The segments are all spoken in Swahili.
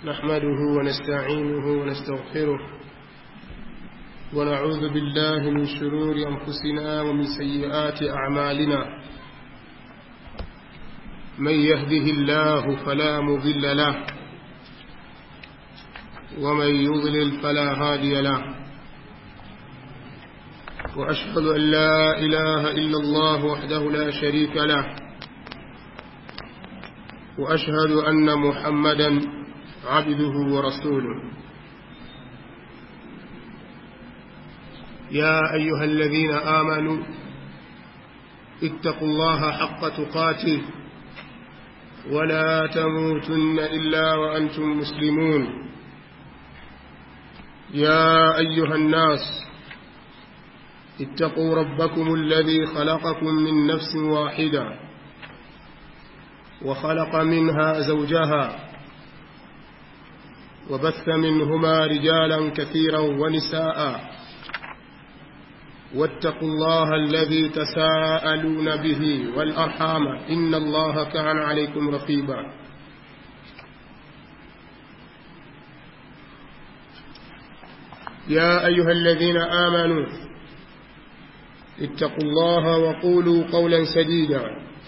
نحمده ونستعينه ونستغفره ونعوذ بالله من شرور أنفسنا ومن سيئات أعمالنا من يهده الله فلا مضل له ومن يضلل فلا هادي له وأشهد أن لا إله إلا الله وحده لا شريك له وأشهد أن محمدا عبده ورسوله يا أيها الذين آمنوا اتقوا الله حق تقاته ولا تموتن إلا وأنتم مسلمون يا أيها الناس اتقوا ربكم الذي خلقكم من نفس واحدة وخلق منها زوجها وبث منهما رجالا كثيرا ونساء واتقوا الله الذي تساءلون به والأرحام إن الله كان عليكم رقيبا يا أيها الذين آمنوا اتقوا الله وقولوا قولا سديدا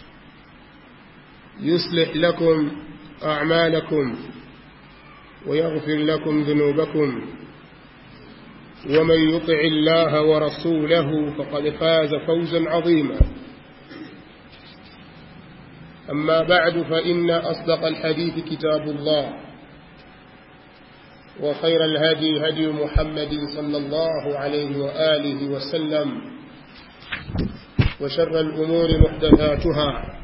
يصلح لكم أعمالكم ويغفر لكم ذنوبكم ومن يطع الله ورسوله فقد فاز فوزا عظيما أما بعد فإن أصدق الحديث كتاب الله وخير الهدي هدي محمد صلى الله عليه وآله وسلم وشر الأمور محدثاتها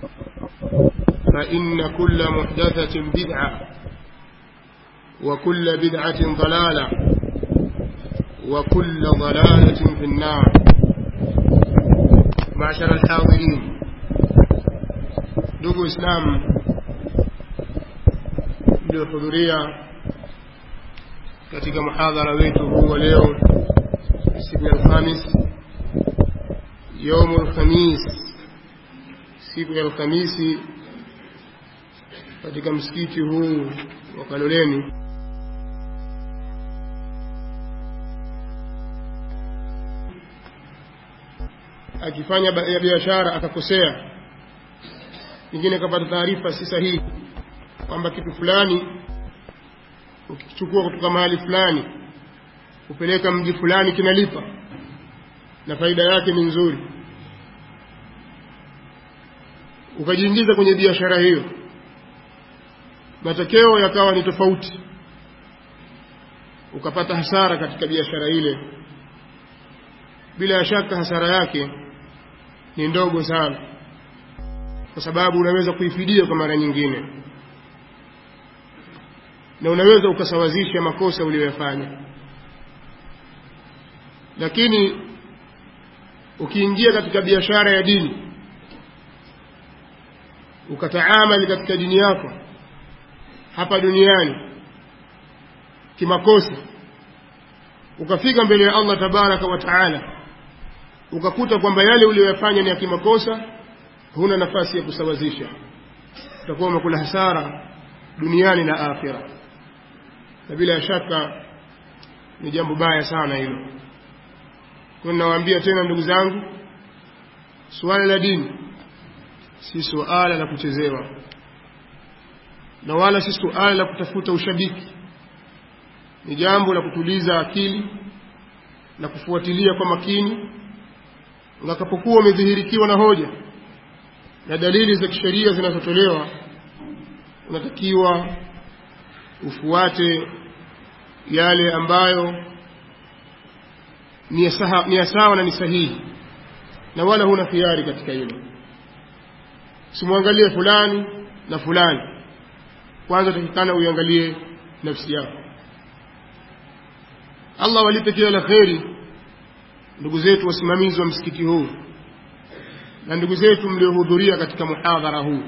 فإن كل محدثة بدعة وكل بدعة ضلالة وكل ضلالة في النار معشر الحاضرين ndugu islam mliohudhuria katika muhadhara wetu huu wa leo siku ya alhamis yaumu lkhamis siku ya alhamisi katika msikiti huu wa kaloleni akifanya ya biashara akakosea nyingine akapata taarifa si sahihi kwamba kitu fulani ukichukua kutoka mahali fulani kupeleka mji fulani kinalipa na faida yake ni nzuri ukajiingiza kwenye biashara hiyo matokeo yakawa ni tofauti ukapata hasara katika biashara ile bila shaka hasara yake ni ndogo sana kwa sababu unaweza kuifidia kwa mara nyingine na unaweza ukasawazisha makosa uliyoyafanya lakini ukiingia katika biashara ya dini ukataamali katika dini yako hapa duniani kimakosa ukafika mbele ya Allah tabaraka wa taala ukakuta kwamba yale uliyoyafanya ni ya kimakosa huna nafasi ya kusawazisha utakuwa umekula hasara duniani na akhira na bila shaka ni jambo baya sana hilo kwa ninawaambia tena ndugu zangu suala la dini si suala la kuchezewa na wala si suala la kutafuta ushabiki ni jambo la kutuliza akili na kufuatilia kwa makini utakapokuwa umedhihirikiwa na hoja na dalili za kisheria zinazotolewa unatakiwa ufuate yale ambayo ni ya sawa na ni sahihi na wala huna khiari katika hilo simwangalie fulani na fulani kwanza takikana uiangalie nafsi yako allah walipe kila la kheri ndugu zetu wasimamizi wa msikiti huu na ndugu zetu mliohudhuria katika muhadhara huu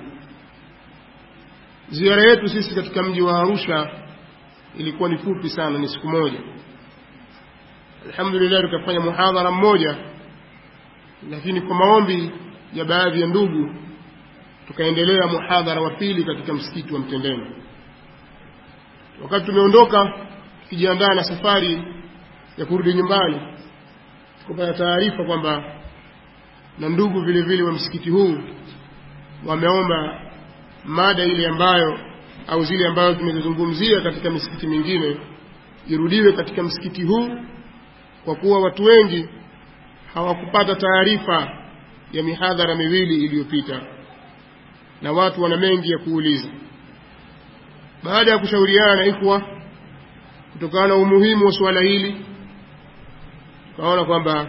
ziara yetu sisi katika mji wa arusha ilikuwa ni fupi sana ni siku moja alhamdulillah tukafanya muhadhara mmoja lakini kwa maombi ya baadhi ya ndugu tukaendelea muhadhara wa pili katika msikiti wa Mtendeni wakati tumeondoka tukijiandaa na safari ya kurudi nyumbani kupata taarifa kwamba na ndugu vile vile wa msikiti huu wameomba mada ile ambayo au zile ambazo tumezizungumzia katika misikiti mingine irudiwe katika msikiti huu kwa kuwa watu wengi hawakupata taarifa ya mihadhara miwili iliyopita na watu wana mengi ya kuuliza baada ya kushauriana na ikhwa kutokana na umuhimu wa suala hili tukaona kwamba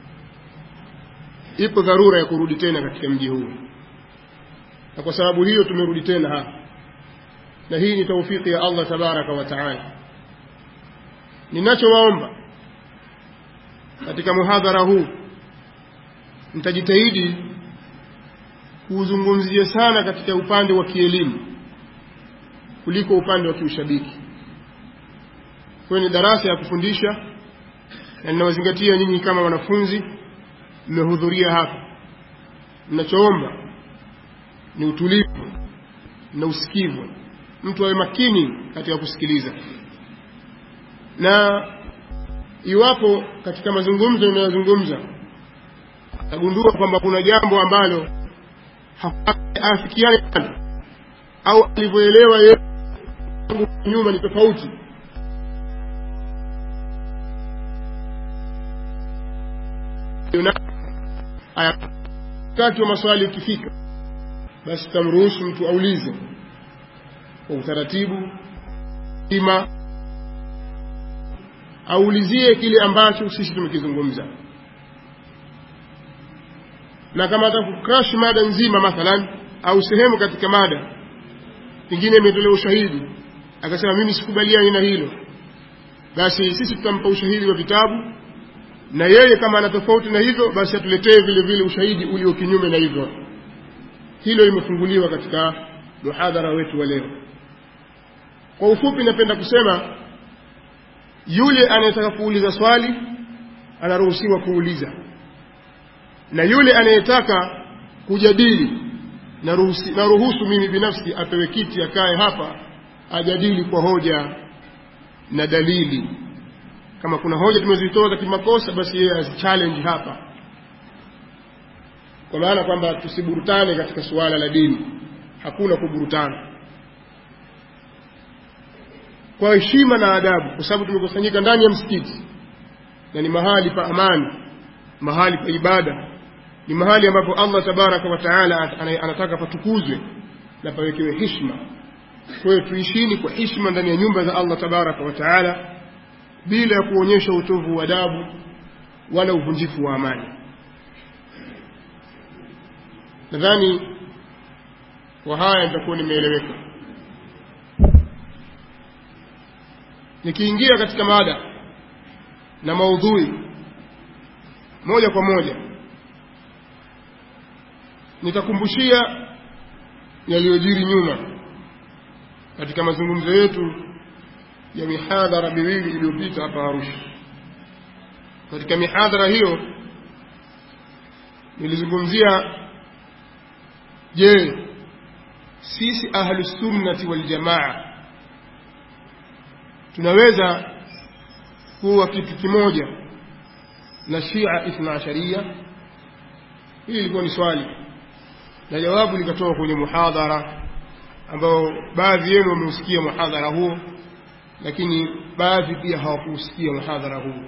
ipo dharura ya kurudi tena katika mji huu na kwa sababu hiyo tumerudi tena hapa na hii ni taufiki ya Allah tabaraka wa taala ninachowaomba katika muhadhara huu nitajitahidi kuuzungumzia sana katika upande wa kielimu kuliko upande wa kiushabiki kwayo ni darasa ya kufundisha na ninawazingatia nyinyi kama wanafunzi mmehudhuria hapa ninachoomba ni utulivu na usikivu mtu awe makini katika kusikiliza na iwapo katika mazungumzo inayozungumza tagundua kwamba kuna jambo ambalo hafikiani au alivyoelewa yeye nyuma ni tofauti wakati wa maswali ukifika basi tamruhusu mtu aulize kwa utaratibu ima aulizie kile ambacho sisi tumekizungumza na kama atakukrash mada nzima mathalan au sehemu katika mada pengine imetolewa ushahidi akasema mimi sikubaliani na hilo basi sisi tutampa ushahidi wa vitabu na yeye kama ana tofauti na hivyo basi atuletee vile vile ushahidi ulio kinyume na hivyo hilo limefunguliwa katika muhadhara wetu wa leo kwa ufupi napenda kusema yule anayetaka kuuliza swali anaruhusiwa kuuliza na yule anayetaka kujadili naruhusi, naruhusu mimi binafsi apewe kiti akae hapa ajadili kwa hoja na dalili kama kuna hoja tumezitoa za kimakosa basi yeye azichallenge hapa kwa maana kwamba tusiburutane katika suala la dini hakuna kuburutana kwa heshima na adabu kwa sababu tumekusanyika ndani ya msikiti na ni mahali pa amani mahali pa ibada ni mahali ambapo Allah tabaraka wa taala anataka patukuzwe na pawekewe heshima kwa hiyo tuishini kwa heshima ndani ya nyumba za Allah tabaraka wa taala bila ya kuonyesha utovu wa adabu wala uvunjifu wa amani nadhani kwa haya nitakuwa nimeeleweka nikiingia katika mada na maudhui moja kwa moja nitakumbushia yaliyojiri nyuma katika mazungumzo yetu ya mihadhara miwili iliyopita hapa Arusha. Katika mihadhara hiyo nilizungumzia, je, sisi ahlusunnati waljamaa tunaweza kuwa kitu kimoja na Shia Ithna Asharia? Hili ilikuwa ni swali na jawabu likatoka kwenye muhadhara ambao baadhi yenu wameusikia muhadhara huo lakini baadhi pia hawakuusikia muhadhara huu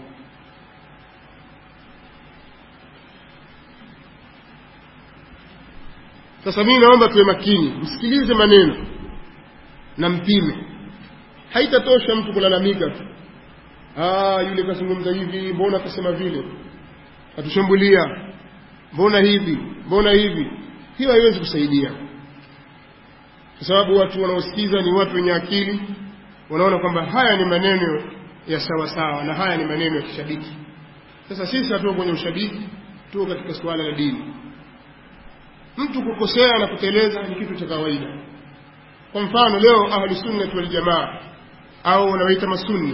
sasa mimi naomba tuwe makini msikilize maneno na mpime haitatosha mtu kulalamika tu ah yule kazungumza hivi mbona akasema vile atushambulia mbona hivi mbona hivi hiyo haiwezi kusaidia kwa sababu watu wanaosikiza ni watu wenye akili wanaona kwamba haya ni maneno ya sawa sawa na haya ni maneno ya kishabiki sasa sisi hatuko kwenye ushabiki tuko katika suala la dini mtu kukosea na kuteleza ni kitu cha kawaida kwa mfano leo ahlu sunnati wal jamaa au wanawaita masunni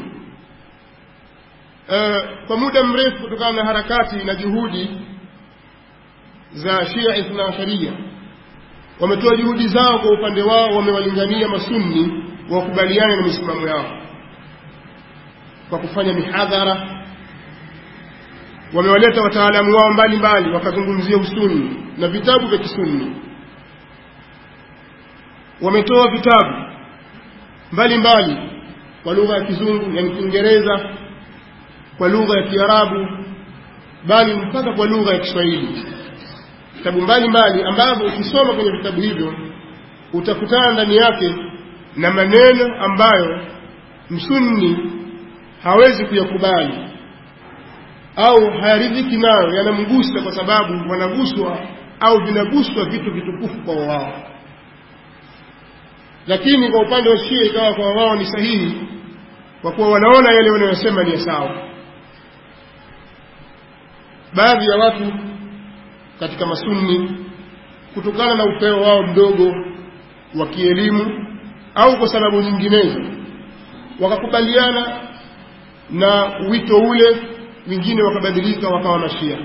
e, kwa muda mrefu kutokana na harakati na juhudi za Shia Ithna Asharia wametoa juhudi zao kwa upande wao wamewalingania masunni wakubaliane na misimamo yao kwa kufanya mihadhara wamewaleta wataalamu wao mbalimbali wakazungumzia usuni na vitabu vya kisunni wametoa vitabu mbalimbali kwa lugha ya kizungu yani kiingereza kwa lugha ya kiarabu bali mpaka kwa lugha ya kiswahili vitabu mbalimbali ambavyo ukisoma kwenye vitabu hivyo utakutana ndani yake na maneno ambayo msunni hawezi kuyakubali au hayaridhiki nayo yanamgusa kwa sababu wanaguswa au vinaguswa vitu vitukufu kwa wao lakini kwa upande wa shia ikawa kwa wao ni sahihi kwa kuwa wanaona yale wanayosema ni ya sawa baadhi ya watu katika masunni kutokana na upeo wao mdogo wa kielimu au kwa sababu nyinginezo wakakubaliana na wito ule wengine wakabadilika wakawa mashia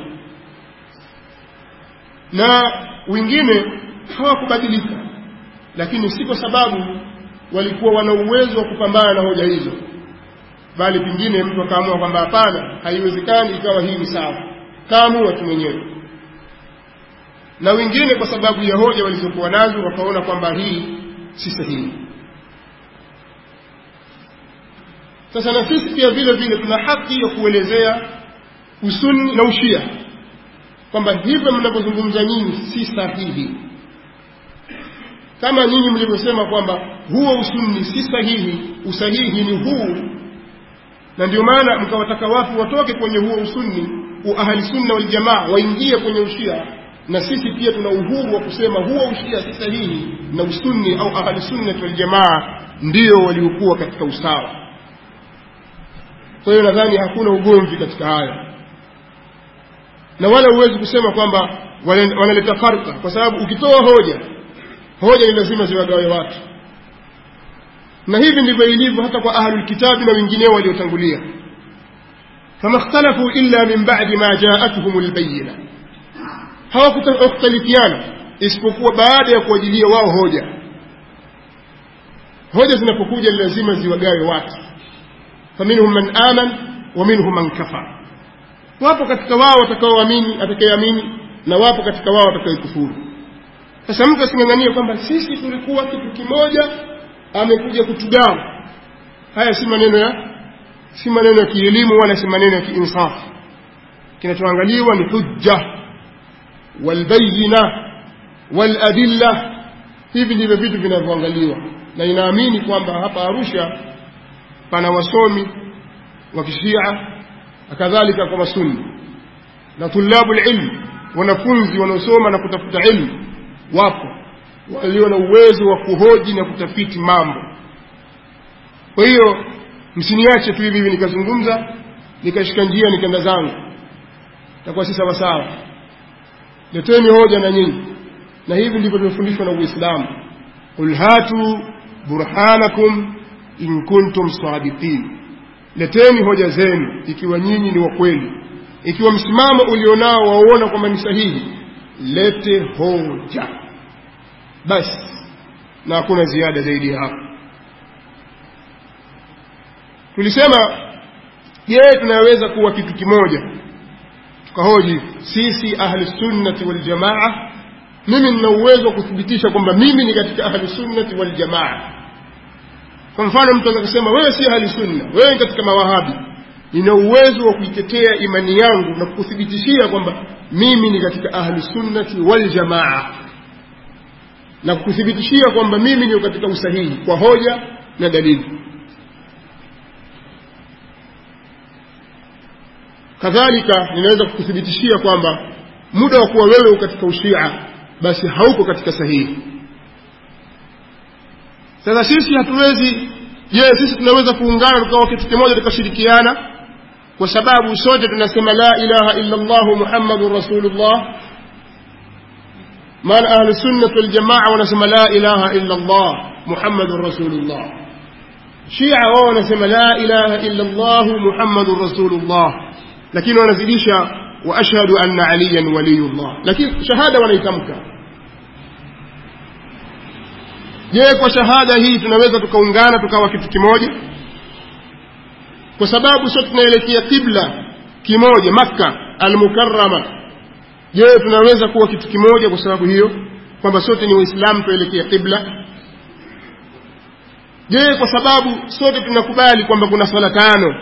na wengine hawakubadilika lakini si kwa sababu walikuwa wana uwezo wa kupambana na hoja hizo bali pengine mtu akaamua kwamba hapana haiwezekani ikawa hii ni sawa kaamua tu mwenyewe na wengine kwa sababu ya hoja walizokuwa nazo wakaona kwamba hii si sahihi sasa na sisi pia vile vile tuna haki ya kuelezea usuni na ushia kwamba hivyo mnavyozungumza nyinyi si sahihi kama nyinyi mlivyosema kwamba huo usunni si sahihi usahihi ni huu na ndio maana mkawataka watu watoke kwenye huo usunni ahli sunna wal jamaa waingie kwenye ushia na sisi pia tuna uhuru wa kusema huo ushia si sahihi na usunni au ahli sunna wal jamaa ndio waliokuwa katika usawa kwa hiyo nadhani hakuna ugomvi katika haya na wala huwezi kusema kwamba wanaleta farka kwa sababu ukitoa hoja hoja ni lazima ziwagawe watu na hivi ndivyo ilivyo hata kwa ahlul kitabi na wengineo waliotangulia fama ikhtalafu illa min ba'di ma ja'atuhum albayyina hawakutalifiana isipokuwa baada ya kuwajilia wao hoja hoja zinapokuja lazima ziwagawe watu faminhum man aman wa minhum man kafar wapo katika wao watakaoamini atakayeamini na wapo katika wao watakayekufuru sasa mtu asing'ang'anie kwamba sisi tulikuwa kitu kimoja amekuja kutugawa haya si maneno ya si maneno ya kielimu wala si maneno ya kiinsafu kinachoangaliwa ni hujja walbayina waladilla hivi ndivyo vitu vinavyoangaliwa na inaamini kwamba hapa arusha pana wasomi wa kishia kadhalika kwa masunni na tulabu lilmu wanafunzi wanaosoma na kutafuta ilmu wapo walio na uwezo wa kuhoji na kutafiti mambo kwa hiyo msiniache tu hivi hivi nikazungumza nikashika njia nikaenda zangu takuwa si sawasawa leteni hoja na nyinyi na hivi ndivyo tumefundishwa na uislamu qul hatu burhanakum in kuntum sadiqin leteni hoja zenu ikiwa nyinyi ni wa kweli ikiwa msimamo ulionao wauona kwamba ni sahihi lete hoja basi na hakuna ziada zaidi ya hapo tulisema je tunaweza kuwa kitu kimoja tukahoji sisi ahli sunnati wal jamaa mimi nina uwezo wa kuthibitisha kwamba mimi ni katika ahli sunnati wal jamaa kwa mfano mtu anaweza kusema wewe si ahli sunna wewe ni katika mawahabi nina uwezo wa kuitetea imani yangu na kukuthibitishia kwamba mimi ni katika ahli sunnati wal jamaa na kukuthibitishia kwamba mimi ni katika usahihi kwa hoja na dalili kadhalika ninaweza kukuthibitishia kwamba muda wa kuwa wewe katika ushia basi hauko katika sahihi sasa sisi hatuwezi je sisi tunaweza kuungana tukawa kitu kimoja tukashirikiana kwa sababu sote tunasema la ilaha illa Allah Muhammadur Rasulullah maana ahli sunnah wal jamaa wanasema la ilaha illa Allah Muhammadur Rasulullah Shia wao wanasema la ilaha illa Allah Muhammadur Rasulullah lakini wanazidisha wa ashhadu anna aliyan waliyullah lakini shahada wanaitamka je kwa shahada hii tunaweza tukaungana tukawa kitu kimoja kwa sababu sote tunaelekea kibla kimoja makka almukarama je tunaweza kuwa kitu kimoja kwa sababu hiyo kwamba sote ni waislamu tuelekea kibla je kwa sababu sote tunakubali kwamba kuna swala tano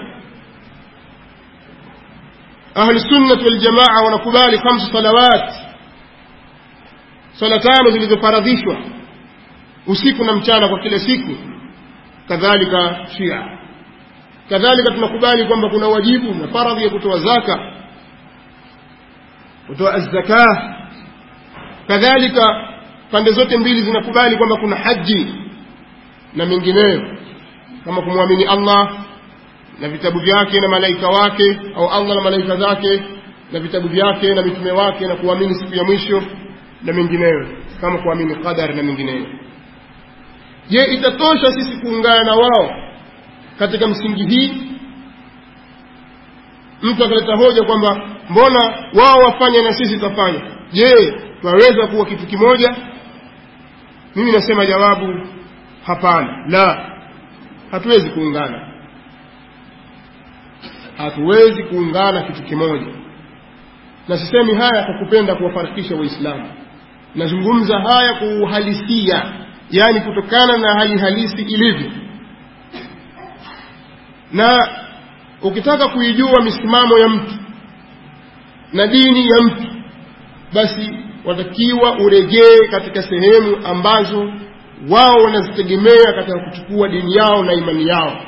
ahlusunnat waljamaa wanakubali khamsu salawat swala tano zilizofaradhishwa usiku na mchana kwa kila siku kadhalika shia kadhalika tunakubali kwamba kuna wajibu na faradhi ya kutoa zaka kutoa azzaka kadhalika pande zote mbili zinakubali kwamba kuna haji na mengineyo kama kumwamini Allah na vitabu vyake na malaika wake au Allah na malaika zake na vitabu vyake na mitume wake na kuamini siku ya mwisho na mengineyo kama kuamini qadar na mengineyo je itatosha sisi kuungana na wao katika msingi hii mtu akaleta hoja kwamba mbona wao wafanye na sisi tutafanya je twaweza kuwa kitu kimoja mimi nasema jawabu hapana la hatuwezi kuungana hatuwezi kuungana kitu kimoja na sisemi haya kwa kupenda kuwafarikisha waislamu nazungumza haya kwa uhalisia yaani kutokana na hali halisi ilivyo na ukitaka kuijua misimamo ya mtu na dini ya mtu basi watakiwa urejee katika sehemu ambazo wao wanazitegemea katika kuchukua dini yao na imani yao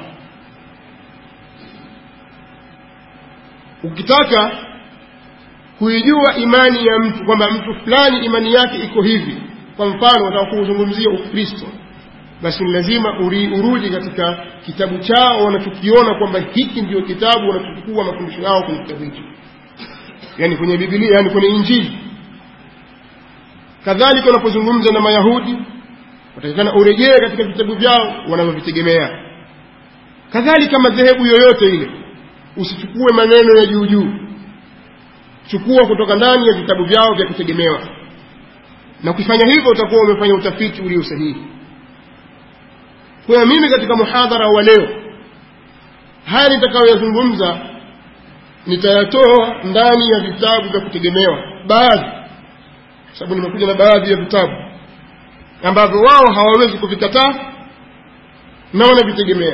ukitaka kuijua imani ya mtu kwamba mtu fulani imani yake iko hivi kwa mfano wataka kuzungumzia ukristo basi ni lazima uri, urudi katika kitabu chao wanachokiona kwamba hiki ndio kitabu wanachochukua mafundisho yao kwenye kitabu hicho yani kwenye bibilia yani kwenye injili kadhalika unapozungumza na mayahudi watakikana urejee katika vitabu vyao wanavyovitegemea kadhalika madhehebu yoyote ile usichukue maneno ya juu juu chukua kutoka ndani ya vitabu vyao vya kutegemewa na ukifanya hivyo utakuwa umefanya utafiti ulio sahihi kwa hiyo mimi katika muhadhara wa leo haya nitakayoyazungumza nitayatoa ndani ya vitabu vya kutegemewa baadhi sababu nimekuja na baadhi ya vitabu ambavyo wao hawawezi kuvikataa na wanavitegemea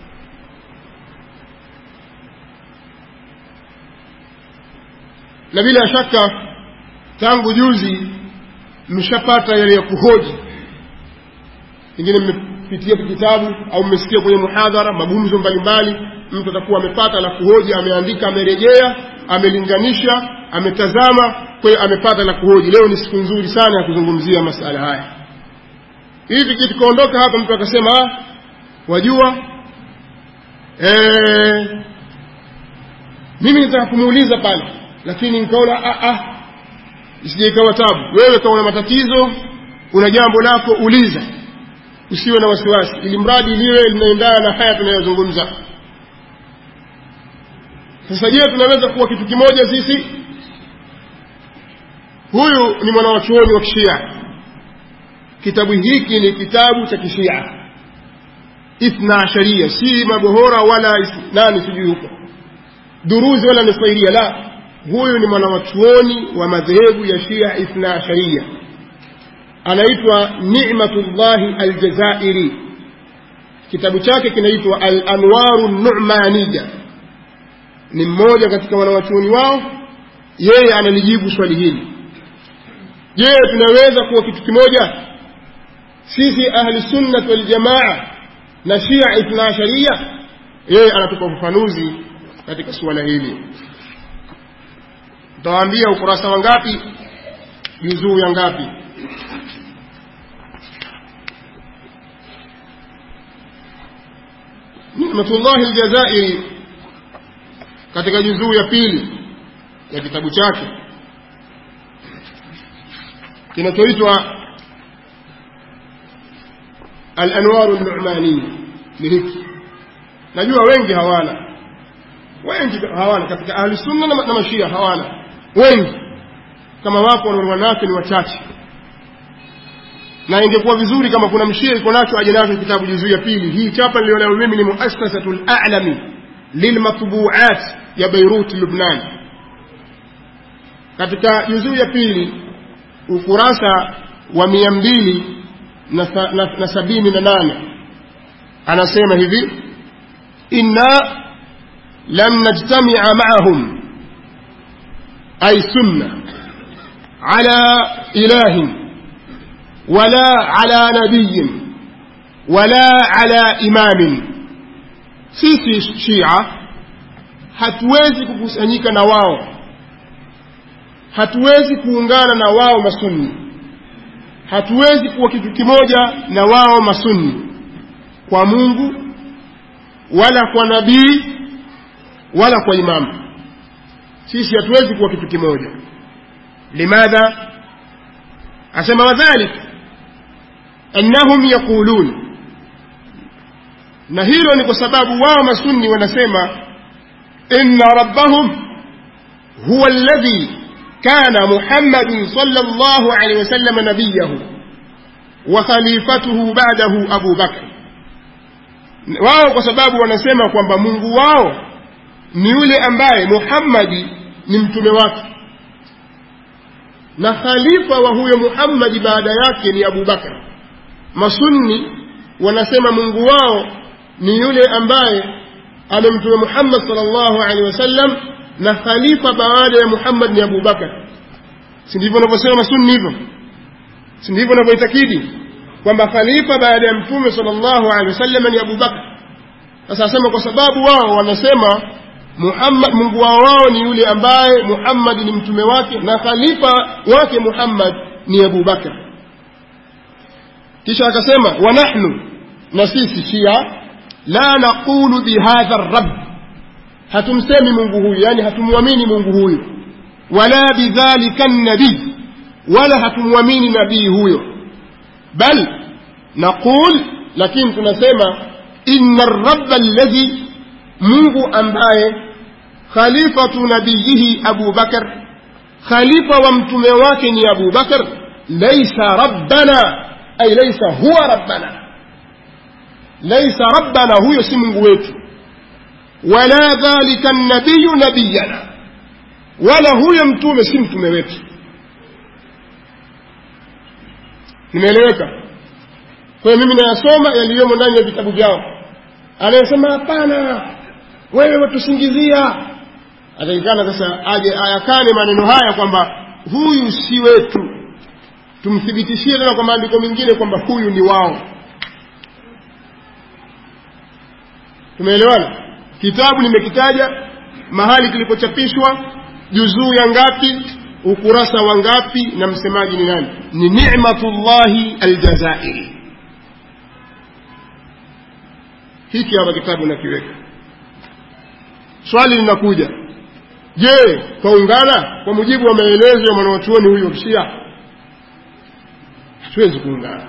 na bila shaka tangu juzi mmeshapata yale ya kuhoji pengine mmepitia kitabu au mmesikia kwenye muhadhara magumzo mbalimbali mtu atakuwa amepata la kuhoji ameandika amerejea amelinganisha ametazama kwa hiyo amepata la kuhoji leo ni siku nzuri sana ya kuzungumzia masala haya hivi tukiondoka hapa mtu akasema ah, wajua ee, mimi nitaka kumuuliza pale lakini nikaona ah, ah, isije ikawa tabu wewe kama una matatizo una jambo lako uliza usiwe na wasiwasi ili mradi liwe linaendana na haya tunayozungumza sasa je tunaweza kuwa kitu kimoja sisi huyu ni mwanawachuoni wa kishia kitabu hiki ni kitabu cha kishia ithna sharia si mabohora wala nani sijui huko duruzi wala nisairia la huyu ni mwanawachuoni wa madhehebu ya shia ithna sharia anaitwa nimatullahi aljazairi kitabu chake kinaitwa alanwaru numaniya ni mmoja katika wanawachuoni wao yeye analijibu swali hili je tunaweza kuwa kitu kimoja sisi ahli sunnat waljamaa na shia ithna sharia yeye anatupa ufafanuzi katika suala hili utawaambia ukurasa wa ngapi juzuu ya ngapi nimatullahi aljazairi katika juzuu ya pili ya kitabu chake kinachoitwa alanwaru numaniya ni hiki najua wengi hawana wengi hawana katika ahli sunna na, na mashia hawana wengi kama wapo wananake ni wachache na ingekuwa vizuri kama kuna mshia iko nacho aje nacho kitabu juzuu ya pili hii chapa nilionayo mimi ni muassasatul a'lami lilmatbuat ya beirut lubnan katika juzuu ya pili ukurasa wa mia mbili na, na, na sabini na nane anasema hivi inna lam najtamia maahum ay sunna ala ilahin wala ala nabiyin wala ala imamin sisi shia hatuwezi kukusanyika na wao hatuwezi kuungana na wao masunni hatuwezi kuwa kitu kimoja na wao masunni kwa mungu wala kwa nabii wala kwa imamu sisi hatuwezi kuwa kitu kimoja limadha asema wadhalik annahum yaqulun na hilo ni kwa sababu wao masunni wanasema inna rabbahum huwa alladhi كان محمد صلى الله عليه وسلم نبيه وخليفته بعده أبو بكر wao kwa sababu wanasema kwamba mungu wao ni yule ambaye muhammadi ni mtume wake na khalifa wa huyo muhammadi baada yake ni abu bakar masunni wanasema mungu wao ni yule ambaye amemtume muhammad sal llahu alehi wasallam na khalifa baada ya Muhammad ni Abu Bakar. Si ndivyo wanavyosema masunni hivyo? Si ndivyo wanavyoitakidi kwamba khalifa baada ya Mtume sallallahu alaihi wasallam ni Abu Bakar? Sasa asema kwa sababu wao wanasema Muhammad, Mungu wao wao ni yule ambaye Muhammad ni mtume wake na khalifa wake Muhammad ni Abu Bakar. Kisha akasema wa nahnu, na sisi Shia la naqulu bihadha rabb hatumsemi mungu huyu yani hatumwamini mungu huyu wala bidhalika nabii wala hatumwamini nabii huyo bal naqul lakini tunasema inna rabba alladhi mungu ambaye khalifatu nabiyihi abu bakar khalifa wa mtume wake ni abu bakar laisa rabbana ay laisa huwa rabbana laisa rabbana huyo si mungu wetu wala dhalika nabiyu nabiyana wala huyo mtume si mtume wetu nimeeleweka kwa hiyo mimi nayasoma yaliyomo ndani ya vitabu vyao anayesema hapana wewe watusingizia atakikana sasa aje ayakane maneno haya kwamba huyu si wetu tumthibitishie tena kwa maandiko mengine kwamba huyu ni wao tumeelewana kitabu nimekitaja mahali kilipochapishwa juzuu ya ngapi ukurasa wa ngapi na msemaji ni nani ni nimatullahi aljazairi hiki hapa kitabu nakiweka swali linakuja je twaungana kwa mujibu wa maelezo ya mwanawachuoni huyu wa kishia hatuwezi kuungana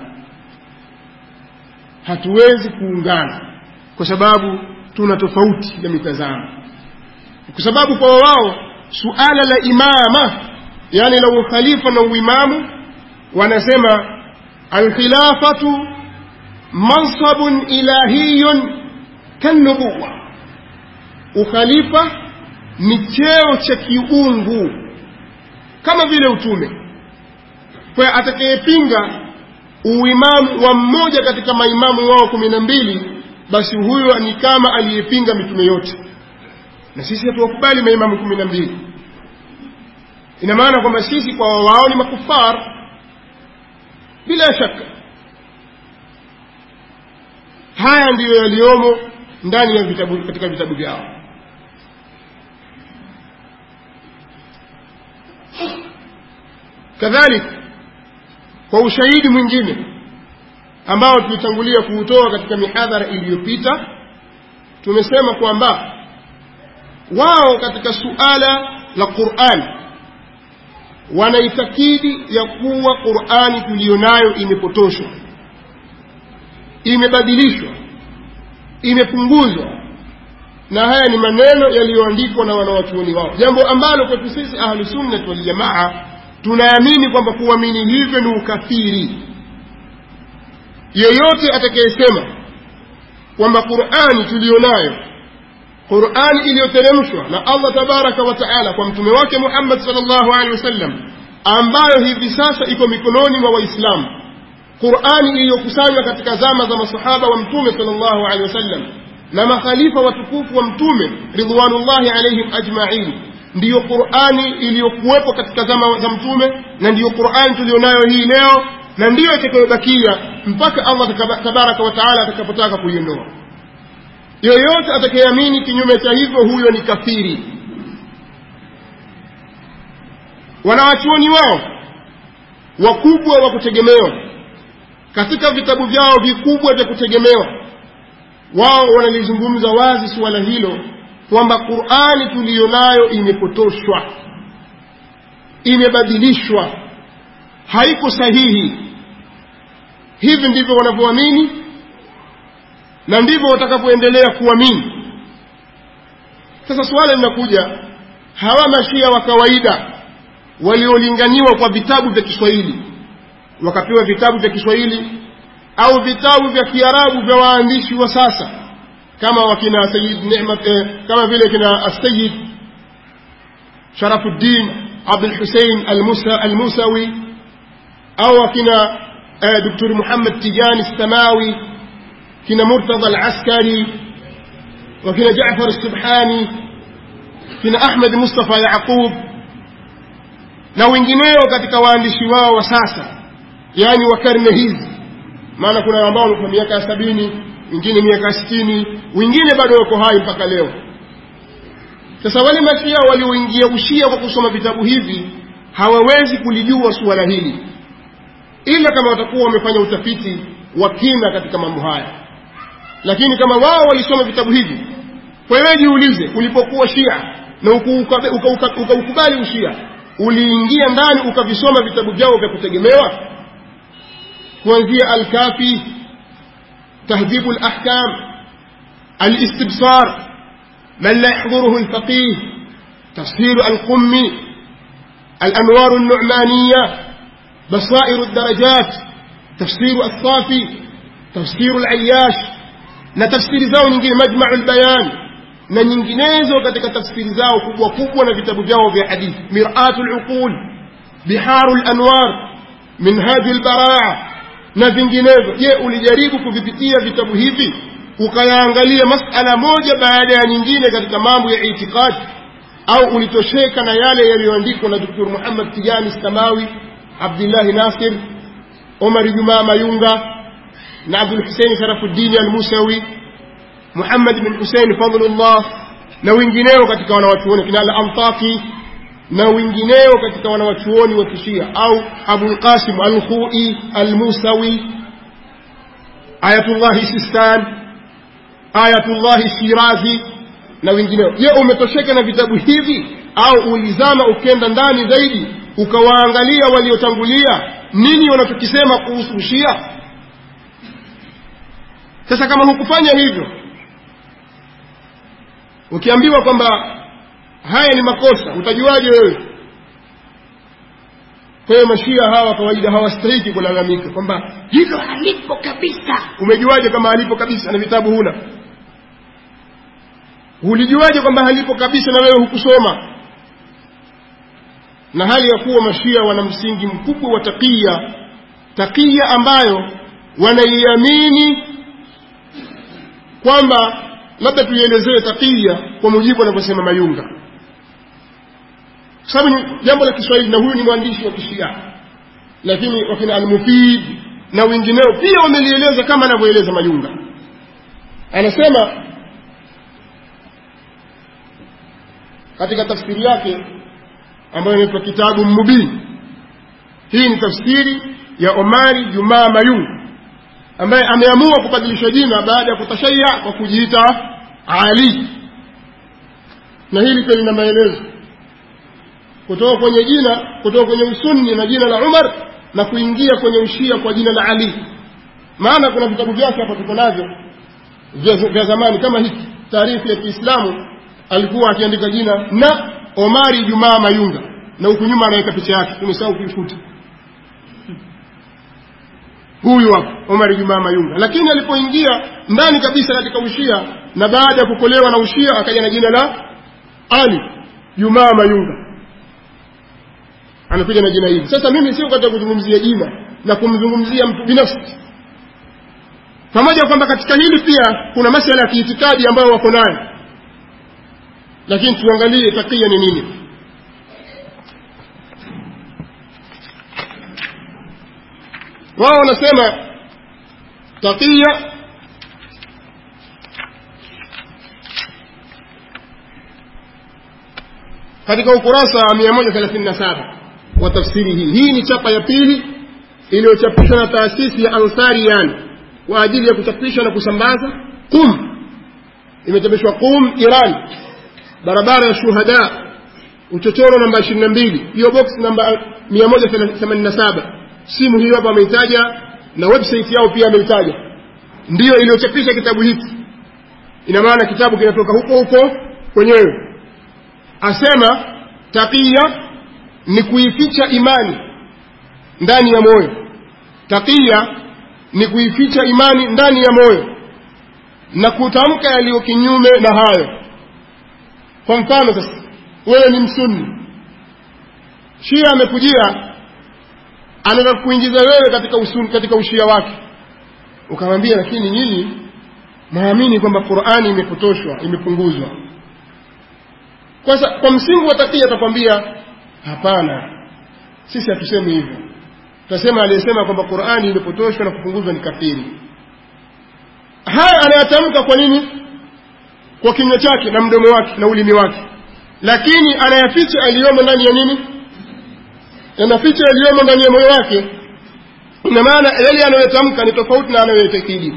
hatuwezi kuungana kwa sababu tuna tofauti ya mitazamo kwa sababu kwa wao suala la imama yani la ukhalifa na uimamu wanasema alkhilafatu mansabun ilahiyun kanubuwa ukhalifa ni cheo cha kiungu kama vile utume kwa atakayepinga uimamu wa mmoja katika maimamu wao kumi na mbili basi huyo ni kama aliyepinga mitume yote na sisi hatuwakubali maimamu kumi na mbili ina maana kwamba sisi kwa wao ni makufar bila shaka haya ndiyo yaliyomo ndani ya vitabu katika vitabu vyao kadhalika kwa ushahidi mwingine ambao tulitangulia kuutoa katika mihadhara iliyopita tumesema kwamba wao katika suala la Qur'an wanaitakidi ya kuwa Qur'ani tuliyonayo imepotoshwa imebadilishwa imepunguzwa na haya ni maneno yaliyoandikwa na wanawachuoni wao jambo ambalo kwetu sisi ahlusunnati waljamaa tunaamini kwamba kuamini hivyo ni ukafiri yeyote atakayesema kwamba qurani tuliyonayo qurani iliyoteremshwa na allah tabaraka wa taala kwa mtume wake muhammad salllahu alehi wasallam ambayo hivi sasa iko mikononi mwa waislamu qurani iliyokusanywa katika zama za masahaba wa mtume salllahu alehi wasallam na makhalifa watukufu wa mtume ridwanullahi alaihim ajmain ndiyo qurani iliyokuwepo katika zama za mtume na ndiyo qurani tuliyonayo hii leo na ndiyo itakayobakia mpaka allah tabaraka wa taala atakapotaka kuiondoa yoyote atakayeamini kinyume cha hivyo huyo ni kafiri wanawachuoni wao wakubwa wa kutegemewa katika vitabu vyao vikubwa vya kutegemewa wao wanalizungumza wazi suala hilo kwamba qurani tuliyo nayo imepotoshwa imebadilishwa haiko sahihi hivi ndivyo wanavyoamini na ndivyo watakavyoendelea kuamini sasa suala linakuja hawa mashia wa kawaida waliolinganiwa kwa vitabu vya kiswahili wakapewa vitabu vya kiswahili au vitabu vya kiarabu vya waandishi wa sasa kama wakina sayid nemat eh, kama vile kina asayid sharafuddin abdulhusein almusa, almusawi au wakina eh, dr muhammad tijani samawi kina murtadha alaskari wakina jafar subhani kina ahmed mustafa yaqub na wengineo katika waandishi wao wa sasa yaani wa karne hizi maana kuna ambao walikuwa miaka ya sabini wengine miaka ya sitini wengine bado wako hai mpaka leo sasa wale mashia walioingia ushia kwa kusoma vitabu hivi hawawezi kulijua suala hili ila kama watakuwa wamefanya utafiti wa kina katika mambo haya lakini kama wao walisoma vitabu hivi kwa hiyo jiulize ulipokuwa shia na ukaukubali uka, uka, uka, uka ushia uliingia ndani ukavisoma vitabu vyao vya kutegemewa kuanzia alkafi تهذيب الأحكام الاستبصار من لا يحضره الفقيه تفسير القمي الأنوار النعمانية بصائر الدرجات تفسير الصافي تفسير العياش na tafsiri zao nyingine majmau lbayan na nyinginezo katika tafsiri zao kubwa kubwa na vitabu vyao vya hadithi miratu luqul biharu lanwar minhaju lbaraa na vinginevyo je ulijaribu kuvipitia vitabu hivi ukayaangalia masala moja baada ya nyingine katika mambo ya itikadi au ulitosheka na yale yaliyoandikwa na dr muhammad tijani samawi abdillahi nasir omar jumaa mayunga na abdulhusein sharafuddini almusawi muhammad bin husein fadlullah na wengineo katika wanawachuoni kina al-antaki na wengineo katika wanawachuoni wa kishia au abulqasim alkhui almusawi ayatullahi sistan ayatullahi shirazi na wengineo je umetosheka na vitabu hivi au ulizama ukenda ndani zaidi ukawaangalia waliotangulia nini wanachokisema kuhusu ushia sasa kama hukufanya hivyo ukiambiwa kwamba haya ni makosa utajuaje wewe kwa hiyo mashia hawa kawaida hawastahiki kulalamika kwamba hilo halipo kabisa umejuaje kama halipo kabisa na vitabu huna ulijuaje kwamba halipo kabisa na wewe hukusoma na hali ya kuwa mashia wana msingi mkubwa wa takia takia ambayo wanaiamini kwamba labda tuielezee takia kwa mujibu anavyosema mayunga kwa sababu ni jambo la kiswahili na huyu ni mwandishi wa kishia lakini wakina almufid na wengineo pia wamelieleza kama anavyoeleza mayunga anasema katika tafsiri yake ambayo inaitwa kitabu mubin hii ni tafsiri ya omari jumaa mayunga ambaye ameamua kubadilisha jina baada ya kutashaya kwa kujiita ali na hili pia lina maelezo kutoka kwenye jina kutoka kwenye usunni na jina la umar na kuingia kwenye ushia kwa jina la ali maana kuna vitabu vyake hapa tuko navyo vya zamani kama hiki taarifu ya kiislamu alikuwa akiandika jina na omari jumaa mayunga na huku nyuma anaweka picha yake tumesahau kuifuta huyu hapa omar jumaa mayunga lakini alipoingia ndani kabisa katika ushia na baada ya kukolewa na ushia akaja na jina la ali jumaa mayunga anakuja na jina hili sasa mimi sio katika kuzungumzia jina na kumzungumzia mtu binafsi pamoja kwamba katika hili pia kuna masala ya kiitikadi ambayo wako nayo lakini tuangalie takia ni nini wao wanasema takia katika ukurasa wa 137 wa tafsiri hii hii ni chapa ya pili iliyochapishwa na taasisi ya ansarian kwa ajili ya kuchapisha na kusambaza qum imechapishwa qum iran barabara ya shuhada uchochoro namba 22 hiyo box namba 187 simu hiyo hapa ameitaja na website yao pia ameitaja ndiyo iliyochapisha kitabu hiki ina maana kitabu kinatoka huko huko kwenyewe asema taqiya ni kuificha imani ndani ya moyo taqiya ni kuificha imani ndani ya moyo na kutamka yaliyo kinyume na hayo kwa mfano sasa wewe ni msunni shia amekujia anataka kuingiza wewe katika usun, katika ushia wake ukamwambia lakini nyinyi naamini kwamba qurani imepotoshwa imepunguzwa kwa, sa, kwa msingi wa takia atakwambia hapana sisi hatusemi hivyo tutasema aliyesema kwamba qurani imepotoshwa na kupunguzwa ni kafiri haya anayatamka kwa nini kwa kinywa chake na mdomo wake na ulimi wake lakini anayaficha aliyomo ndani ya nini yanaficha yaliyomo ndani ya moyo wake ina maana yale anayotamka ni tofauti na anayoyatakidi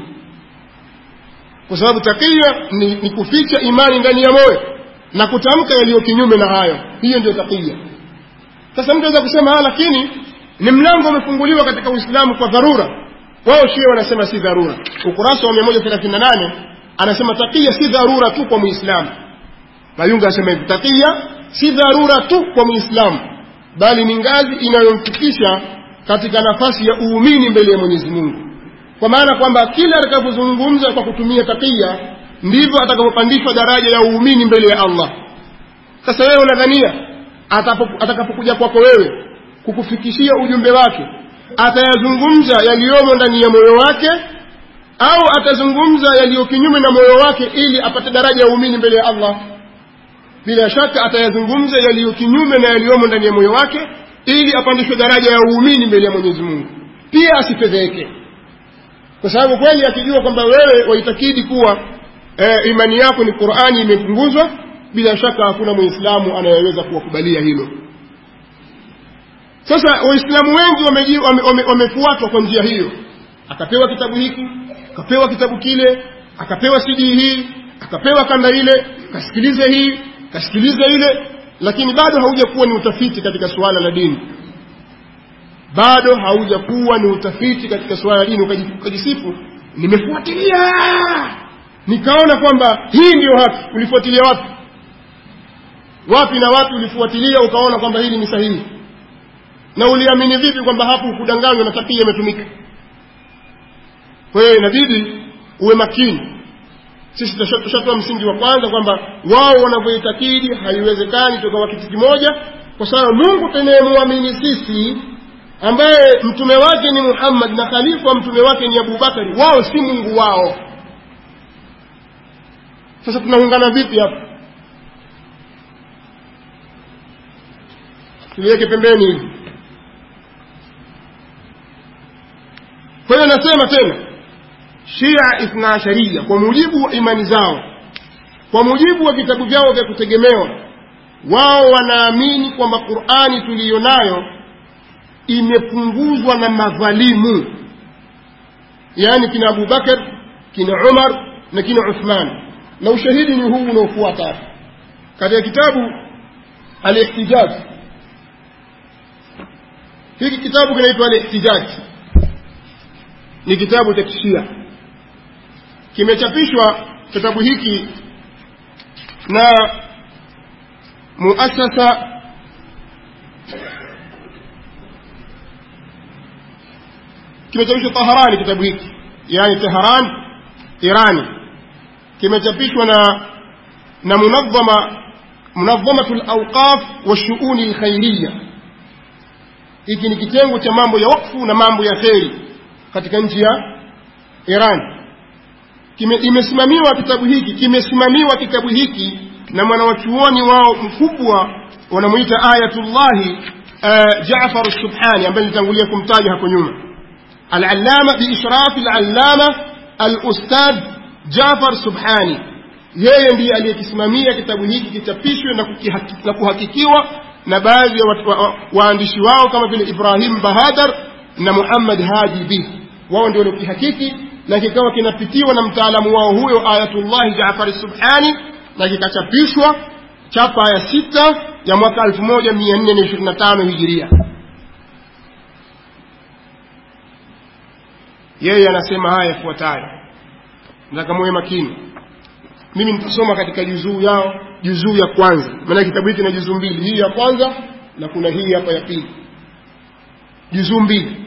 kwa sababu takia ni, ni kuficha imani ndani ya moyo na kutamka yaliyo kinyume na hayo hiyo ndio takia sasa mtu aweza kusema lakini ni mlango umefunguliwa katika uislamu kwa dharura wao shia wanasema si dharura ukurasa wa 138 anasema takia si dharura tu kwa muislamu mayunga anasema hivi takia si dharura tu kwa muislamu bali ni ngazi inayomfikisha katika nafasi ya uumini mbele ya mwenyezi mungu kwa maana kwamba kila atakapozungumza kwa kutumia takia ndivyo atakapopandishwa daraja ya uumini mbele ya allah sasa wewe unadhania atakapokuja kwako wewe kukufikishia ujumbe wake atayazungumza yaliyomo ndani ya moyo wake au atazungumza yaliyo kinyume na moyo wake ili apate daraja ya uumini mbele ya allah bila shaka atayazungumza yaliyo kinyume na yaliyomo ndani ya moyo wake ili apandishwe daraja ya uumini mbele ya mwenyezi mungu pia asifedheke kwa sababu kweli akijua kwamba wewe waitakidi kuwa e, imani yako ni qurani imepunguzwa bila shaka hakuna mwislamu anayeweza kuwakubalia hilo sasa waislamu wengi wamefuatwa wame, wame, wame kwa njia hiyo akapewa kitabu hiki akapewa kitabu kile akapewa sidii hii akapewa kanda ile kasikilize hii kasikilize ile lakini bado haujakuwa ni utafiti katika suala la dini bado haujakuwa ni utafiti katika suala la dini ukajisifu nimefuatilia nikaona kwamba hii ndiyo haki ulifuatilia wapi wapi na wapi ulifuatilia ukaona kwamba hili ni sahihi na uliamini vipi kwamba hapo kudanganywa na takia imetumika kwa hiyo inabidi uwe makini sisi tushatoa msingi wa kwanza kwamba wao wanavyoitakidi haiwezekani tukawa kitu kimoja kwa sababu mungu tunayemwamini sisi ambaye mtume wake ni muhammad na khalifa wa mtume wake ni abubakari wao si mungu wao sasa tunaungana vipi hapa tuliweke pembeni hivi kwa hiyo nasema tena shia ithna asharia kwa mujibu wa imani zao kwa mujibu wa vitabu vyao vya kutegemewa wao wanaamini kwamba qurani tuliyo nayo imepunguzwa na madhalimu yaani kina abubakar kina umar na kina uthman na ushahidi ni huu unaofuata katika kitabu alihtijaj hiki kitabu kinaitwa alihtijaj ni kitabu cha kishia kimechapishwa kitabu hiki na muasasa kimechapishwa taharani kitabu hiki yani teheran irani kimechapishwa na na munadhama munadhamatu lawqaf washuuni lkhairiya hiki ni kitengo cha mambo ya wakfu na mambo ya kheri katika nchi ya iran imesimamiwa kitabu hiki kimesimamiwa kitabu hiki na mwanawachuoni wao mkubwa wanamwita ayatullahi uh, jafar subhani ambaye nilitangulia kumtaja hapo nyuma alalama biishrafi alalama alustadh jafar subhani yeye ndiye aliyekisimamia kitabu hiki kichapishwe na, na kuhakikiwa na baadhi ya waandishi wa, wa wao kama vile ibrahim bahadar na muhammad hadi bih wao ndio waliokihakiki na kikawa kinapitiwa na mtaalamu wao huyo ayatullahi jafari subhani na kikachapishwa chapa ya sita ya mwaka 1425 hijiria yeye anasema haya yafuatayo nataka muwe makini mimi nitasoma katika juzuu yao juzuu ya kwanza maana kitabu hiki na juzuu mbili hii ya kwanza na kuna hii hapa ya pili juzuu mbili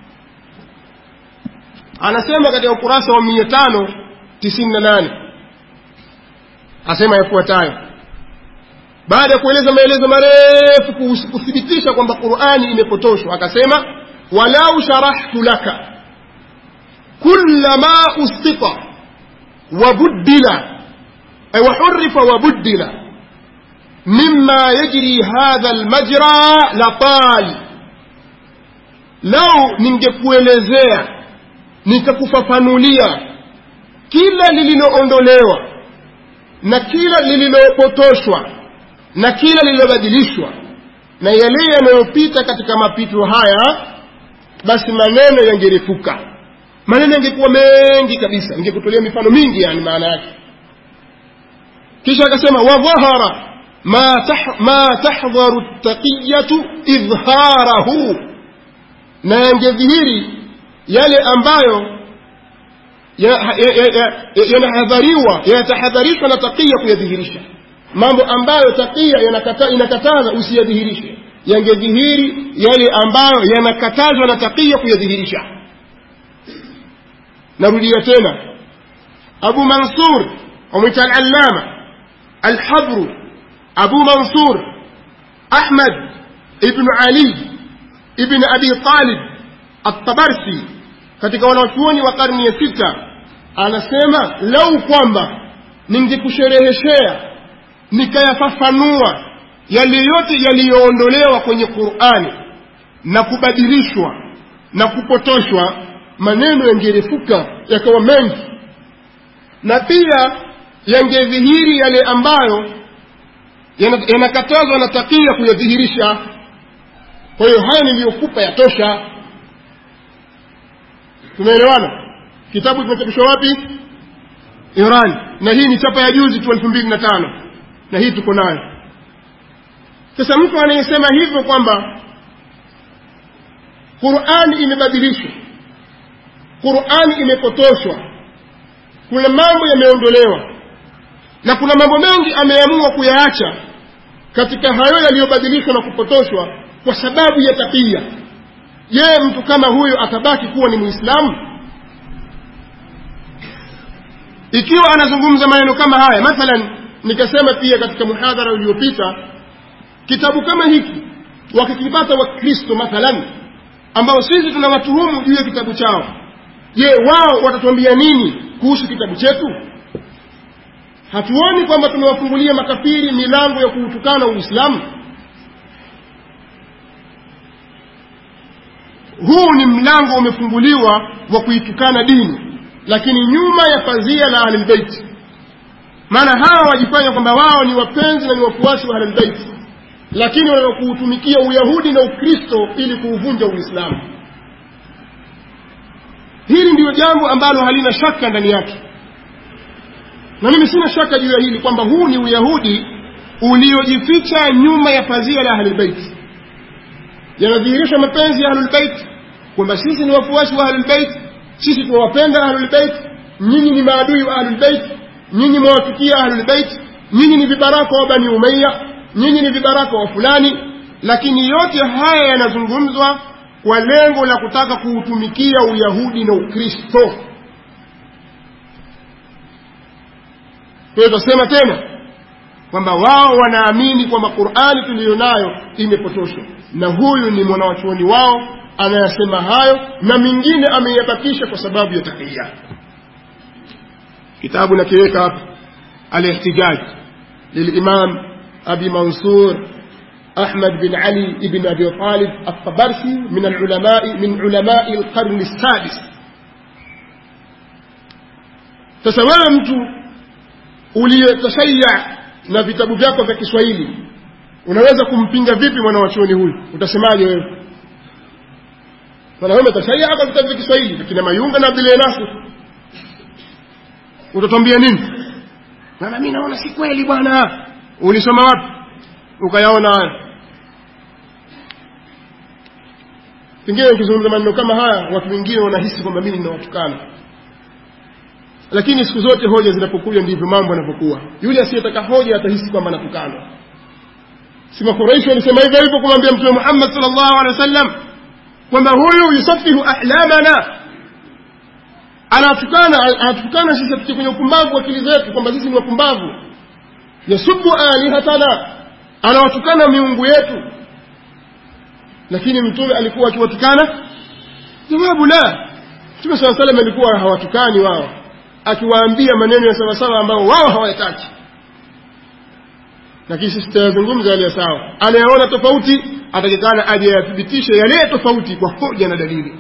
anasema katika ukurasa wa mia tano tisini na nane asema yafuatayo baada ya kueleza maelezo marefu kuthibitisha kwamba qurani imepotoshwa akasema walau sharahtu laka kula ma ustita wabuddila وحرف وبدل مما يجري هذا المجرى لطال لو ningekuelezea nikakufafanulia kila lililoondolewa na kila lililopotoshwa na kila lililobadilishwa na yale yanayopita katika mapito haya basi maneno yangerefuka maneno yangekuwa mengi kabisa ningekutolea mifano mingi yani maana yake kisha akasema wadhahara ma, tah, ma tahdharu taqiyatu idhharahu na yangedhihiri yale ambayo yanahadhariwa yanatahadharishwa na taqiya kuyadhihirisha mambo ambayo taqiya inakataza usiyadhihirishe yangedhihiri yale ambayo yanakatazwa na taqiya kuyadhihirisha narudia tena abu mansur wamwita alallama الحبر أبو منصور أحمد ابن علي ابن أبي طالب الطبرسي katika wanachuoni wa karni ya sita anasema lau kwamba ningekushereheshea nikayafafanua yale yote yaliyoondolewa kwenye qurani na kubadilishwa na kupotoshwa maneno yangerefuka yakawa mengi na pia yangedhihiri yale ambayo yanakatazwa na takia kuyadhihirisha kwa hiyo haya niliyokupa yatosha tumeelewana kitabu kimechapishwa wapi iran na hii ni chapa ya juzi tu elfu mbili na tano na hii tuko nayo sasa mtu anayesema hivyo kwamba qurani imebadilishwa qurani imepotoshwa kuna mambo yameondolewa na kuna mambo mengi ameamua kuyaacha katika hayo yaliyobadilishwa na kupotoshwa kwa sababu ya takia je mtu kama huyo atabaki kuwa ni muislamu ikiwa anazungumza maneno kama haya mathalan nikasema pia katika muhadhara uliopita kitabu kama hiki wakikipata wakristo mathalan ambao sisi tunawatuhumu juu ya kitabu chao je wao watatuambia nini kuhusu kitabu chetu hatuoni kwamba tumewafungulia makafiri milango ya kuutukana uislamu huu ni mlango umefunguliwa wa kuitukana dini lakini nyuma ya pazia la ahlulbeiti maana hawa wajifanya kwamba wao ni wapenzi na ni wafuasi wa ahlulbeiti lakini wanakuutumikia uyahudi na ukristo ili kuuvunja uislamu hili ndiyo jambo ambalo halina shaka ndani yake na mimi sina shaka juu ya hili kwamba huu ni uyahudi uliojificha nyuma ya pazia la ahlulbeiti yanadhihirisha mapenzi ya ahlulbeit kwamba sisi ni wafuasi wa ahlulbeit sisi tunawapenda ahlulbeit nyinyi ni maadui wa ahlulbeit nyinyi mwawachukia ahlulbeit nyinyi ni vibaraka wa bani umaya nyinyi ni vibaraka wa fulani lakini yote haya yanazungumzwa kwa lengo la kutaka kuutumikia uyahudi na ukristo kwa hiyo tutasema tena kwamba wao wanaamini kwamba qurani tuliyo nayo imepotoshwa na huyu ni mwanawachuoni wao anayasema hayo na mingine ameiyabakisha kwa sababu ya takia kitabu nakiweka hapa alihtijaj lilimam abi mansur أحمد بن علي بن أبي طالب الطبرسي من العلماء من علماء القرن السادس تسوى mtu uliyetashaya na vitabu vyako vya Kiswahili unaweza kumpinga vipi mwanawachuoni huyu utasemaje wewe wanaume tashaya kwa vitabu vya Kiswahili kina Mayunga na Abdul Nasir utatwambia nini na mimi naona si kweli bwana ulisoma wapi ukayaona haya pengine ukizungumza maneno kama haya watu wengine wanahisi kwamba mimi ninawatukana lakini siku zote hoja zinapokuja ndivyo mambo yanapokuwa yule asiyetaka hoja atahisi kwamba anatukanwa si makuraishi walisema hivyo hivyo kumwambia mtume muhammad salllahu alehi wasallam kwamba huyu yusafihu ahlamana anatukana anatukana sisi atuke kwenye upumbavu wa akili zetu kwamba sisi ni wapumbavu yasubu alihatana anawatukana miungu yetu lakini mtume alikuwa akiwatukana jawabu la mtume saa salam alikuwa hawatukani wao akiwaambia maneno ya sawasawa ambao wao hawayataki lakini sisi tutayazungumza yale ya sawa anayaona tofauti atakikana aje yathibitishe yale tofauti kwa hoja na dalili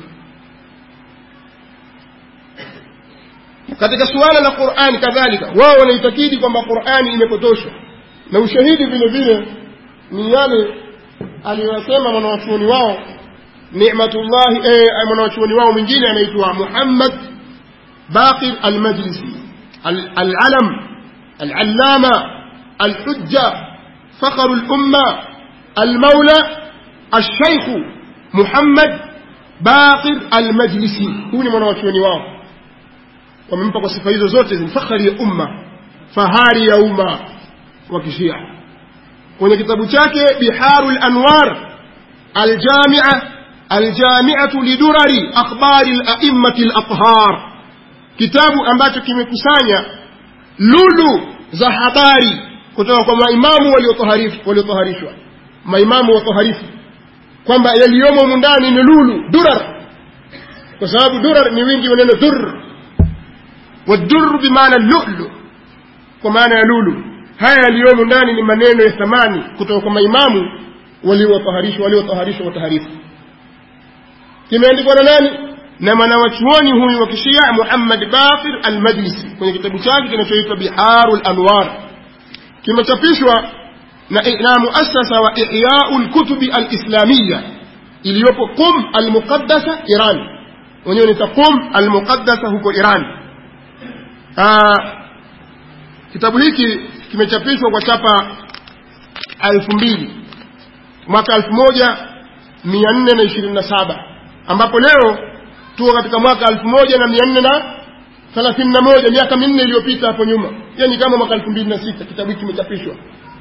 katika suala la qurani kadhalika wao wanaitakidi kwamba qurani imepotoshwa na ushahidi vile vile ni yale aliyosema mwanawachuoni wao nimatullahi eh, mwanawachuoni wao mwingine anaitwa muhammad baqir almajlisi alalam العلامة الحجة فخر الأمة المولى الشيخ محمد باقر المجلسي هو ni mwanawachuoni wao wamempa kwa sifa hizo zote ni fakhari ya umma fahari ya umma wa kishia kwenye kitabu chake biharu lanwar aljamia aljamiatu lidurari akhbari laimati lathhar kitabu ambacho kimekusanya lulu za habari kutoka kwa maimamu waliotoharishwa maimamu watoharifu kwamba yaliyomo mundani ni lulu durar kwa sababu durar ni wingi wa neno dur wadur bimaana lulu kwa maana ya lulu haya yaliyomo ndani ni maneno ya thamani kutoka kwa maimamu waliotoharishwa waliotoharishwa wataharifu kimeandikwa na nani na mwanawachuoni huyu wa kishia muhammad baqir almajlisi kwenye kitabu chake kinachoitwa biharu lanwar kimechapishwa na, na muasasa wa ihyau lkutubi alislamiya iliyopo qum almuqaddasa iran wenyewe nita qum almuqaddasa huko iran Aa, kitabu hiki kimechapishwa kwa chapa elfu mbili mwaka elfu moja mia nne na ishirini na saba ambapo leo tuko katika mwaka elfu moja na mia nne na thelathini na moja miaka minne iliyopita hapo nyuma yani kama mwaka elfu mbili na sita kitabu hiki kimechapishwa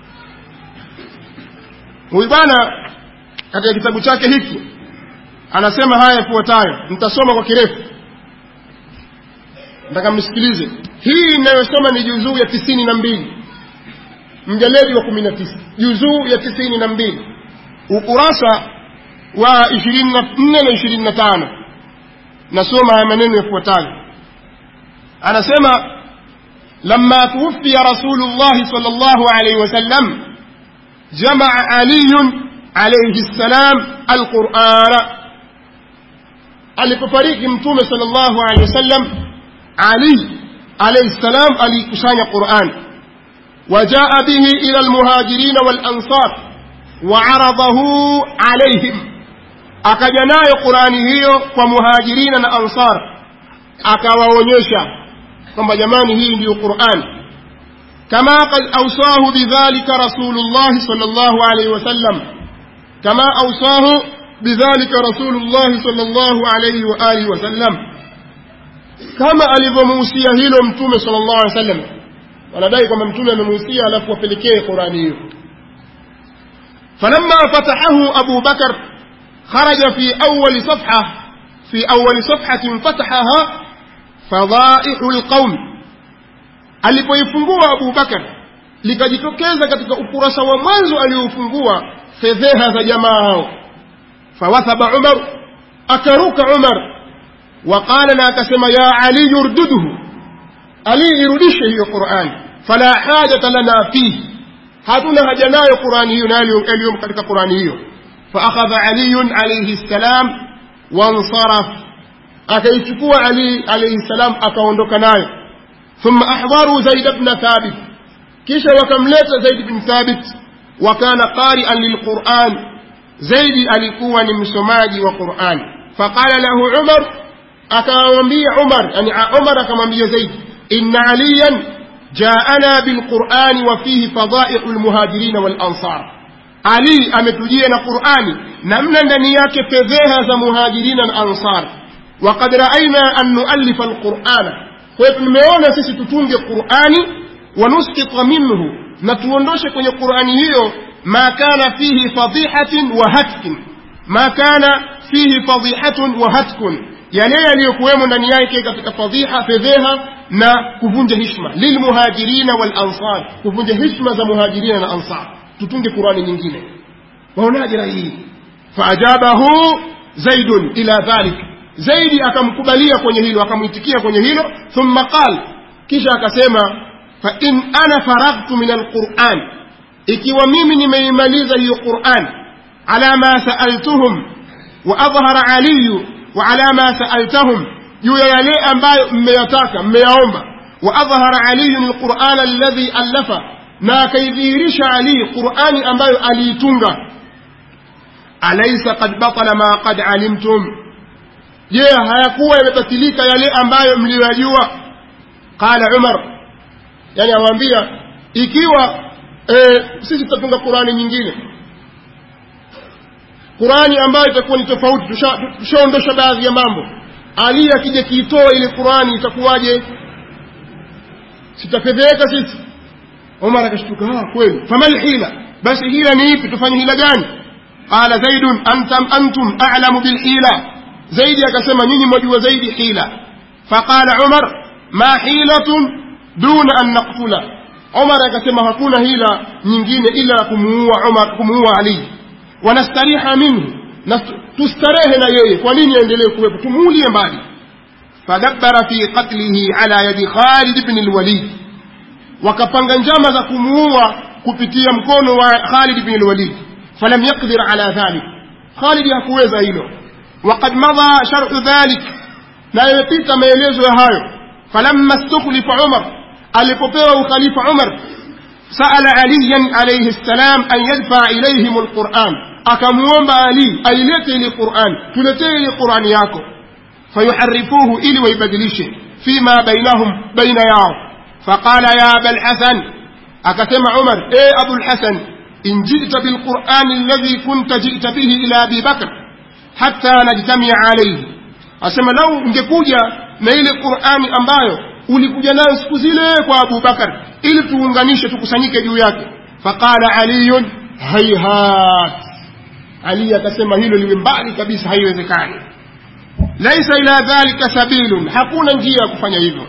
huyu bwana katika kitabu chake hiki anasema haya yafuatayo nitasoma kwa kirefu nataka mnisikilize hii inayosoma ni juzuu ya tisini na mbili mjaledi wa kumi na tisa juzuu ya tisini na mbili ukurasa wa ishirini na nne na ishirini na tano nasoma haya maneno yafuatayo anasema لما توفي رسول الله صلى الله عليه وسلم جمع علي عليه السلام القرآن alipofariki mtume sallallahu alaihi wasallam ali alayhi salam alikusanya Qur'an وجاء به إلى المهاجرين والأنصار وعرضه عليهم akajanayo Qur'ani hiyo kwa muhajirina na ansar akawaonyesha kwamba jamani hii ndiyo Qur'an kama qad awsahu bidhalika rasulullah sallallahu alayhi wasallam kama awsahu bidhalika rasulullah sallallahu alayhi wa alihi wasallam kama alivyomuhusia hilo mtume sallallahu alayhi wasallam wanadai kwamba mtume amemuhusia alafu wapelekee Qur'ani hiyo falamma fatahahu Abu Bakar kharaja fi awali safha fi awali safhatin fatahaha fadhaihu lqaumi alipoifungua abu bakar likajitokeza katika ukurasa wa mwanzo aliofungua fedheha za jamaa hao fawathaba umar akaruka umar waqala na akasema ya ali yurduduhu ali irudishe hiyo qurani fala hajata lana fihi hatuna haja nayo qurani hiyo na yaliyomo katika qurani hiyo faakhadha aliyun alaihi ssalam wansaraf akaichukua ali alaihi ssalam akaondoka nayo thumma ahdharu zaid bna thabit kisha wakamleta zaid bn thabit wakana qarian lilquran zaidi alikuwa ni msomaji wa quran faqala lahu umar akamwambia umar yani umar akamwambia zaid inna aliyan jaana bilqurani wa fihi fadaihu lmuhajirina walansar ali ametujia na qurani namna ndani yake fedheha za muhajirina na ansar وقد رأينا أن نؤلف القرآن فمmeona sisi tutunge Qur'ani ونسقط منه نتوندوش kwenye Qur'ani hiyo ما كان فيه فضيحة وهتك ما كان فيه فضيحة وهتك yale yaliyokuwemo ndani yake katika fadhiha fedheha na kuvunja hishma lilmuhajirina walansar kuvunja hishma za muhajirina na ansar tutunge qurani nyingine waonaje rai hii faajabahu zaidun ila dhalik zaidi akamkubalia kwenye hilo akamwitikia kwenye hilo thumma qal kisha akasema fa in ana faraghtu min alquran ikiwa mimi nimeimaliza hiyo quran ala ma saaltuhum wa adhhara aliyu wa ala ma saaltahum juu ya yale ambayo mmeyataka mmeyaomba wa adhhara aliyun alquran alladhi allafa na akaidhihirisha ali qurani ambayo aliitunga alaysa qad batala ma qad alimtum je hayakuwa yamebatilika yale ambayo mliyoyajua qala umar yani awaambia ikiwa e, sisi tutatunga qurani nyingine qurani ambayo itakuwa ni tofauti tushaondosha baadhi ya mambo ali akija kiitoa ile qurani itakuwaje sitafedheka sisi umar akashtuka ah kweli famal hila basi hila ni ipi tufanye hila gani qala zaidun antum antum a'lamu bil hila zaidi akasema nyinyi mwajua zaidi hila faqala umar ma hilatun duna an naqtula umar akasema hakuna hila nyingine ila kumuua umar kumuua ali wanastariha minhu na tustarehe na yeye kwa nini aendelee kuwepo tumuulie mbali fadabbara fi qatlihi ala yadi khalid ibn alwalid wakapanga njama za kumuua kupitia mkono wa khalid ibn alwalid falam yaqdir ala dhalik khalid hakuweza hilo وقد مضى شرح ذلك na yamepita maelezo ya hayo falamma stukhlifa umar alipopewa ukhalifa umar saala aliyan alayhi ssalam an yadfa ilayhim alquran akamuomba ali ailete ile quran tuletee ile qurani yako fayuharifuhu ili waibadilishe fima bainahum baina yao faqala ya aba lhasan akasema umar e abu lhasan in jita bilqurani alladhi kunta jita bihi ila abi bakr hatta najtamia alayhi asema lau ungekuja na ile qurani ambayo ulikuja nayo siku zile kwa abu bakar ili tuunganishe tukusanyike juu yake faqala aliyun hayhat ali akasema hilo liwe mbali kabisa haiwezekani laisa ila dhalika sabilun hakuna njia ya kufanya hivyo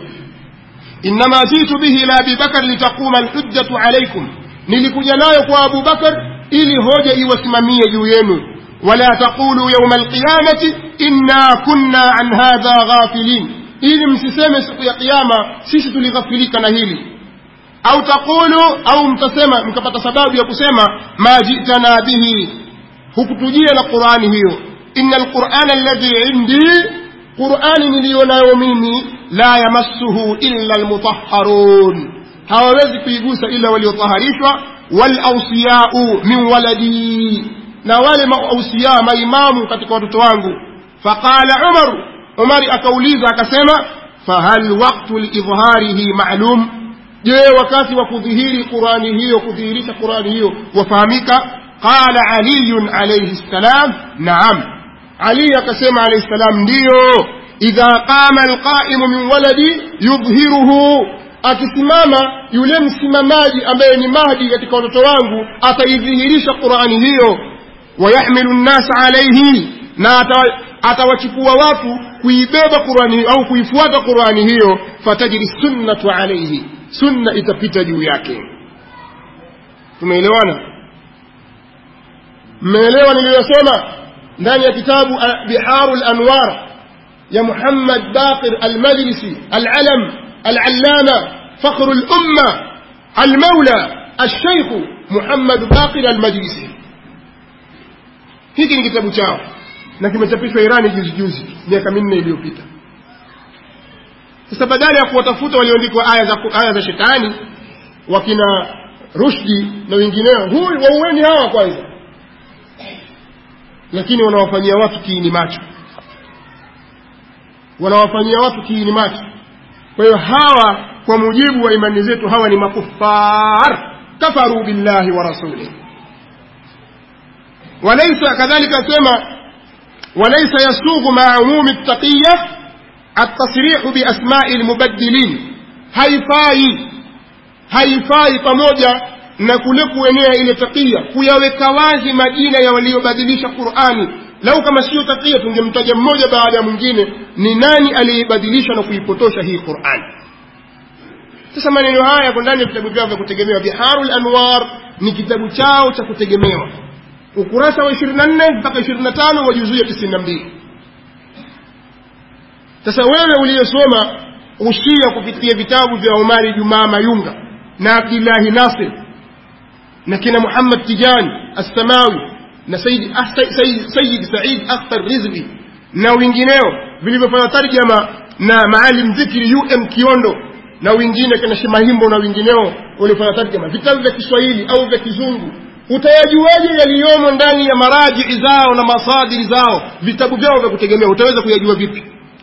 innama jitu bihi ila abi bakar litaquma alhujjatu alaykum nilikuja nayo kwa abu bakar ili hoja iwasimamie juu yenu ولا تقولوا يوم القيامة إنا كنا عن هذا غافلين ili msiseme siku ya kiyama sisi tulighafilika na hili au taqulu au mtasema mkapata sababu ya kusema ma jitana bihi hukutujia na qurani hiyo inna alqurana alladhi indi qurani niliyo nayo mimi la yamassuhu illa almutahharun hawawezi kuigusa ila waliotaharishwa walausiyau min waladi na wale mausia maimamu katika watoto wangu faqala umar umari akauliza akasema fahal waktu liidhharihi maalum je wakati wa kudhihiri qurani hiyo kudhihirisha qurani hiyo wafahamika qala aliyun alayhi ssalam naam ali akasema alayhi ssalam ndiyo idha qama alqaimu min waladi yudhhiruhu akisimama yule msimamaji ambaye ni mahdi katika watoto wangu ataidhihirisha qurani hiyo wayahmilu nnasa alaihi na atawachukua watu kuibeba qurani au kuifuata qurani hiyo fatajri sunnatu alaihi sunna itapita juu yake tumeelewana mmeelewa niliyosema ndani ya kitabu biharu lanwar ya muhammad baqir almajlisi alalam alallama fakhru lumma almaula alsheikhu muhammad baqir almajlisi hiki ni kitabu chao na kimechapishwa irani juzi juzi miaka minne iliyopita sasa badala ya kuwatafuta walioandikwa aya za, aya za shetani wakina rushdi na wengineo huyu waueni hawa kwanza lakini wanawafanyia watu kiini macho wanawafanyia watu kiini macho kwa hiyo hawa kwa mujibu wa imani zetu hawa ni makufar kafaru billahi wa rasulih walaysa kadhalika sema وليس يسوغ مع عموم التقية التصريح بأسماء المبدلين haifai haifai pamoja na kule kuenea ile takia kuyaweka wazi majina ya waliobadilisha qurani lau kama siyo takia tungemtaja mmoja baada ya mwingine ni nani aliyeibadilisha na kuipotosha hii qurani sasa maneno haya yako ndani ya vitabu vyao vya kutegemewa biharu lanwar ni kitabu chao cha kutegemewa ukurasa wa ishirini na nne mpaka ishirini na tano wa juzuu ya tisini na mbili sasa wewe uliyesoma ushia kupitia vitabu vya umari jumaa mayunga na abdillahi nasir na kina muhammad tijani assamawi na sayid, ah, sayid, sayid said akhtar rizvi na wengineo vilivyofanya tarjama na maalim dhikri um kiondo na wengine kina shemahimbo na wengineo waliofanya tarjama vitabu vya kiswahili au vya kizungu utayajuaje yaliyomo ndani ya marajii zao na masadiri zao vitabu vyao vya kutegemea utaweza kuyajua vipi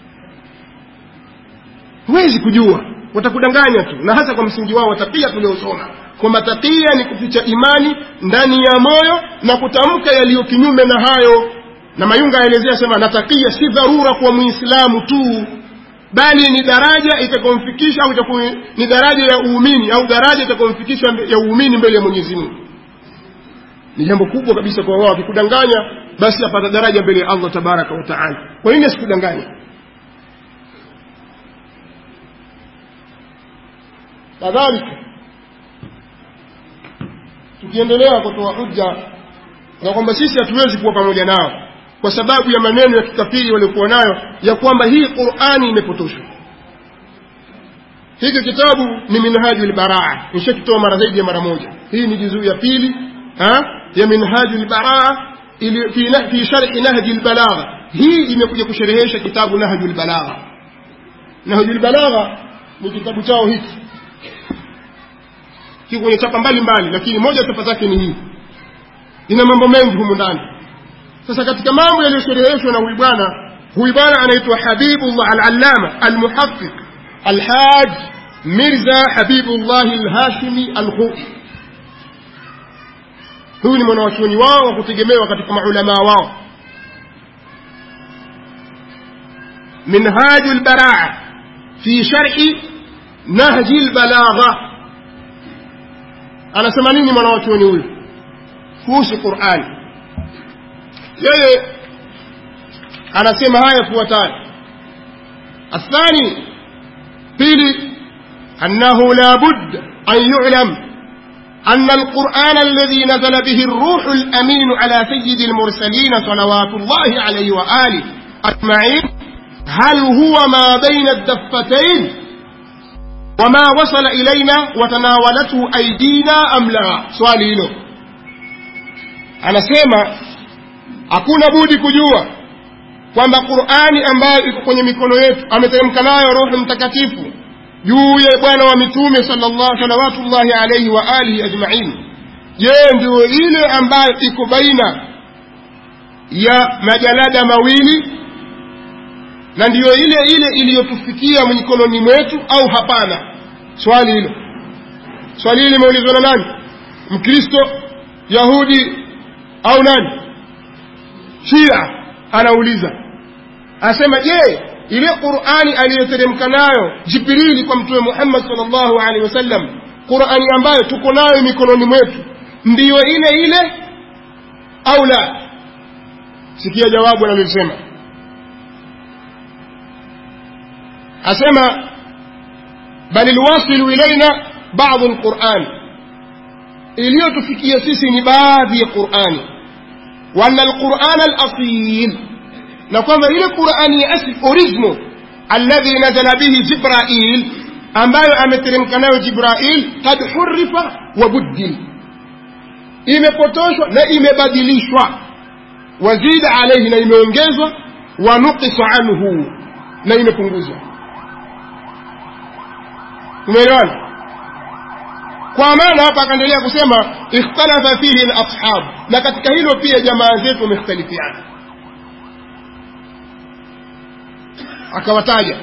huwezi kujua watakudanganya tu na hasa kwa msingi wao watakia tuliosoma kwamba takia ni kuficha imani ndani ya moyo na kutamka yaliyo kinyume na hayo na mayunga aelezea sema na takia si dharura kwa muislamu tu bali ni daraja itakomfikisha au ni daraja ya uumini au daraja itakomfikisha ya uumini mbele ya mwenyezi mungu ni jambo kubwa kabisa kwa wao akikudanganya basi apata daraja mbele ya allah tabaraka wa taala kwa nini asikudanganya kadhalika tukiendelea kutoa hujja na kwamba sisi hatuwezi kuwa pamoja nao kwa sababu ya maneno ya kikafiri waliokuwa nayo ya kwamba hii qurani imepotoshwa hiki kitabu ni minhaju lbaraa nishakitoa mara zaidi ya mara moja hii ni juzuu ya pili ha? ya minhaju lbaraa fi, fi shari nahji lbalagha hii imekuja kusherehesha kitabu nahju lbalagha nahju lbalagha ni kitabu chao hiki kiko kwenye chapa mbalimbali lakini moja chapa zake ni hii ina mambo mengi humu ndani sasa katika mambo yaliyoshereheshwa na huyu bwana huyu bwana anaitwa habibullah alallama almuhaqiq alhaj mirza habibullah alhashimi alhui huyu ni mwanawachuoni wao wa kutegemewa katika maulamaa wao minhaju lbaraa fi sharhi nahji lbalagha anasema nini mwanawachuoni huyu kuhusu qurani yeye anasema haya yafuatayo الثاني pili أنه لا بد أن يعلم أن القرآن الذي نزل به الروح الأمين على سيد المرسلين صلوات الله عليه وآله أجمعين هل هو ما بين الدفتين وما وصل إلينا وتناولته أيدينا أم لا swali hilo anasema hakuna budi kujua kwamba qurani ambayo iko kwenye mikono yetu ameteremka nayo roho mtakatifu juu ya bwana wa mitume salawatullahi alaihi wa alihi ajmain je ndio ile ambayo iko baina ya majalada mawili na ndiyo ile ile iliyotufikia mikononi mwetu au hapana swali hilo swali hili limeulizwa na nani mkristo yahudi au nani shia anauliza anasema je ile qurani aliyoteremka nayo jibrili kwa mtume muhammad salllahu alehi wasallam qurani ambayo tuko nayo mikononi mwetu ndiyo ile ile au la sikia jawabu analolisema asema bal lwasilu ilaina badu lquran iliyotufikia sisi ni baadhi ya qurani waana alquran alasil na kwamba ile qurani ya asli original alladhi nazala bihi jibrail ambayo ameteremka nayo jibrail kad hurifa wa buddil imepotoshwa na imebadilishwa wazida alaihi na imeongezwa wa nukisa anhu na imepunguzwa umeelewana kwa maana hapa akaendelea kusema ikhtalafa fihi lashab na katika hilo pia jamaa zetu wamekhtalifiana akawataja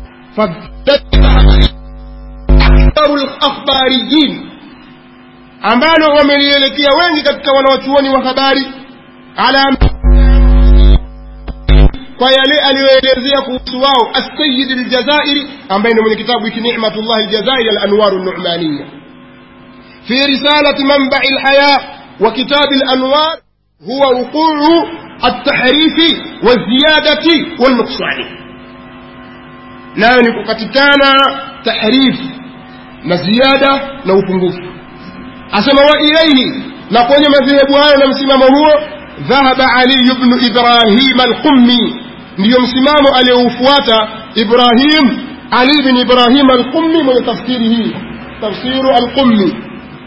aktharu lakhbariyin ambalo wamelielekea wengi katika wanawachuoni wa habari ala kwa yale aliyoelezea kuhusu wao assayid aljazairi ambaye ni mwenye kitabu hiki ni'matullah aljazairi alanwaru numaniya في رسالة منبع الحياة وكتاب الأنوار هو وقوع التحريف والزيادة والنقصان لا نكتكانا تحريف نزيادة لو فنقوف أسمى وإليه نقول مذهب هذا مسمام هو ذهب علي بن إبراهيم القمي ndio msimamo aliyoufuata ibrahim ali bin ibrahim alqummi mwenye tafsiri hii tafsiru alqummi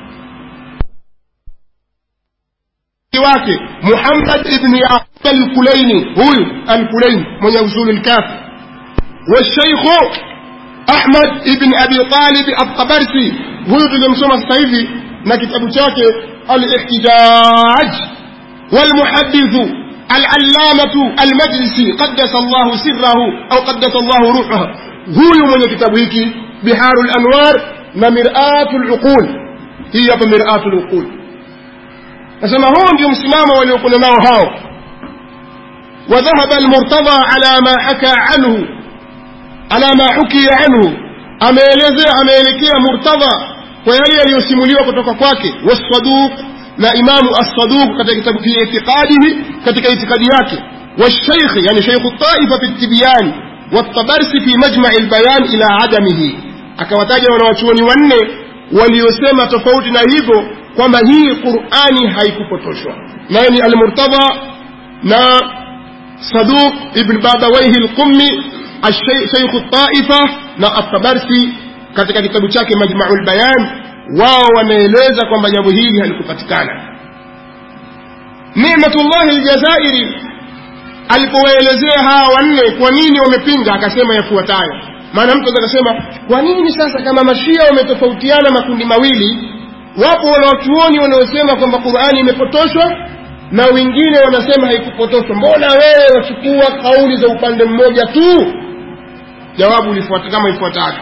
wake muhammad ibn yaqub alkulaini huyu alkulaini mwenye usulu lkafi washeikhu ahmad ibn abi talib altabarsi huyu tulimsoma sasa hivi na kitabu chake alihtijaj walmuhadithu العلامة المجلسي قدس الله سره أو قدس الله روحه هو من كتاب هيك بحار الأنوار ومرآة العقول هي مرآة العقول nasema huu ndio msimamo waliokuwa nao hao وذهب المرتضى على ما حكى عنه على ما حكي عنه ameelezea ameelekea murtadha kwa yale yaliyosimuliwa kutoka kwake wasaduq na imamu assaduq katika kitabu fi itiqadihi katika itikadi yake والشيخ يعني شيخ الطائفة في التبيان والطبرسي في مجمع البيان إلى عدمه akawataja wanawachuoni wanne waliosema tofauti na hivyo kwamba hii qurani haikupotoshwa naye ni almurtadha na saduq ibn babawaihi lqummi sheikhu taifa na atabarsi katika kitabu chake majmau lbayan wao wanaeleza kwamba jambo hili halikupatikana nimatullahi ljazairi alipowaelezea hawa wanne kwa nini wamepinga akasema yafuatayo maana mtu akasema kwa nini sasa kama mashia wametofautiana makundi mawili wapo wanaochuoni wanaosema kwamba qurani imepotoshwa na wengine wanasema haikupotoshwa mbona wewe wachukua kauli za upande mmoja tu jawabu lifuata kama ifuatavyo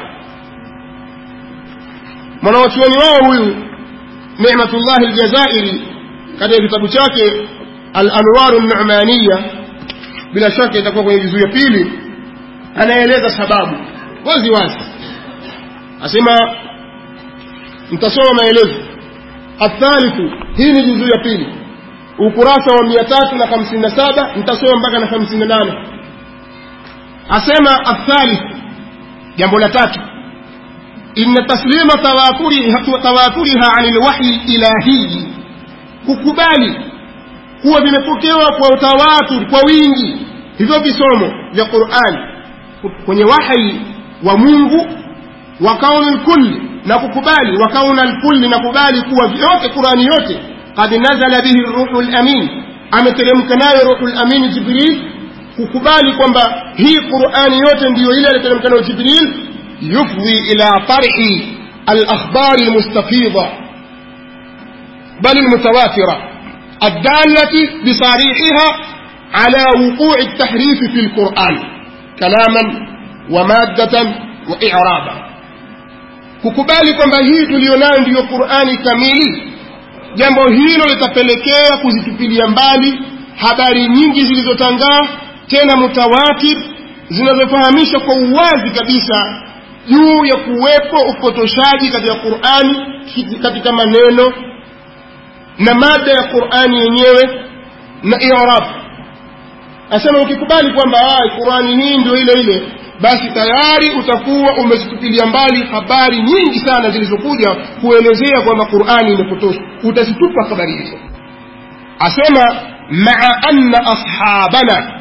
mwanawachuoni wao huyu nematullahi ljazairi katika kitabu chake alanwaru numaniya bila shaka itakuwa kwenye juzuu ya pili anaeleza sababu wazi wazi asema mtasoma maelezo athalithu hii ni juzuu ya pili ukurasa wa mia tatu na hamsini na saba mtasoma mpaka na hamsini na nane asema athalith jambo la tatu inna taslima tawaturiha ani lwahyi ilahiyi kukubali kuwa vimepokewa kwa utawatur kwa wingi hivyo visomo vya qurani kwenye wahyi wa mungu wa kauni lkulli na kukubali wa kauna lkulli na kubali kuwa vyote qurani yote qad nazala bihi ruhu lamin ameteremka nayo ruhu lamin jibril kukubali kwamba hii qurani yote ndiyo ile aliyoteremka nayo jibril yufdhi ila tarhi alakhbari lmustafidha bal lmutawatira الدالة بصريحها على وقوع التحريف في القرآن كلاما ومادة وإعرابا kukubali kwamba hii tuliyonayo ndiyo qurani kamili jambo hilo litapelekea kuzitupilia mbali habari nyingi zilizotangaa tena mutawatir zinazofahamisha kwa uwazi kabisa juu ya kuwepo upotoshaji katika qurani katika maneno na mada ya qurani yenyewe na irab asema ukikubali kwamba qurani hii ndio ile ile basi tayari utakuwa umezitupilia mbali habari nyingi sana zilizokuja kuelezea kwamba qurani imepotoshwa utazitupa habari hizo asema maa anna ashabana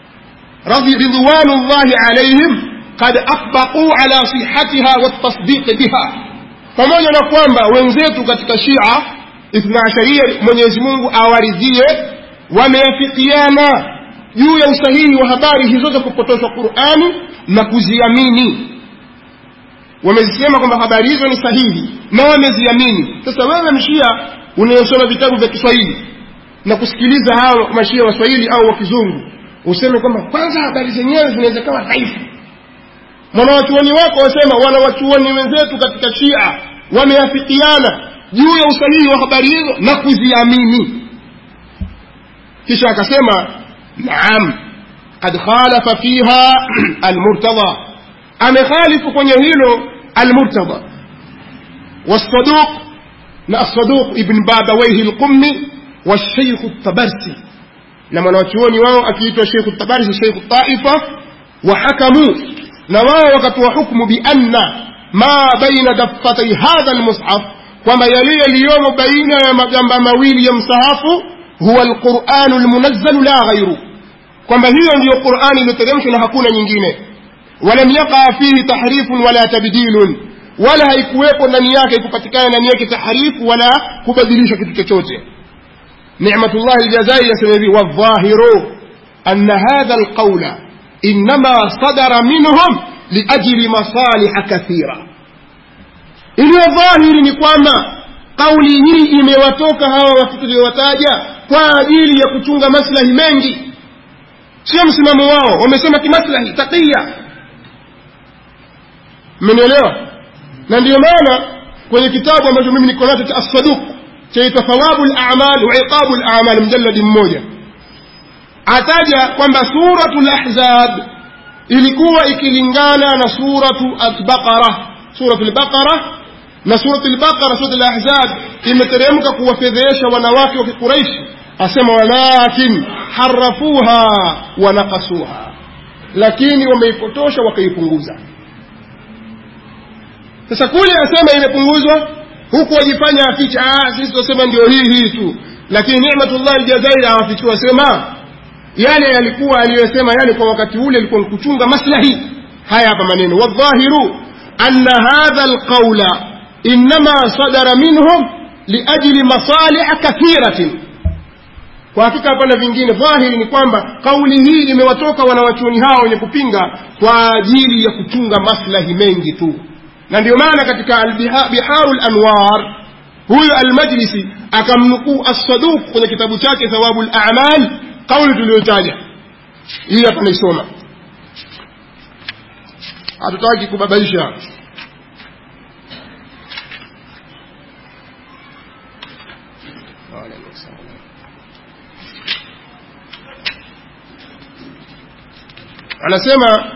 ridwanu llahi alaihim qad atbaquu ala sihatiha waltasdiqi biha pamoja na kwamba wenzetu katika shia ithna asharia mwenyezi mungu awaridhie wameafikiana juu ya usahihi wa habari hizo za kupotoshwa qurani na kuziamini wamezisema kwamba habari hizo ni sahihi na wameziamini sasa wewe mshia unayosoma vitabu vya kiswahili na kusikiliza hao mashia waswahili au wa kizungu useme kwamba kwanza habari zenyewe zinaweza kawa dhaifu mwanawachuoni wako wasema wanawachuoni wenzetu katika shia wameafikiana juu ya usahihi wa habari hizo na kuziamini kisha akasema naam qad khalafa fiha almurtada amekhalifu kwenye hilo almurtada والصدوق na الصدوق ابن بابويه القمي والشيخ الطبرسي لما نواتيوني واو أكيد الشيخ الطبرسي الشيخ الطائفة وحكموا نواو وكتوا حكم بأن ما بين دفتي هذا المصحف وما يلي اليوم بين مجنب مويل يمصحف هو القرآن المنزل لا غيره kwamba hiyo ndiyo qurani iliyoteremshwa na hakuna nyingine walam yaqa fihi tahrifun wala tabdilun wala haikuwepo ndani yake ikupatikana ndani yake tahrifu wala kubadilisha kitu chochote ni'matullah aljazairi yasema hivi wadhahiru anna hadha alqawla inma sadara minhum liajli masaliha kathira iliyo dhahiri ni kwamba kauli hii imewatoka hawa watu tuliowataja kwa ajili ya kuchunga maslahi mengi sio msimamo wao wamesema kimaslahi taqiya mmenielewa na ndiyo maana kwenye kitabu ambacho mimi niko nacho cha assaduq chaitwa thawabu lamal wa iqabu lamal mjaladi mmoja ataja kwamba suratu lahzab ilikuwa ikilingana na suratu albaqara suratu lbaqara na suratu lbaqara suratu lahzab imeteremka kuwafedhesha wanawake wa kiquraishi asema walakin harafuha wa nakasuha lakini wameipotosha wakaipunguza sasa kule asema imepunguzwa huku wajifanya aficha sisi tunasema ndio hii hii tu lakini nimatullah aljazairi awafichua asema yale yalikuwa aliyosema yale kwa wakati ule ilikuwa ni kuchunga maslahi haya hapa maneno wadhahiru anna hadha alqaula inma sadara minhum liajli masalih kathiratin kwa hakika hapana vingine dhahiri ni kwamba kauli hii imewatoka wanawachuoni hao wenye kupinga kwa ajili ya kuchunga maslahi mengi tu na ndio maana katika biharu lanwar huyu almajlisi akamnukuu assaduq kwenye kitabu chake thawabu lamal kauli tuliyotaja hii hapa naisoma hatutaki kubabaisha anasema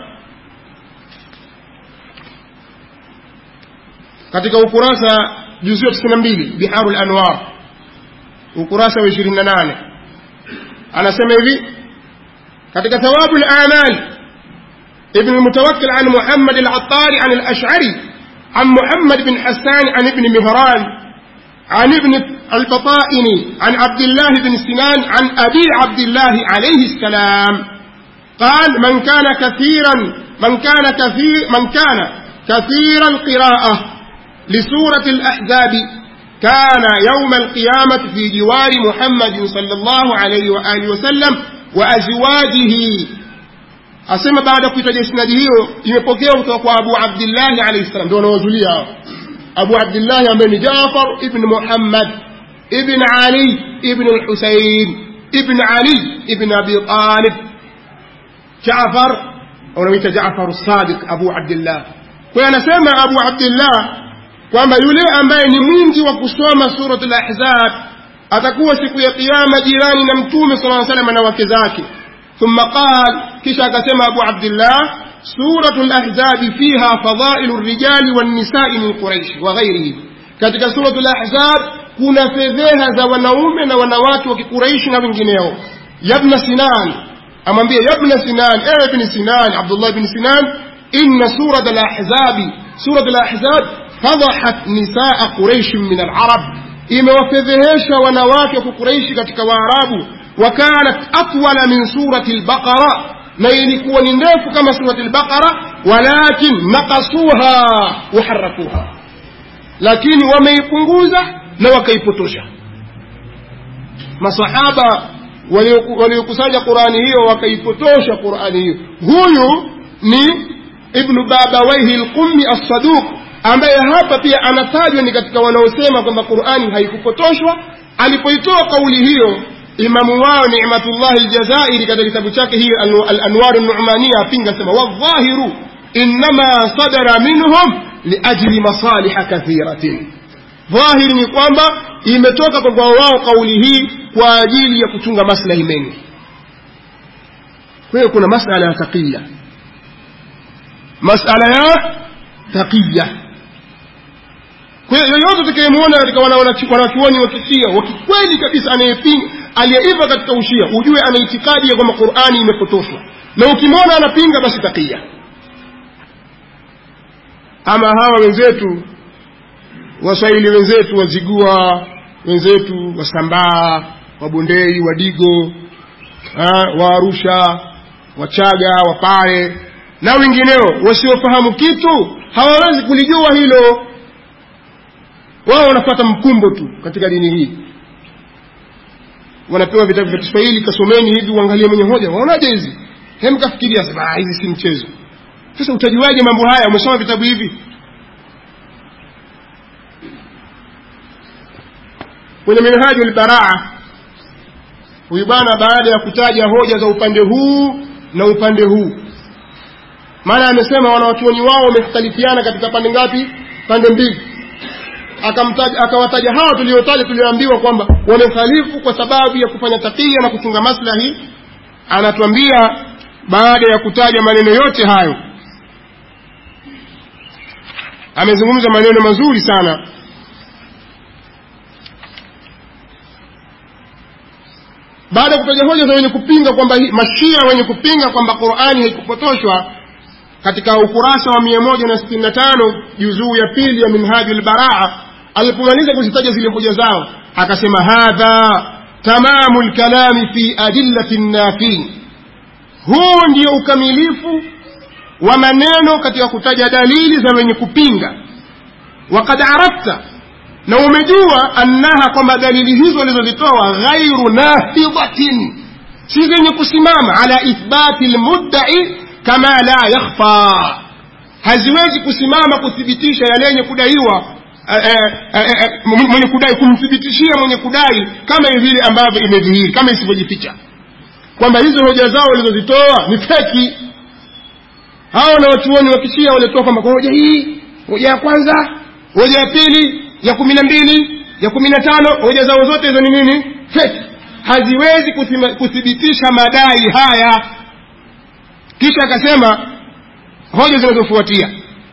katika ukurasa juzu ya tisini na mbili biharu lanwar ukurasa wa ishirini na nane anasema hivi katika thawabu lamal ابن المتوكل عن محمد العطاري عن الأشعري عن محمد بن حسان عن ابن مهران عن ابن البطائني عن عبد الله بن سنان عن أبي عبد الله عليه السلام قال من كان كثيرا من كان كثير من كان كثير القراءة لسورة الأحزاب كان يوم القيامة في جوار محمد صلى الله عليه وآله وسلم وأزواجه asema baada ya kuitaja isnadi hiyo imepokewa kutoka kwa abu abdillahi alaihi salam ndio wanaozulia hao abu abdillahi ambaye ni jafar ibn muhammad ibn ali ibn lhusain ibn ali ibn abi talib jafar unamwita jafar sadiq abu abdillah kwa anasema abu abdillah kwamba yule ambaye ni mwingi wa kusoma surat lahzab atakuwa siku ya kiama jirani na mtume sala salam na wake zake ثم قال كشا كسم أبو عبد الله سورة الأحزاب فيها فضائل الرجال والنساء من قريش وغيرهم katika suratu lahzab kuna fedheha za wanaume na wanawake wa kiquraishi na wengineo yabna sinan amwambie yabna sinan ewe bni sinan abdullah bni sinan inna surat alahzabi surat alahzab fadahat nisaa quraishin min alarab imewafedhehesha wanawake wa kukuraishi katika waarabu wakanat atwala min surati lbaqara na ilikuwa ni ndefu kama surati lbaqara walakin nakasuha waharafuha lakini wameipunguza na wakaipotosha masahaba waliokusanya qurani hiyo wakaipotosha qurani hiyo huyu ni ibnu babawaihi lqummi assaduq ambaye hapa pia anatajwa ni katika wanaosema kwamba qurani haikupotoshwa alipoitoa kauli hiyo imamu wao nimatullahi ljazairi katika kitabu chake hiyo alanwaru numania apinga sema wadhahiru innama sadara minhum liajli masaliha kathiratin dhahiri ni kwamba imetoka kwa wao kauli hii kwa ajili ya kuchunga maslahi mengi kwa hiyo kuna masala ya taqiya masala ya taqiya kwa hiyo yoyote utakayemwona katika wanachuoni wa kishia wakikweli kabisa anayepinga aliyeiva katika ushia ujue ana itikadi ya kwamba qurani imepotoshwa na ukimwona anapinga basi taqiya ama hawa wenzetu waswahili wenzetu wazigua wenzetu wasambaa wabondei wadigo wa arusha wachaga wapare na wengineo wasiofahamu kitu hawawezi kulijua hilo wao wanapata mkumbo tu katika dini hii wanapewa vitabu vya kiswahili kasomeni hivi uangalie mwenye hoja waonaje hizi hem kafikiria sema hizi si mchezo sasa utajuaje mambo haya umesoma vitabu hivi kwenye minhaju lbaraa huyu bwana baada ya kutaja hoja za upande huu na upande huu maana amesema wanawachuoni wao wamekhtalifiana katika pande ngapi pande mbili akawataja hawa tuliotaja tulioambiwa kwamba wamekhalifu kwa sababu ya kufanya takia na kuchunga maslahi anatuambia baada ya kutaja maneno yote hayo amezungumza maneno mazuri sana baada ya kutaja hoja za wenye kupinga kwamba mashia wenye kupinga kwamba qurani haikupotoshwa katika ukurasa wa mia moja na sitini na tano juzuu ya pili ya minhaji lbaraa alipomaliza kuzitaja zile hoja zao akasema hadha tamamu lkalami fi adillati nnafin huu ndio ukamilifu wa maneno katika kutaja dalili za wenye kupinga wakad arafta na umejua annaha kwamba dalili hizo walizozitoa ghairu nafidhatin si zenye kusimama ala ithbati lmuddai kama la yakhfa haziwezi kusimama kuthibitisha yale yenye kudaiwa mwenye kudai kumthibitishia mwenye kudai kama vile ambavyo imedhihiri kama isivyojificha kwamba hizo hoja zao walizozitoa ni feki hao na wachuoni wa kishia walitoa kwamba kwa hoja hii hoja ya kwanza hoja ya pili ya kumi na mbili ya kumi na tano hoja zao zote hizo ni nini feki haziwezi kuthibitisha madai haya kisha akasema hoja zinazofuatia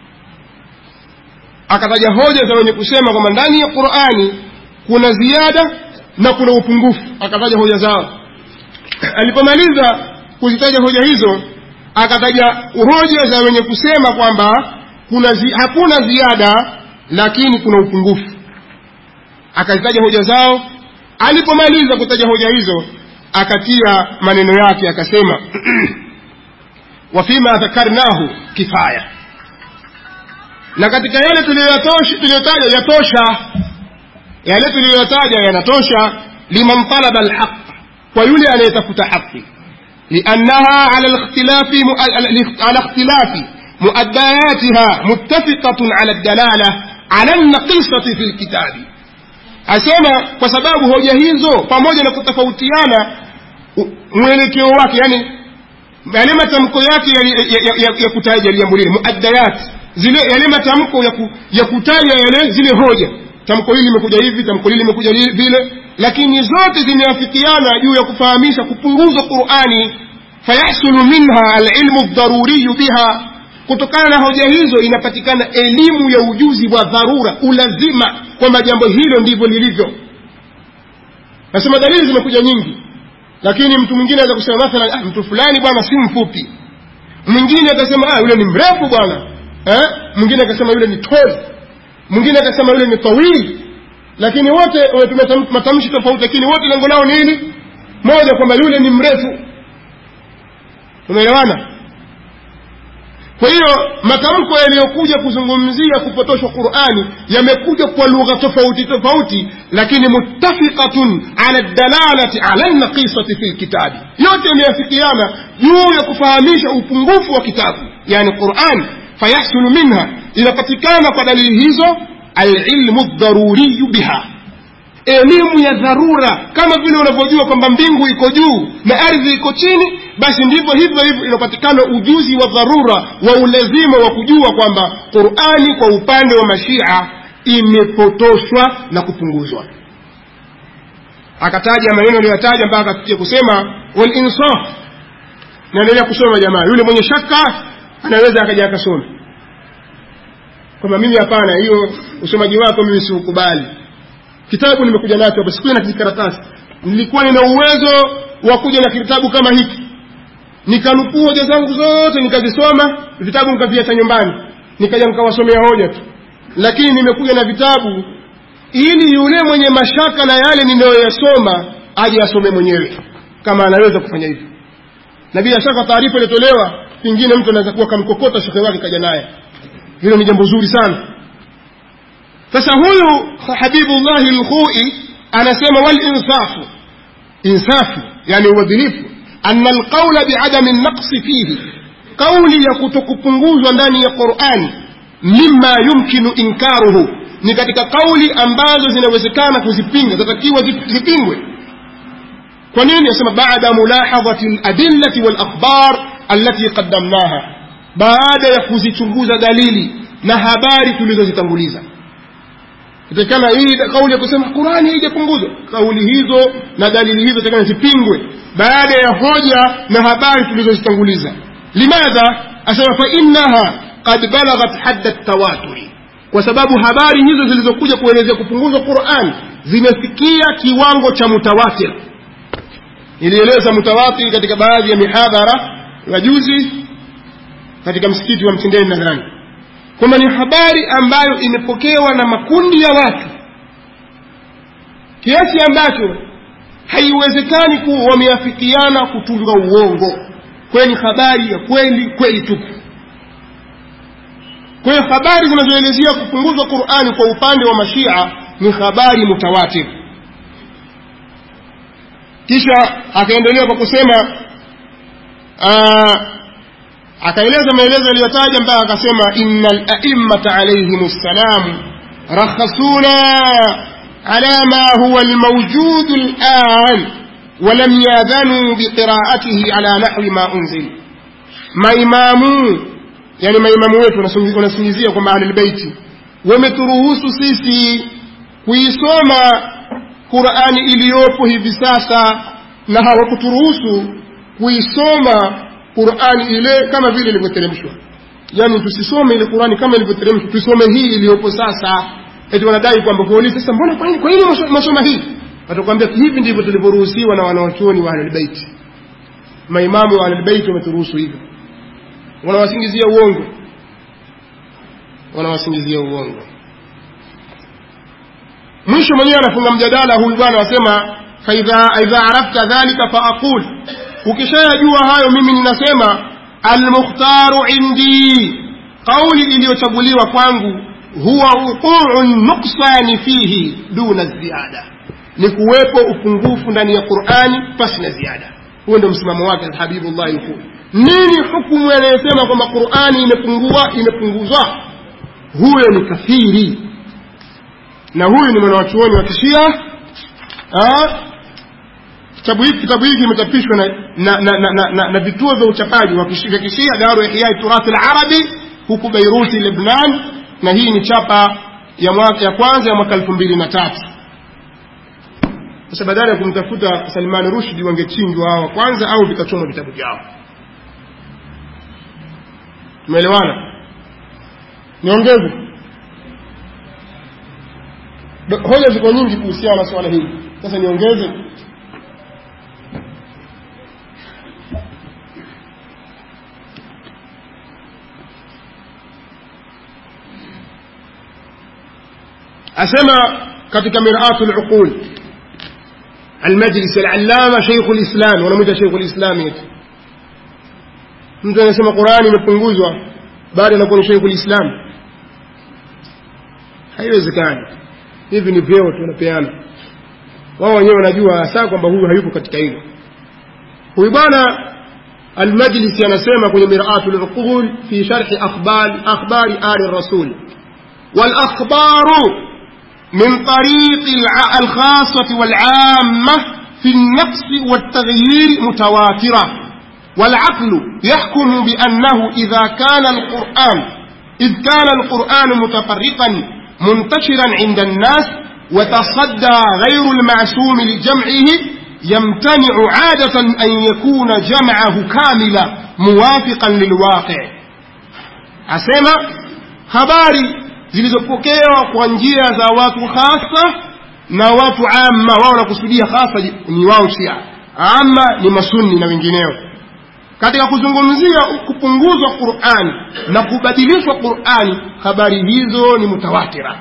akataja hoja za wenye kusema kwamba ndani ya qurani kuna ziada na kuna upungufu akataja hoja zao alipomaliza kuzitaja hoja hizo akataja hoja za wenye kusema kwamba kuna zi, hakuna ziada lakini kuna upungufu akazitaja hoja zao alipomaliza kutaja hoja hizo akatia maneno yake akasema wafima dhakarnahu kifaya na katika yale tuliyotaja yatosha yale tuliyotaja yanatosha liman talaba alhaq kwa yule anayetafuta haki liannaha ala الاختلاف على اختلاف مؤدياتها متفقة على الدلالة على النقيصة في الكتاب asema kwa sababu hoja hizo pamoja na kutofautiana mwelekeo wake yani yale matamko yake ya, ya, ya, ya kutaja jambo lile muaddayat zile yale matamko ya, ku, ya kutaja yale zile hoja tamko hili limekuja hivi tamko hili limekuja vile lakini zote zimeafikiana juu ya kufahamisha kupunguzwa qurani fayahsulu minha alilmu ldharuriyu biha kutokana na hoja hizo inapatikana elimu ya ujuzi wa dharura ulazima kwamba jambo hilo ndivyo lilivyo nasema dalili zimekuja nyingi lakini mtu mwingine aweza kusema mathalan ah, mtu fulani bwana si mfupi mwingine akasema ah, yule ni mrefu bwana eh? mwingine akasema yule ni tall mwingine akasema yule ni tawili lakini wote wametumia matamshi tofauti lakini wote lengo lao nini moja kwamba yule ni mrefu umeelewana kwa hiyo matamko yaliyokuja kuzungumzia kupotoshwa qurani yamekuja kwa lugha tofauti tofauti lakini muttafiqatun ala dalalati ala naqisati fi lkitabi yote yameafikiana juu ya kufahamisha upungufu wa kitabu yani qurani fayahsulu minha inapatikana kwa dalili hizo alilmu ldharuriyu biha elimu ya dharura kama vile unavyojua kwamba mbingu iko juu na ardhi iko chini basi ndivyo hivyo hivyo inapatikana ujuzi wa dharura wa ulazima wa kujua kwamba qurani kwa upande wa mashia imepotoshwa na kupunguzwa akataja maneno aliyoyataja mpaka akafikia kusema walinsaf naendelea kusoma jamaa yule mwenye shaka anaweza akaja akasoma kwamba mimi hapana hiyo usomaji wako mimi siukubali kitabu nimekuja nacho hapa sikuja na kijikaratasi nilikuwa nina uwezo wa kuja na kitabu kama hiki nikanukuu hoja zangu zote nikazisoma vitabu nikaviacha nyumbani nikaja nikawasomea hoja tu lakini nimekuja na vitabu ili yule mwenye mashaka na yale ninayoyasoma aje asome mwenyewe kama anaweza kufanya hivyo na bila shaka taarifa iliyotolewa pengine mtu anaweza kuwa kamkokota shekhe wake kaja naye hilo ni jambo zuri sana sasa huyu habibullahi lkhui anasema walinsafu insafu yani uadilifu ana alqaula biadami naqsi fihi kauli ya kutokupunguzwa ndani ya qurani mima yumkinu inkaruhu ni katika kauli ambazo zinawezekana kuzipinga zatakiwa zipingwe kwa nini asema bada mulahadhati ladillati walakhbar allati qaddamnaha baada ya kuzichunguza dalili na habari tulizozitanguliza itakana hii kauli ya kusema qurani haijapunguzwa kauli hizo na dalili hizo itakana zipingwe baada ya hoja na habari tulizozitanguliza limadha asema fainaha qad balaghat hadda tawaturi kwa sababu habari hizo zilizokuja kuelezea kupunguzwa quran zimefikia kiwango cha mutawatir ilieleza mutawatir katika baadhi ya mihadhara ya juzi katika msikiti wa mtindeni nadhani kwamba ni habari ambayo imepokewa na makundi ya watu kiasi ambacho haiwezekani kuwa wameafikiana kutunga uongo kwayo ni habari ya kweli kweli tupu kwa hiyo habari zinazoelezea kupunguzwa qurani kwa upande wa mashia ni habari mutawatir kisha akaendelea kwa kusema akaeleza maelezo aliyotaja mpaka akasema inna laimata alaihim ssalam rakhasuna ala ma huwa almawjudu lan ولم ياذنوا بقراءته على نحو ما أنزل maimamu yani maimamu wetu wanasingizia kwamba ahlulbeiti wameturuhusu sisi kuisoma qurani iliyopo hivi sasa na hawakuturuhusu kuisoma qurani ile kama vile ilivyoteremshwa yaani tusisome ile qurani kama ilivyoteremshwa tusome hii iliyopo sasa eti wanadai kwamba kuuliza sasa mbona kwa nini kwa nini masoma hii watakwambia hivi ndivyo tulivyoruhusiwa na wanawachuoni wa ahlulbeiti maimamu wa ahlulbeiti wameturuhusu hivyo wanawasingizia uongo wanawasingizia uongo mwisho mwenyewe anafunga mjadala huyu bwana wasema faidha idha arafta dhalika faaqul ukishayajua hayo mimi ninasema almukhtaru indi qauli iliyochaguliwa kwangu huwa uquu nuksani fihi duna ziada ni kuwepo upungufu ndani ya qurani pasi na ziada huo ndio msimamo wake habibullahi lkuu nini hukumu anayesema kwamba qurani imepungua imepunguzwa huyo ni kafiri na huyu ni mwanawachuoni wa kishia kitabu hiki kitabu hiki kimechapishwa na, na, na, na, na, na, na vituo vya uchapaji vya kishia daru ihyai turathi larabi huku beiruti lebnan na hii ni chapa ya, mwaka, ya kwanza ya mwaka elfu mbili na tatu sasa badala ya kumtafuta salmani rushdi wangechinjwa hao wa kwanza au vikachomwa vitabu vyao tumeelewana niongeze hoja ziko nyingi kuhusiana na swala hili sasa niongeze asema katika miratu luqul almajlis alallama sheikhu lislam wanamwita sheikhu lislami eti mtu anasema qurani imepunguzwa bado anakuwa ni sheikhu lislam haiwezekani hivi ni vyeo tunapeana wao wenyewe wanajua hasa kwamba huyu hayupo katika hilo huyu bwana المجلس ينسمى كل مرآة العقول في شرح أخبار أخبار آل الرسول والأخبار من طريق الخاصة والعامة في النقص والتغيير متواترة والعقل يحكم بأنه إذا كان القرآن إذ كان القرآن متفرقا منتشرا عند الناس وتصدى غير المعصوم لجمعه يمتنع عادة أن يكون جمعه كاملا موافقا للواقع أسمع habari zilizopokewa kwa njia za watu hasa na watu amma wao wanakusudia hasa ni wao shia amma ni masunni na wengineo katika kuzungumzia kupunguzwa qurani na kubadilishwa qurani habari hizo ni mutawatira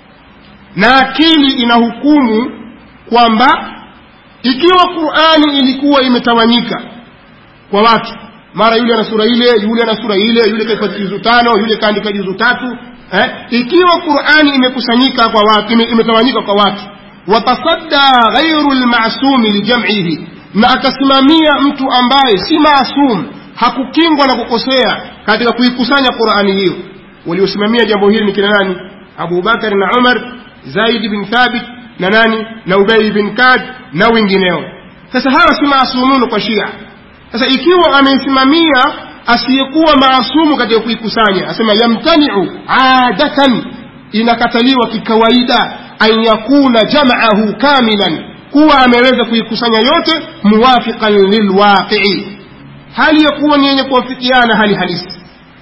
na akili inahukumu kwamba ikiwa qurani ilikuwa imetawanyika kwa watu mara yule ana sura ile yule ana sura ile yule kaifata juzu tano yule kaandika juzu tatu eh? ikiwa qurani imekusanyika kwa watu ime, imetawanyika kwa watu watasadda ghairu lmasumi lijamihi na akasimamia mtu ambaye si maasum hakukingwa na kukosea katika kuikusanya qurani hiyo waliosimamia jambo hili ni kina nani abubakari na umar zaidi bin thabit na nani na ubei bin kad na wengineo sasa hawa si maasumunu kwa shia sasa ikiwa ameisimamia asiyekuwa maasumu katika kuikusanya asema yamtaniu adatan inakataliwa kikawaida an yakuna jamaahu kamilan kuwa ameweza kuikusanya yote muwafiqan lilwaqii hali ya kuwa ni yenye kuwafikiana hali halisi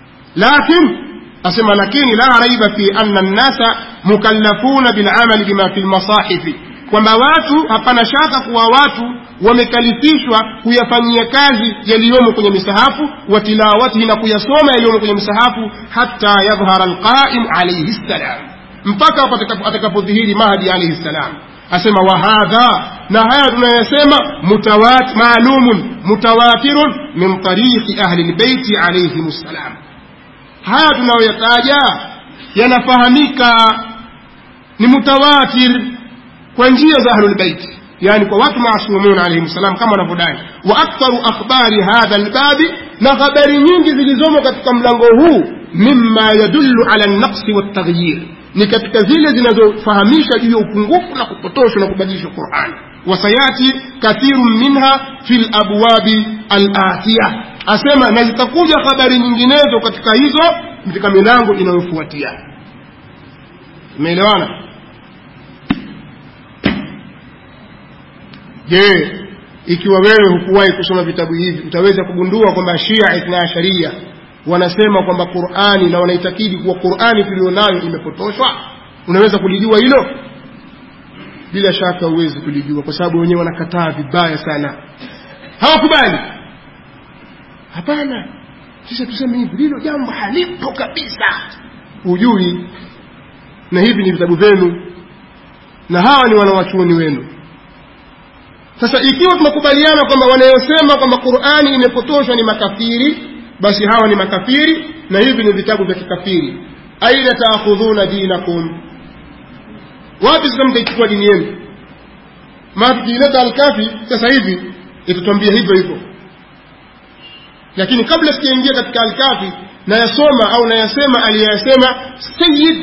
lakin asema lakini la raiba fi anna nnasa mukallafuna bilamali bima fi lmasahifi kwamba watu hapana shaka kuwa watu wamekalifishwa kuyafanyia kazi yaliyomo kwenye misahafu wa tilawatihi na kuyasoma yaliyomo kwenye misahafu hata yadhhara alqaim alaihi ssalam mpaka atakapodhihiri mahdi alaihi ssalam asema wahadha na haya tunayosema mutawat maalumun mutawatirun min tariqi ahli lbeiti alaihim ssalam haya tunayoyataja yanafahamika ni mutawatir kwa njia za ahlulbeiti yani kwa watu maasumun alaihim salam kama wanavyodai wa aktharu akhbari hadha albabi na habari nyingi zilizomo katika mlango huu mima yadullu ala lnaqsi waltaghyir ni katika zile zinazofahamisha juu ya upungufu na kupotoshwa na kubadilishwa quran wasayati kathirun minha fi labwabi alatiya asema na zitakuja habari nyinginezo katika hizo katika milango inayofuatia imeelewana je ikiwa wewe hukuwahi kusoma vitabu hivi utaweza kugundua kwamba shia ithna asharia wanasema kwamba qurani na wanaitakidi kuwa qurani tulionayo imepotoshwa unaweza kulijua hilo bila shaka huwezi kulijua kwa sababu wenyewe wanakataa vibaya sana hawakubali hapana sisi tuseme hivi hilo jambo halipo kabisa hujui na hivi ni vitabu vyenu na hawa ni wanawachuoni wenu sasa ikiwa tunakubaliana kwamba wanayosema kwamba qurani imepotoshwa ni makafiri basi hawa ni makafiri na hivi ni vitabu vya kikafiri aina taakhudhuna dinakum wapi sasa mtaichukua dini yenu maa tukiileta alkafi sasa hivi itatuambia hivyo hivyo lakini kabla sijaingia katika alkafi nayasoma au nayasema aliyasema sayid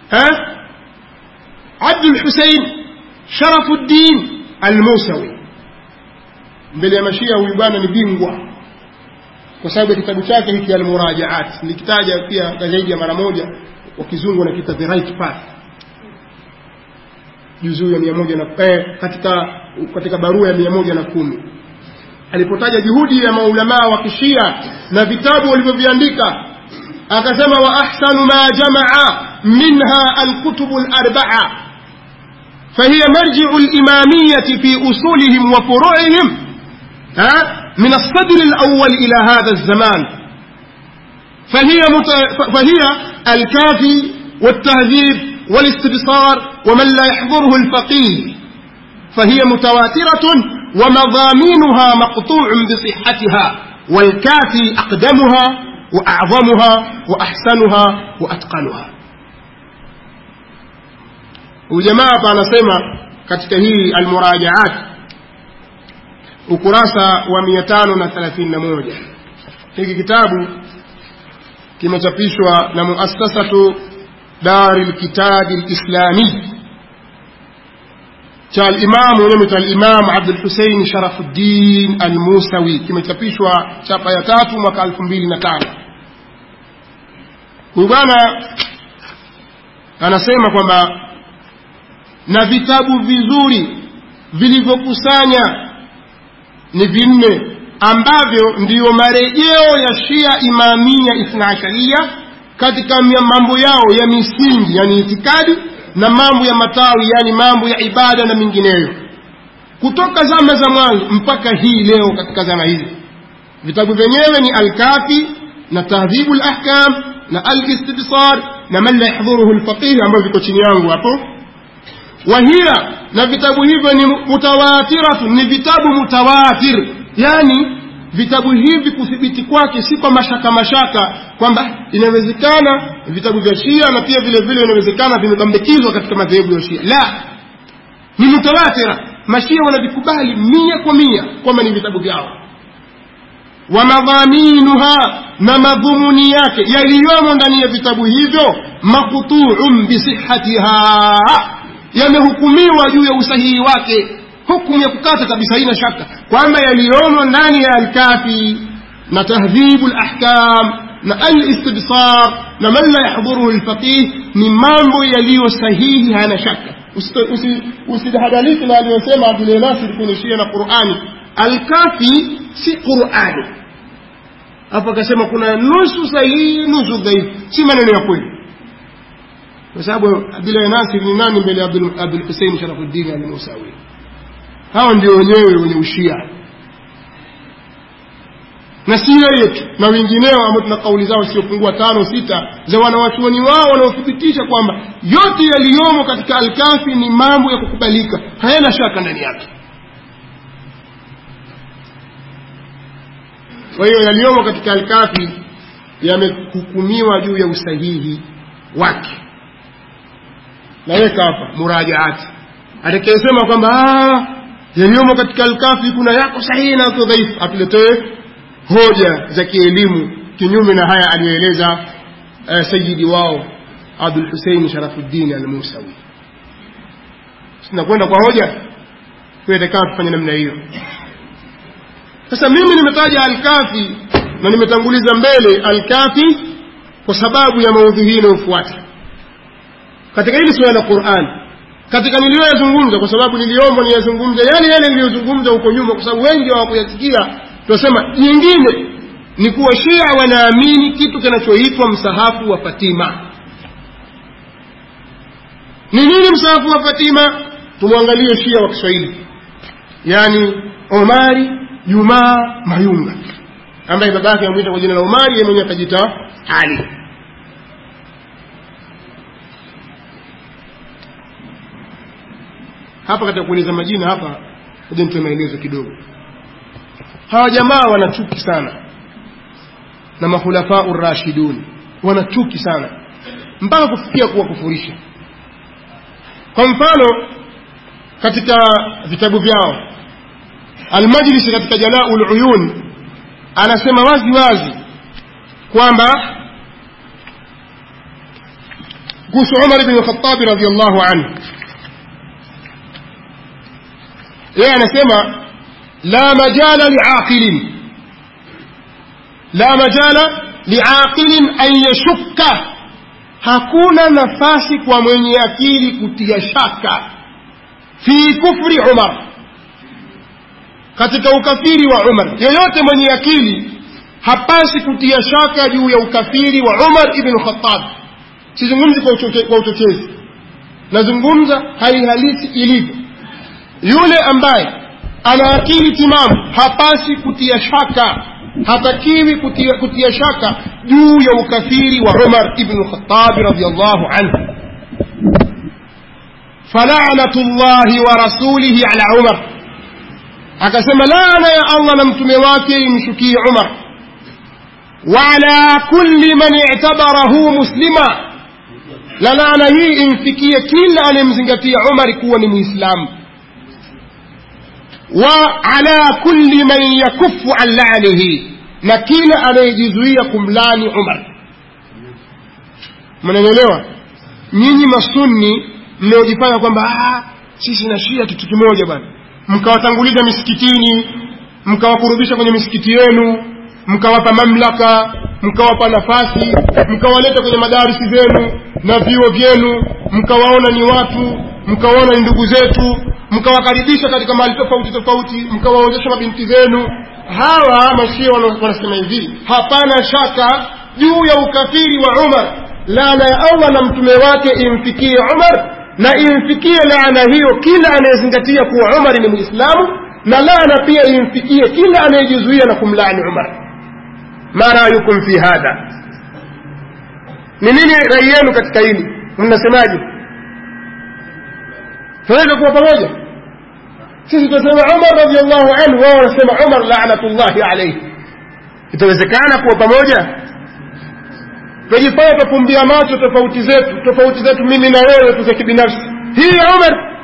abdul husein sharafuddin almusawi mbele ya mashia huyu bwana ni bingwa kwa sababu ya kitabu chake hiki almurajaat nikitaja pia zaidi ya mara moja kwa kizungu nakita the right path juzuu ya mia moja na eh, katika katika barua ya mia moja na kumi alipotaja juhudi ya maulamaa wa kishia na vitabu walivyoviandika akasema wa ahsanu ma jamaa minha alkutubu larbaa فهي مرجع الإمامية في أصولهم وفروعهم ها من الصدر الأول إلى هذا الزمان فهي, مت... فهي الكافي والتهذيب والاستبصار ومن لا يحضره الفقيه فهي متواترة ومضامينها مقطوع بصحتها والكافي أقدمها وأعظمها وأحسنها وأتقنها وجماعة anasema katika hii almurajaat ukurasa wa 531 hiki kitabu kimechapishwa na muassasatu dari lkitabi lislami cha alimamu mwenyewe alimamu abdulhusein sharafuddin almusawi kimechapishwa chapa ya tatu mwaka elfu mbili na tano huyu bwana anasema kwamba na vitabu vizuri vilivyokusanya ni vinne ambavyo ndiyo marejeo ya shia imamia ithnaasharia katika mambo yao ya misingi yani itikadi na mambo ya matawi yani mambo ya ibada na mingineyo kutoka zama za mwanzo mpaka hii leo katika zama hizi vitabu vyenyewe ni alkafi na tahdhibu lahkam na alistibsar na man la yahdhuruhu lfaqih ambavyo viko chini yangu hapo wahia na vitabu hivyo ni mutawatiratu ni vitabu mutawatir yani vitabu hivi kuthibiti kwake si kwa mashaka mashaka kwamba inawezekana vitabu vya shia na pia vile vile inawezekana vimebambikizwa katika madhehebu ya shia la ni mutawatira mashia wanavikubali mia kwa mia kwamba ni vitabu vyao wa madhaminuha na madhumuni yake yaliyomo ndani ya vitabu hivyo makutuun bisihatiha yamehukumiwa juu ya usahihi wake hukumu ya kukata kabisa haina shaka kwamba yaliyomo ndani ya alkafi na tahdhibu lahkam na alistibsar na man la yahdhuruhu lfaqih ni mambo yaliyo sahihi hayana shaka usidahadaliki na aliyosema abdulahi nasir kwenye shia na qurani alkafi si qurani hapo akasema kuna nusu sahihi nusu dhaifu si maneno ya kweli kwa sababu abdulahi nasir ni nani mbele ya abdulhusein sharafuddin almusawi hawa ndio wenyewe wenye ushia na si yeye tu na wengineo ambao tuna kauli zao siopungua tano sita za wanawachuoni wao wanaothibitisha kwamba yote yaliyomo katika alkafi ni mambo ya kukubalika hayana shaka ndani yake kwa hiyo yaliyomo katika alkafi yamehukumiwa juu ya usahihi wake naweka hapa murajaati atakayesema kwamba yaliyomo katika alkafi kuna yako sahihi na yako dhaifu atuletee hoja za kielimu kinyume na haya aliyoeleza uh, sayidi wao abdul husein sharafuddin almusawi sinakwenda kwa hoja kuetekana tufanye namna hiyo sasa mimi nimetaja alkafi na nimetanguliza mbele alkafi kwa sababu ya maudhui hii inayofuata katika hili suala la quran katika niliyoyazungumza kwa sababu niliomba niyazungumze yale yale niliyozungumza huko nyuma kwa sababu wengi hawakuyasikia tunasema jingine ni kuwa shia wanaamini kitu kinachoitwa msahafu wa fatima ni nini msahafu wa fatima tumwangalie shia wa kiswahili yaani omari jumaa mayunga ambaye baba yake amwita kwa jina la omari ye mwenyewe akajita ali hapa katika kueleza majina hapa moja nitoe maelezo kidogo hawa jamaa wana chuki sana na makhulafau rashidun wana chuki sana mpaka kufikia kuwakufurisha kwa mfano katika vitabu vyao almajlisi katika jalaul uyun anasema wazi wazi kwamba kuhusu umar bni lkhatabi radiallahu anhu yeye anasema la majala liaqilin la majala liaqilin an yashukka hakuna nafasi kwa mwenye akili kutia shaka fi kufri umar katika ukafiri wa umar yeyote mwenye akili hapasi kutia shaka juu ya ukafiri wa umar ibn khattab sizungumzi kwa uchochezi nazungumza hali halisi ilivyo yule ambaye ana akili timamu hapasi kutia shaka hatakiwi kutia, kutia shaka juu ya ukafiri wa umar ibn khatabi radiallahu anhu falanatu llahi wa rasulihi ala umar akasema laana ya allah na mtume wake imshukie umar waala kulli man i'tabarahu muslima na laana hii imfikie kila anayemzingatia umari kuwa ni muislamu wa ala kulli man yakufu an lanihi na kila anayejizuia kumlani umar mnanielewa nyinyi masunni mnaojifanya kwamba sisi na shia kitu kimoja bwana mkawatanguliza misikitini mkawakurubisha kwenye misikiti yenu mkawapa mamlaka mkawapa nafasi mkawaleta kwenye madarisi zenu na vyuo vyenu mkawaona ni watu mkawaona ni ndugu zetu mkawakaribisha katika mahali tofauti tofauti mkawaozesha mabinti zenu hawa mashia wanasema hivi hapana shaka juu ya ukafiri wa umar laana ya allah na mtume wake imfikie umar na imfikie laana hiyo kila anayezingatia kuwa umar ni muislamu na laana pia imfikie kila anayejizuia na kumlaani umar ma rayukum fi hadha ni nini rai yenu katika hili mnasemaje tunaweza kuwa pamoja sisi tunasema umar radiallahu anhu wao wanasema umar lanatullahi alaihi itawezekana kuwa pamoja twajifanya twafumbia macho tofauti zetu tofauti zetu mimi na wewe tu za kibinafsi hii ya umar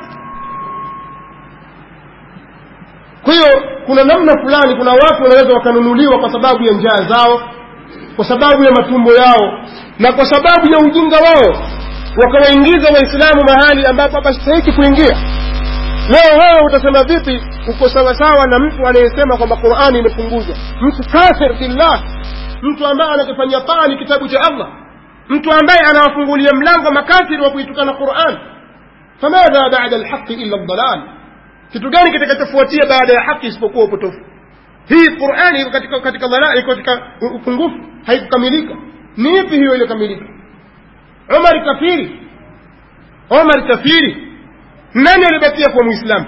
kwa hiyo kuna namna fulani kuna watu wanaweza wakanunuliwa kwa sababu ya njaa zao kwa sababu ya matumbo yao na kwa sababu ya ujinga wao wakawaingiza waislamu mahali ambapo hapastahiki kuingia leo wewe utasema vipi uko sawasawa na mtu anayesema kwamba qurani imepunguzwa mtu kafir billah mtu ambaye anakifanyia pani kitabu cha allah mtu ambaye anawafungulia mlango makafiri wa kuitukana quran famadha bada lhaqi illa ldalal kitu gani kitakachofuatia baada ya haki isipokuwa upotofu hii qurani iko katika katika dhalal iko katika upungufu haikukamilika ni ipi hiyo iliyokamilika umar kafiri umar kafiri nani alibakia kuwa mwislamu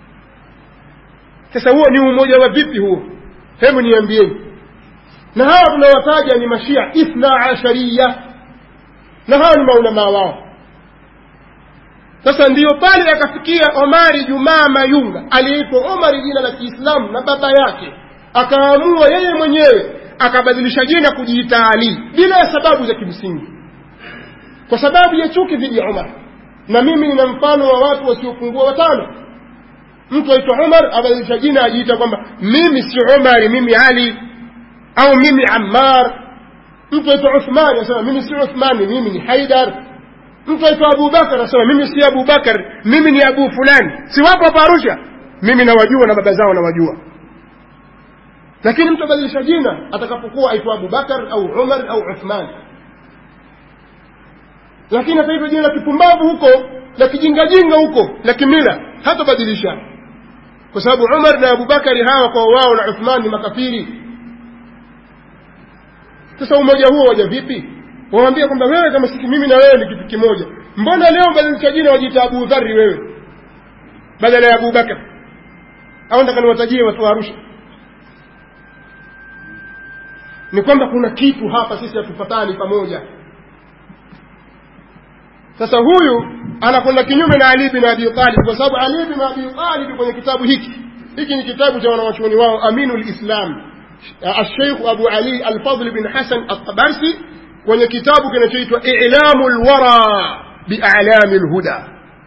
sasa huo ni umoja wa vipi huo hebu niambieni na hawa tunawataja ni mashia ithna ashariya na hawa ni maulamaa wao sasa ndiyo pale akafikia omari jumaa mayunga aliyeitwa omari jina la kiislamu na baba yake akaamua yeye mwenyewe akabadilisha jina kujiita ali bila ya sababu za kimsingi kwa sababu ya chuki dhidi ya umar na mimi nina mfano wa watu wasiopungua watano mtu aitwa umar abadilisha jina ajiita kwamba mimi si umari mimi ali au mimi ammar mtu aitwa uthmani anasema mimi si uthmani mimi ni haidar mtu aitwa abubakar anasema mimi si abubakar mimi ni abu fulani si wapo hapa arusha mimi nawajua na baba zao nawajua lakini mtu abadilisha jina atakapokuwa aitwa abubakar au umar au uthman lakini ataitwa jina la kipumbavu huko la kijingajinga huko la kimila hatabadilisha kwa sababu umar na abubakari hawa kwa wao na uthman ni makafiri sasa umoja huo waja vipi wawambia kwamba wewe kama sisi mimi na wewe ni kitu kimoja mbona leo badilisha jina wajiita abu dhari wewe badala ya abubakar au nataka niwatajie watu wa arusha ni kwamba kuna kitu hapa sisi hatufatani pamoja sasa huyu anakwenda kinyume na ali bin abi talib kwa sababu ali bin abi talib kwenye kitabu hiki hiki ni kitabu cha wanawachuoni wao aminu lislam الشيخ أبو علي الفضل بن حسن الطبرسي kwenye kitabu kinachoitwa ilamu lwara bialami lhuda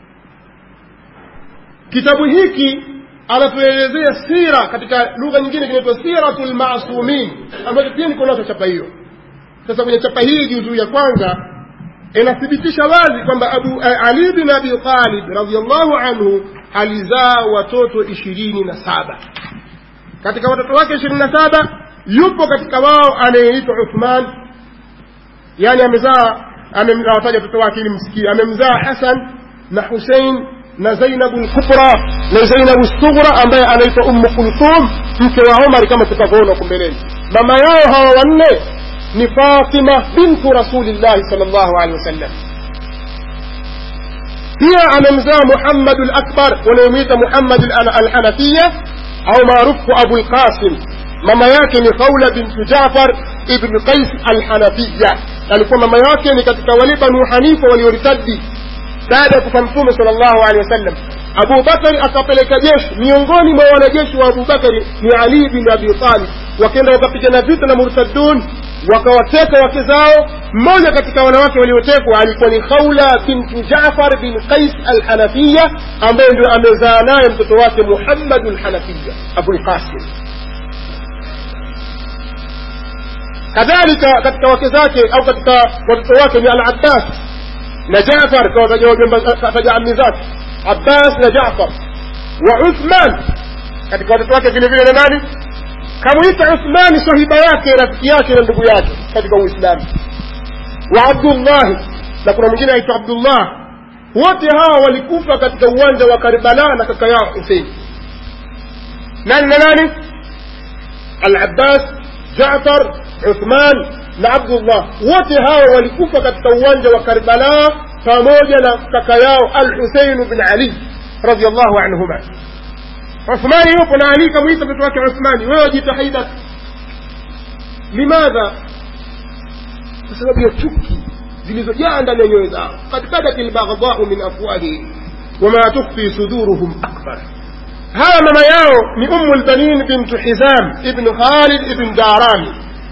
kitabu hiki anatuelezea sira katika lugha nyingine kinaitwa siratu lmasumin ambacho pia niko nacho chapa hiyo sasa kwenye chapa hii juzuu ya kwanza inathibitisha wazi kwamba abu ali bin abi talib radiallahu anhu alizaa watoto ishirini na saba katika watoto wake ishirini na saba yupo katika wao anayeitwa uthman yani amezaa amewataja watoto wake ili msikie amemzaa hasan na husein na zainabu lkubra na zainabu sughra ambaye anaitwa ummu kulthum mke wa omar kama tutavyoona huko mbeleni mama yao hawa wanne ni fatima bintu rasulillahi sal llahu alehi wasallam pia amemzaa muhammadu lakbar wanayomwita muhammad alhanafiya au maarufu abu lqasim mama yake ni khawla bintu jafar ibn qais alhanafiya alikuwa mama yake ni katika wale banu hanifa walioritadi baada ya kufa mtume sal llahu alehi wasallam abu bakari akapeleka jeshi miongoni mwa wanajeshi wa abu bakari ni ali bin abi talib wakenda wakapigana vita na murtadun wakawateka wake zao mmoja katika wanawake waliotekwa alikuwa ni khaula bintu jafar bin qais alhanafiya ambaye ndio amezaa naye mtoto wake muhammadu lhanafiya abulqasim kadhalika katika wake zake au katika watoto wake ni al-abbas na jafar kawataja ammi zake abbas na jafar wa uthman katika watoto wake vile vile na nani kamwita uthmani sahiba yake rafiki yake na ndugu yake katika uislamu wa abdullahi na kuna mwingine aitwa abdullah wote hawa walikufa katika uwanja wa karbala na kaka yao husein nani na nani al-abbas jafar uthman na abdullah wote hawa walikufa katika uwanja wa karbala pamoja na kaka yao al husein bin ali radiallahu anhuma uthmani yupo na ali kamwita mtoto wake uthmani wewe wajita haidar limadha kwa sababu ya chuki zilizojaa ndani ya nyoyo zao kad badat lbaghdau min afwahihim wama tukfi suduruhum akbar hawa mama yao ni umu lbanin bintu hizam ibnu khalid ibn darani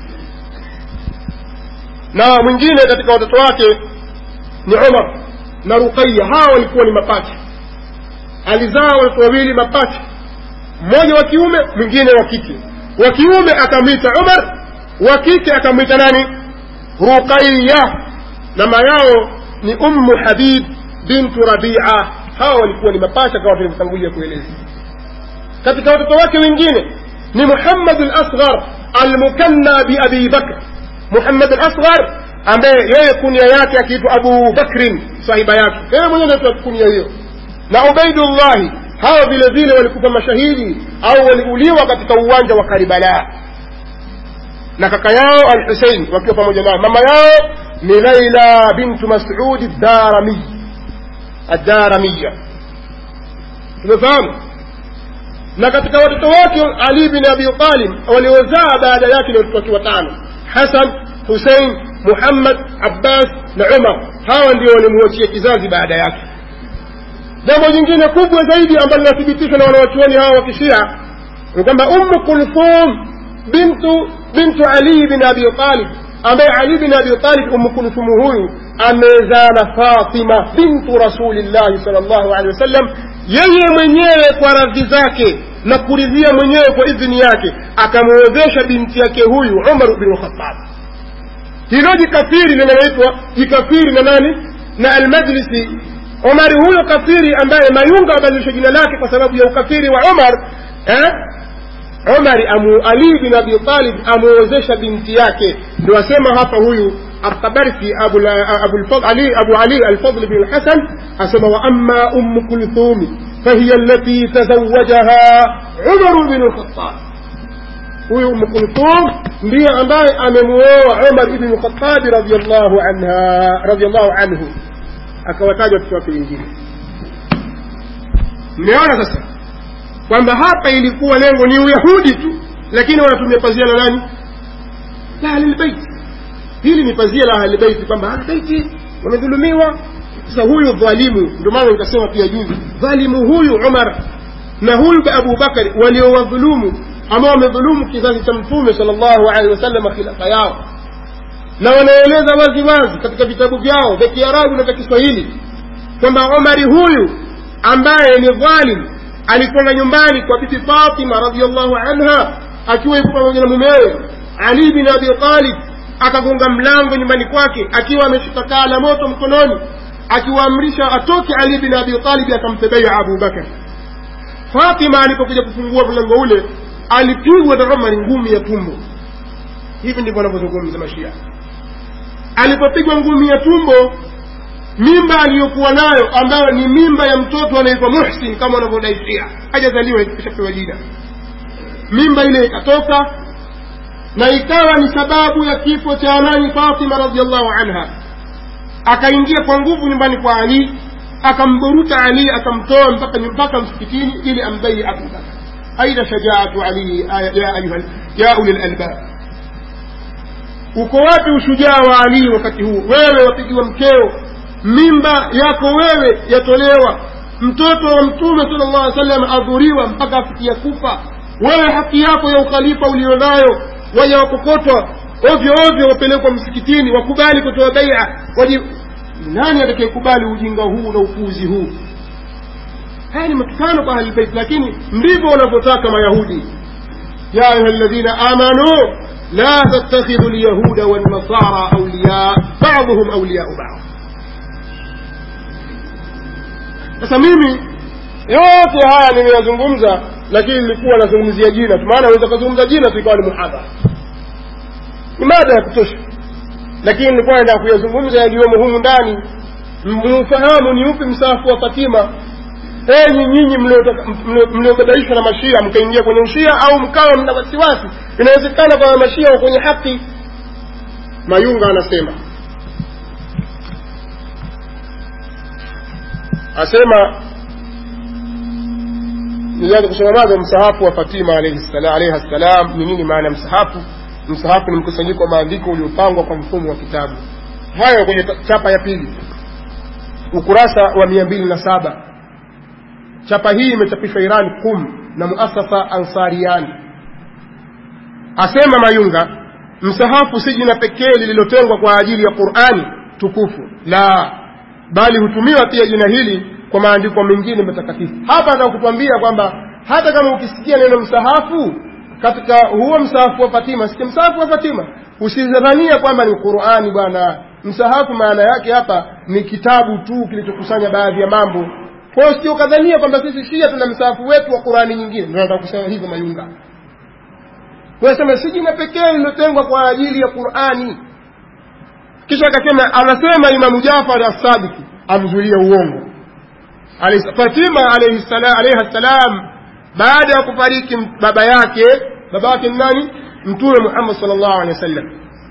na mwingine katika watoto wake ni umar na ruqaya hawa walikuwa ni mapacha alizaa watoto wawili mapacha mmoja wa kiume mwingine wa kike wa kiume akamwita umar wa kike akamwita nani ruqaya na mama yao ni ummu habib bintu rabia hawa walikuwa ni mapacha kama tulivyotangulia kueleza katika watoto wake wengine ni muhammad al-asghar almukanna biabi bakr muhammad al-asghar ambaye yeye kunia yake akiitwa abu bakrin sahiba yake yeye mwenyewe anaitwa kunia hiyo na ubaidullahi hawa vile vile walikufa mashahidi au waliuliwa katika uwanja wa karibala na kaka yao al husein wakiwa pamoja nao mama yao ni laila bintu masudi darami adaramiya tumefahamu na katika watoto wake ali bin abi talib waliozaa baada yake ni watoto wake watano hasan husein muhammad abbas na umar hawa ndio walimuachia kizazi baada yake jambo jingine kubwa zaidi ambalo linathibitishwa na wanawachuoni hawa wa kishia ni kwamba ummu kulthum bintu bintu ali bin abi talib ambaye ali bin abi talib ummu kulthum huyu amezaa na fatima bintu rasulillahi sal llahu alehi wasallam yeye mwenyewe kwa radhi zake na kuridhia mwenyewe kwa idhini yake akamwozesha binti yake huyu umar bin lkhatab hilo jikafiri linaloitwa jikafiri na nani na almajlisi umari huyo kafiri ambaye mayunga abadilisha jina lake kwa sababu ya ukafiri wa umar eh? umari amu ali bin abi talib amuozesha binti yake ndio asema hapa huyu الطبرسي أبو, أبو, الفضل علي أبو علي الفضل بن الحسن أسمى وأما أم كلثوم فهي التي تزوجها عمر بن الخطاب huyu umu kulthum ndiye ambaye amemuoa umar ibnu khatabi radiallahu anha radiallahu anhu akawataja watoto wake wengine mmeona sasa kwamba hapa ilikuwa lengo ni uyahudi tu lakini wanatumia pazia la nani la ahlilbeiti hili ni pazia la ahlilbeiti kwamba ahlilbeiti wamedhulumiwa sasa huyu dhalimu ndio maana nikasema pia juzi dhalimu huyu umar na huyu abu bakari waliowadhulumu ambao wamedhulumu kizazi cha mtume sal llahu alehi wasallam khilafa yao na wanaeleza wazi wazi katika vitabu vyao vya kiarabu na vya kiswahili kwamba omari huyu ambaye ni dhalim alikwenda nyumbani kwa bibi fatima radiallahu anha akiwa yuko pamoja na mumewe ali bin abi talib akagonga mlango nyumbani kwake akiwa ameshika kaa la moto mkononi akiwaamrisha atoke ali bin abi talib akampe beia abu bakar fatima alipokuja kufungua mlango ule alipigwa na umari ngumi ya tumbo hivi ndivyo wanavyozungumza mashia alipopigwa ngumi ya tumbo mimba aliyokuwa nayo ambayo ni mimba ya mtoto anaitwa muhsin kama wanavyodai shia hajazaliwa ikishapewa jina mimba ile ikatoka na ikawa ni sababu ya kifo cha nani fatima radiallahu anha akaingia kwa nguvu nyumbani kwa ali akamburuta ali akamtoa mpaka mpaka msikitini ili ambai abubakar aina shajaatu ali ya ayuha ya uli lalbab uko wapi ushujaa wa ali wakati huu wewe wapigiwa mkeo mimba yako wewe yatolewa mtoto wa mtume sala llah alih sallam adhuriwa mpaka afikia kufa wewe haki yako ya ukhalifa ulionayo waja wakokotwa ovyo ovyo wapelekwa msikitini wakubali kutoa baia waji nani atakayekubali ujinga huu na upuuzi huu haya ni matukano kwa ahlilbeit lakini ndivyo wanavyotaka mayahudi ya ayuha ladhina amanu la tattakhidhu lyahuda walnasara auliya baduhum auliyau bad sasa mimi yote haya nimeyazungumza lakini nilikuwa nazungumzia jina tu maana naweza kuzungumza jina tu ikawa ni muhadhara ni mada ya kutosha lakini nilikuwa naenda kuyazungumza yaliyomo humu ndani mfahamu ni upi msahafu wa fatima enyi nyinyi mliobabaishwa na mashia mkaingia kwenye ushia au mkawa mna wasiwasi inawezekana kwamba mashia wa kwenye haki mayunga anasema asema nilianza kusoma mwanzo msahafu wa fatima alaihi ssalam ni nini maana ya msahafu msahafu ni mkusanyiko wa maandiko uliopangwa kwa mfumo wa kitabu hayo kwenye chapa ya pili ukurasa wa mia mbili na saba chapa hii imechapishwa iran kum na muasasa ansariani asema mayunga msahafu si jina pekee lililotengwa kwa ajili ya qurani tukufu la bali hutumiwa pia jina hili kwa maandiko mengine matakatifu hapa nataka kutuambia kwamba hata kama ukisikia neno msahafu katika huo msahafu wa fatima sikia msahafu wa fatima usidhania kwamba ni qurani bwana msahafu maana yake hapa ni kitabu tu kilichokusanya baadhi ya mambo kwa hiyo sio kadhania kwamba sisi shia tuna msahafu wetu wa qurani nyingine ndio nataka kusema hivyo mayunga kwa sema si jina pekee lililotengwa kwa ajili ya qurani kisha akasema anasema imamu jafar assadiki amzulia uongo fatima alaihi ssalam baada ya kufariki baba yake baba yake ni nani mtume muhammad sal llahu alehi wa sallam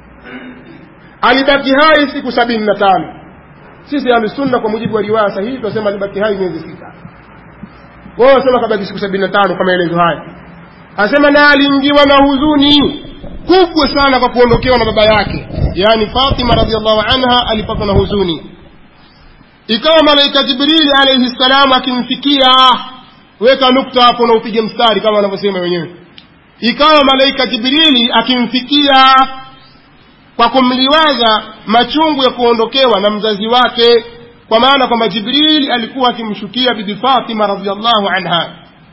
alibaki hai siku sabini na tano sisi ahlusunna kwa mujibu wa riwaya sahihi tunasema alibaki hai miezi sita wao wasema kabaki siku sabini na tano kwa maelezo haya asema na aliingiwa na huzuni kubwa sana kwa kuondokewa na baba yake yaani fatima radiallahu anha alipatwa na huzuni ikawa malaika jibrili alaihi ssalam akimfikia weka nukta hapo na upige mstari kama wanavyosema wenyewe ikawa malaika jibrili akimfikia kwa kumliwaza machungu ya kuondokewa na mzazi wake kwa maana kwamba jibrili alikuwa akimshukia bibi fatima radiallahu anha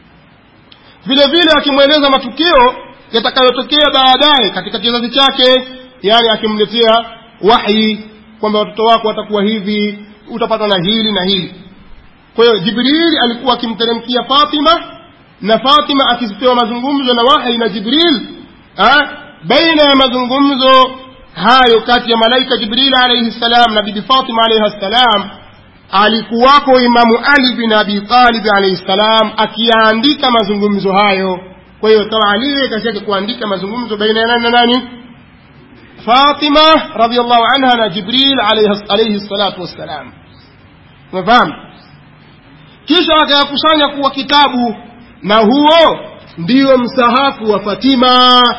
vile vile akimweleza matukio yatakayotokea baadaye katika kizazi chake yani akimletea wahyi kwamba watoto wako watakuwa hivi utapata na hili na hili kwa hiyo jibril alikuwa akimteremkia fatima na fatima akipewa mazungumzo na wahi na jibril ha? baina ya mazungumzo hayo kati ya malaika jibril alaihi ssalam na bibi fatima alaihi ssalam alikuwako imamu ali bin abi talib alaihi ssalam akiyaandika mazungumzo hayo kwa hiyo kawa ali kazi yake kuandika mazungumzo baina ya nani na nani fatima radiallahu anha na jibril alaihi salatu wassalam umefahamu kisha akayakusanya kuwa kitabu na huo ndiyo msahafu wa fatima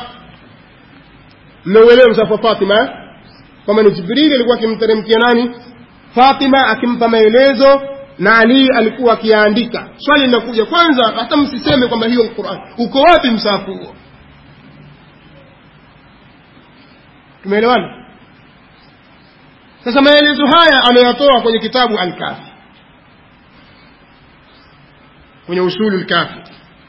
mmeuelewa msahafu wa fatima kwamba ni jibrili alikuwa akimteremkia nani fatima akimpa maelezo na ali alikuwa akiyaandika swali linakuja kwanza hata msiseme kwamba hiyo quran uko wapi msahafu huo tumeelewana sasa maelezo haya ameyatoa kwenye kitabu alkafi kwenye usulu lkafi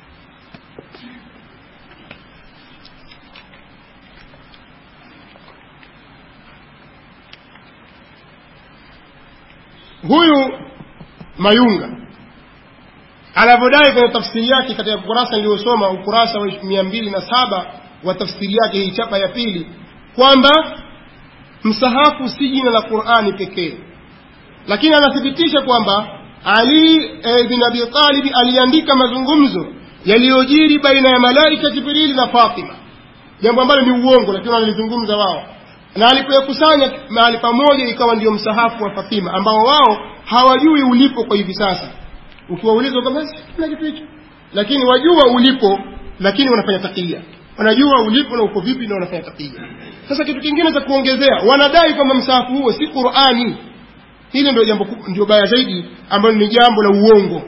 huyu mayunga anavyodai kwenye tafsiri yake katika ukurasa niliyosoma ukurasa wa mia mbili na saba wa tafsiri yake hii chapa ya pili kwamba msahafu si jina la qurani pekee lakini anathibitisha kwamba ali e, bin abi talibi aliandika mazungumzo yaliyojiri baina ya malaika jibrili na fatima jambo ambalo ni uongo lakini wanalizungumza wao na alipoyakusanya mahali pamoja ikawa ndio msahafu wa fatima ambao wao hawajui ulipo kwa hivi sasa ukiwauliza kwamba kuna kitu hicho lakini wajua ulipo lakini wanafanya takia wanajua ulipo na uko vipi na wanafanya takia sasa kitu kingine cha kuongezea wanadai kwamba msahafu huo si qurani hili ndio jambo ndio baya zaidi ambalo ni jambo la uongo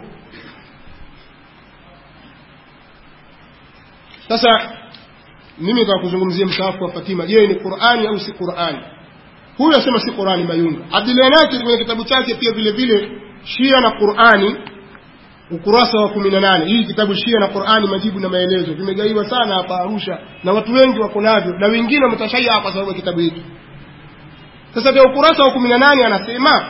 sasa mimi nataka kuzungumzia msahafu wa Fatima je ni Qur'ani au si Qur'ani huyu asema si Qur'ani Mayunga Abdullah Nasir kwenye kitabu chake pia vile vile Shia na Qur'ani ukurasa wa 18 hii kitabu Shia na Qur'ani majibu na maelezo vimegaiwa sana hapa Arusha na watu wengi wako navyo na wengine wametashaya kwa sababu ya kitabu hiki sasa vya ukurasa wa 18 anasema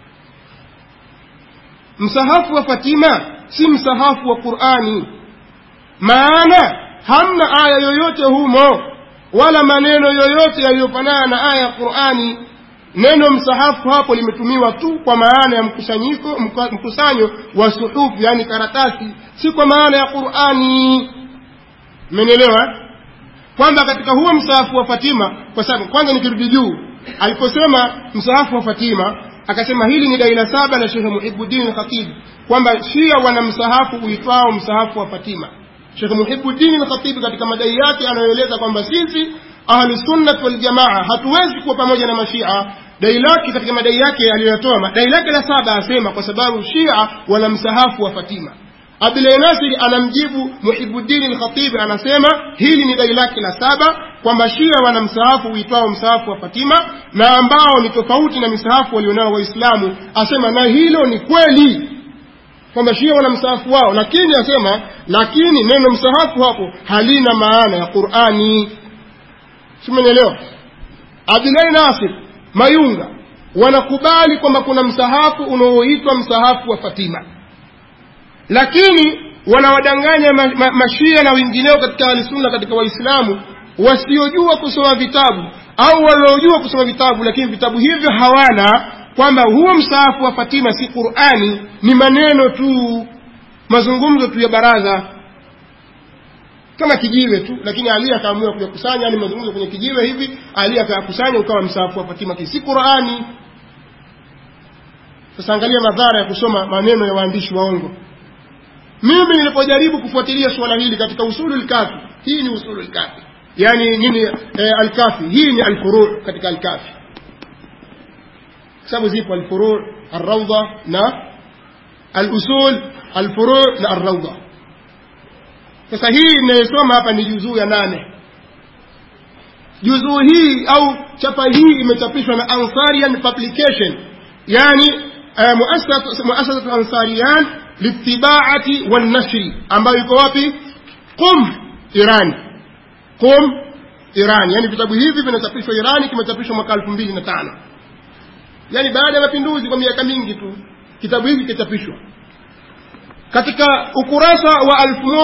msahafu wa Fatima si msahafu wa Qur'ani maana hamna aya yoyote humo wala maneno yoyote yaliyofanana na aya ya Qur'ani neno msahafu hapo limetumiwa tu kwa maana ya mkusanyiko mkusanyo wa suhufu yani karatasi si kwa maana ya Qur'ani mmenielewa kwamba katika huo msahafu wa Fatima kwa sababu kwanza nikirudi juu aliposema msahafu wa Fatima akasema hili ni daila saba la Sheikh Muhibbuddin Khatib kwamba Shia wana msahafu uitwao msahafu wa Fatima Sheikh Muhibbuddin al-Khatib katika madai yake anayoeleza kwamba sisi ahlu sunnah wal jamaa hatuwezi kuwa pamoja na mashia dai lake katika madai yake aliyotoa dai lake la saba asema kwa sababu shia wana msahafu wa Fatima Abdullah Nasir anamjibu Muhibbuddin al-Khatib anasema hili ni dai lake la saba kwamba Shia wana msahafu uitwao msahafu wa Fatima na ambao ni tofauti na misahafu walionao Waislamu asema na hilo ni kweli kwamba Shia wana msahafu wao lakini asema lakini neno msahafu hapo halina maana ya Qur'ani simenielewa Abdullah Nasir Mayunga wanakubali kwamba kuna msahafu unaoitwa msahafu wa Fatima lakini wanawadanganya ma, ma, mashia na wengineo katika ahlisunna katika waislamu wasiojua kusoma vitabu au waliojua kusoma vitabu lakini vitabu hivyo hawana kwamba huo msaafu wa Fatima si Qur'ani ni maneno tu mazungumzo tu ya baraza kama kijiwe tu lakini Ali akaamua kuyakusanya yani mazungumzo kwenye kijiwe hivi Ali akayakusanya ukawa msaafu wa Fatima si Qur'ani sasa angalia madhara ya kusoma maneno ya waandishi waongo mimi nilipojaribu kufuatilia suala hili katika usulul kafi hii ni usulul kafi yani nini eh, alkafi hii ni alfuru katika alkafi sababu zipo alfuru arrawda na alusul alfuru na arrawda sasa hii inayosoma hapa ni juzuu ya nane juzuu hii au chapa hii imechapishwa na Ansarian Publication yani uh, muasasatu Ansarian litibaati walnashri ambayo iko wapi Qum Iran Qum Iran yani vitabu hivi vinachapishwa Irani kimechapishwa mwaka 2005 yani baada ya mapinduzi kwa miaka mingi tu kitabu hiki kichapishwa katika ukurasa wa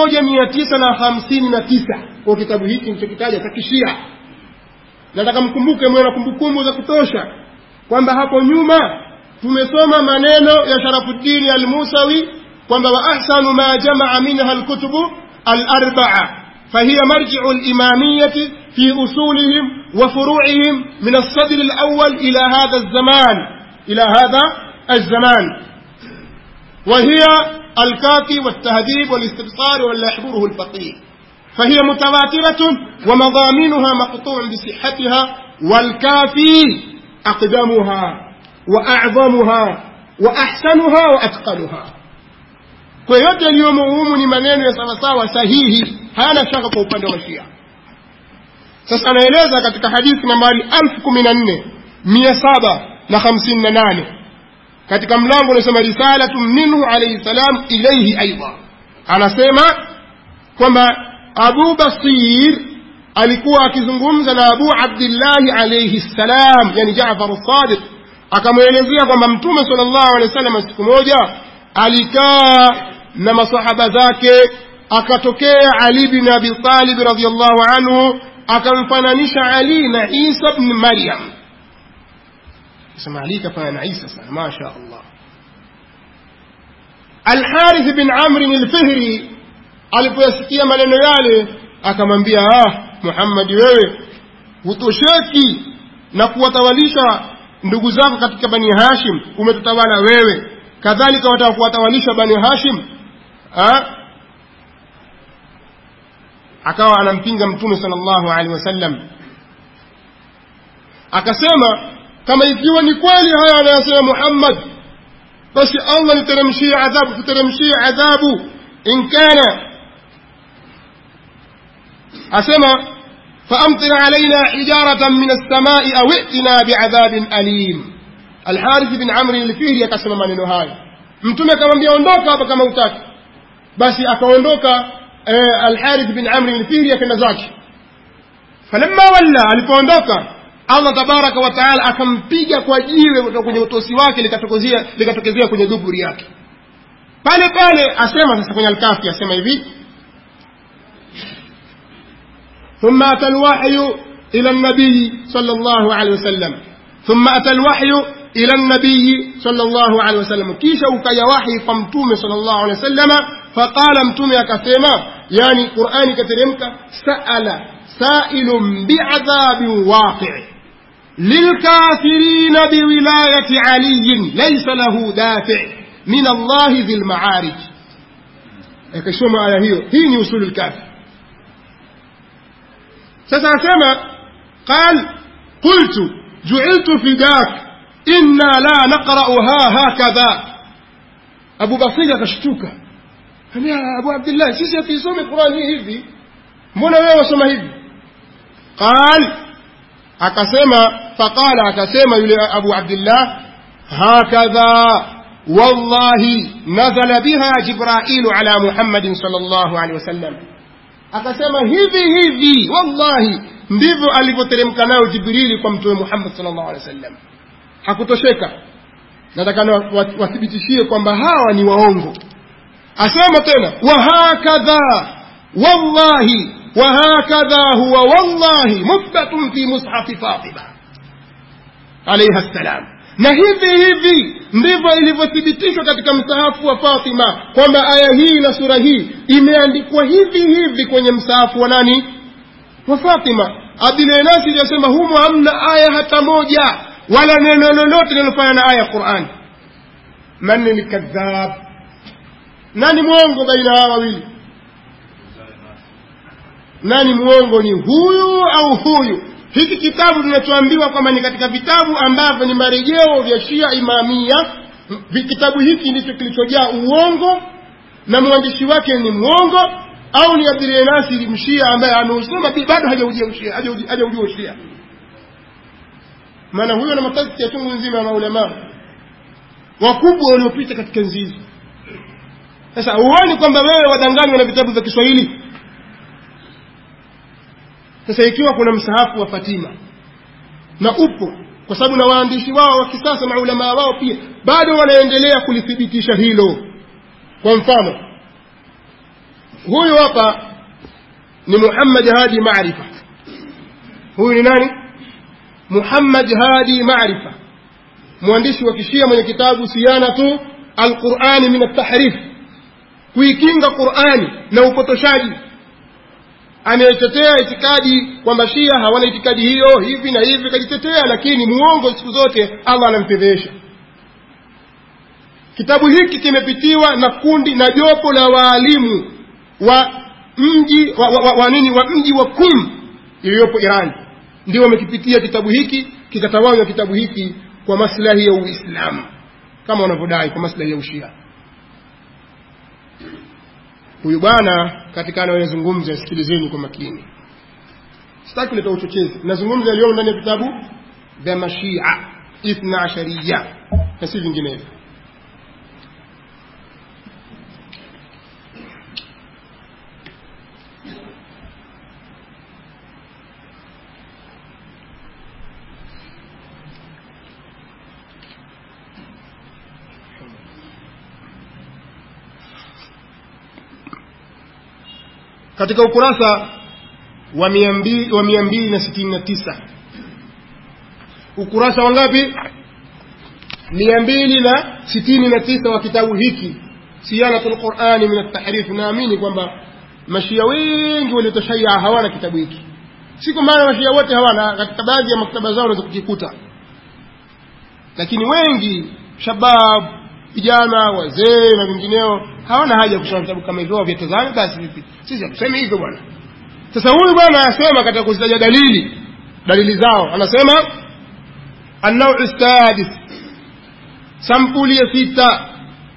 1959 kwa kitabu hiki nilichokitaja cha kishia nataka mkumbuke mwe na kumbukumbu za kutosha kwamba hapo nyuma tumesoma maneno ya Sharafuddin al-Musawi kwamba wa ahsanu ma jamaa minha al-kutubu al-arba'a فهي مرجع الإمامية في أصولهم وفروعهم من الصدر الأول إلى هذا الزمان إلى هذا الزمان وهي الكافي والتهذيب والاستبصار ولا يحضره الفقيه فهي متواترة ومضامينها مقطوع بصحتها والكافي أقدمها وأعظمها وأحسنها وأتقنها kwa yote yaliyomo humu ni maneno ya sawasawa sahihi hayana shaka kwa upande wa shia sasa anaeleza katika hadithi nambari elfu kumi na nne mia saba na hamsini na nane katika mlango unasema risalatu minhu alaihi salam ilaihi aidha anasema kwamba abu basir alikuwa akizungumza na abu abdillahi alaihi ssalam yani jafar sadiq akamwelezea kwamba mtume sal llahu alehi wa sallam siku moja alikaa na masahaba zake akatokea Ali bin Abi Talib radhiyallahu anhu akamfananisha Ali na Isa ibn Maryam sema Ali kafana na Isa sana masha Allah Al-Harith bin Amr al-Fihri alipoyasikia maneno yale akamwambia ah Muhammad wewe hutosheki na kuwatawalisha ndugu zako katika Bani Hashim umetutawala wewe kadhalika wataka kuwatawalisha Bani Hashim ha? akawa anampinga mtume sallallahu alaihi wasallam akasema kama ikiwa ni kweli haya anayosema muhammad basi allah niteremshie adhabu tuteremshie adhabu in kana asema faamtir alaina hijaratan min alsamai au itina biadhabin alim alharith bin amri lfihri akasema maneno haya mtume akamwambia ondoka hapa kama utaki basi akaondoka eh, alharith bin amri lfihri akaenda zake falamma walla alipoondoka allah tabaraka wa taala akampiga kwa jiwe kutoka kwenye utosi wake likatokezea likatokezea kwenye dhuburi yake pale pale asema sasa kwenye alkafi asema hivi ثم أتى الوحي إلى النبي صلى الله عليه وسلم ثم أتى الوحي إلى النبي صلى الله عليه وسلم كيش وكي وحي فمتوم صلى الله عليه وسلم فقال متوم كثيما يعني قرآن كترمك سأل سائل بعذاب واقع للكافرين بولاية علي ليس له دافع من الله ذي المعارج akasoma aya hiyo hii ni usulu lkafi sasa asema qal qultu juiltu fidak inna la naqrauha hakadha abu basiri akashtuka ambia abu abdillah sisi hatuisome qurani hii hivi mbona wewe wasoma hivi qal akasema faqala akasema yule abu abdillah hakadha والله نزل بها جبرائيل على محمد صلى الله عليه وسلم akasema hivi hivi wallahi ndivyo alivyoteremka nayo jibrili kwa mtume muhammad sallallahu alaihi wasallam hakutosheka nataka wathibitishie kwamba hawa ni waongo asema tena wahakadha wallahi wahakadha huwa wallahi muthbatun fi mushafi fatima alaiha ssalam na hivi hivi ndivyo ilivyothibitishwa katika msahafu wa fatima kwamba aya hii na sura hii imeandikwa hivi hivi kwenye msahafu wa nani wa fatima abdilenasi iliyosema humo hamna aya hata moja wala neno lolote linalofanya na aya ya qurani man ni kadhab nani mwongo baina hawa wawili nani mwongo ni huyu au huyu hiki kitabu tunachoambiwa kwamba ni katika vitabu ambavyo ni marejeo vya shia imamia kitabu hiki ndicho kilichojaa uongo na mwandishi wake ni mwongo au ni abdulnasiri mshia ambaye ameusoma bado hajaujua ushia hajaujua ushia maana huyo na matazki ya chungu nzima ya maulamaa wakubwa waliopita katika nzi hizi sasa huoni kwamba wewe wadanganywa na vitabu vya kiswahili sasa ikiwa kuna msahafu wa fatima na upo kwa sababu na waandishi wao wa kisasa na ulamaa wao pia bado wanaendelea kulithibitisha hilo kwa mfano huyu hapa ni muhammad hadi marifa huyu ni nani muhammad hadi marifa mwandishi wa kishia mwenye kitabu siyanatu alqurani min altahrif kuikinga qurani na upotoshaji anayetetea itikadi kwamba shia hawana itikadi hiyo hivi na hivi kajitetea lakini muongo siku zote allah anamfedhesha kitabu hiki kimepitiwa na kundi na jopo la waalimu wa mji wa, wa, wa, wa, nini wa mji wa kum iliyopo iran ndio wamekipitia kitabu hiki kikatawanywa kitabu hiki kwa maslahi ya uislamu kama wanavyodai kwa maslahi ya ushia huyu bwana katika anayozungumza sikilizeni kwa makini sitaki kuleta uchochezi nazungumza yaliyomo ndani ya vitabu vya mashia ithna ashariya na si vinginevyo katika ukurasa wa mia mbili wa mia mbili na sitini na tisa ukurasa wa ngapi mia mbili na sitini na tisa wa kitabu hiki siyanatu lqurani min altahrif naamini kwamba mashia wengi waliotoshaya hawana kitabu hiki si kwa maana mashia wote hawana katika baadhi ya maktaba zao unaweza kukikuta lakini wengi shabab vijana wazee na vingineo hawana haja ya kusoma vitabu kama hivyo vyatazame basi vipi sisi hatusemi hivyo bwana sasa huyu bwana anasema katika kuzitaja dalili dalili zao anasema النوع السادس سمبولية ستة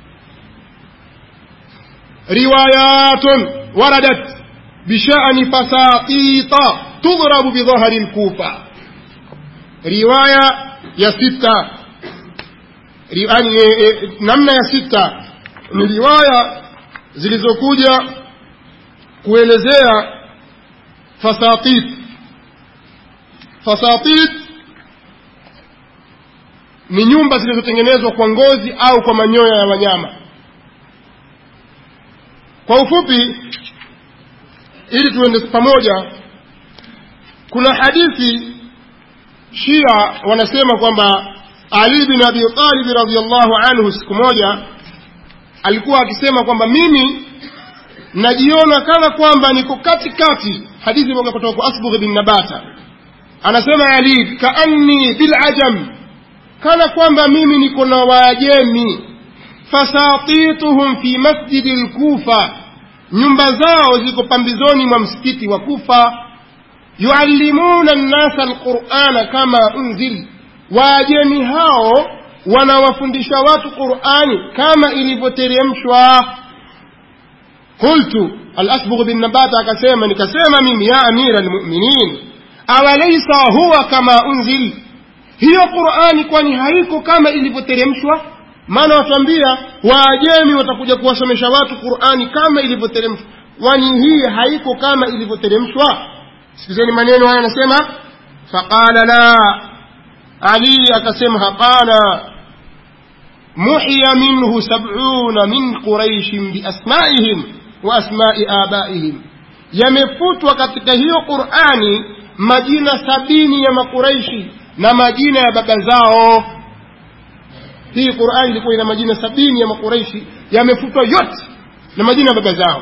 روايات وردت بشأن فساطيط تضرب بظهر الكوفة رواية يا ستة يعني namna ya sita ni riwaya zilizokuja kuelezea fasatit fasatit ni nyumba zilizotengenezwa kwa ngozi au kwa manyoya ya wanyama kwa ufupi ili tuende pamoja kuna hadithi shia wanasema kwamba ali bin abi talib radiallahu anhu siku moja alikuwa akisema kwamba mimi najiona kana kwamba niko katikati hadithi moja kutoka kwa asbugh bin nabata anasema ali kaanni bilajam kana kwamba mimi niko na waajemi fasatituhum fi masjidi lkufa nyumba zao ziko pambizoni mwa msikiti wa kufa yuallimuna nnasa alqurana kama unzil waajemi hao wanawafundisha watu qurani kama ilivyoteremshwa qultu alasbugh bin nabata akasema nikasema mimi ya amira almuminin awalaisa huwa kama unzil hiyo qurani kwani haiko kama ilivyoteremshwa maana watuambia waajemi watakuja kuwasomesha watu qurani kama ilivyoteremshwa kwani hii haiko kama ilivyoteremshwa sikizeni maneno haya anasema faqala la ali akasema hapana muhiya minhu sabuna min quraishin biasmaihim wa asmai abaihim yamefutwa katika hiyo qurani majina sabini ya makuraishi na majina ya baba zao hii qurani ilikuwa ina majina sabini ya makuraishi yamefutwa yote na majina ya baba zao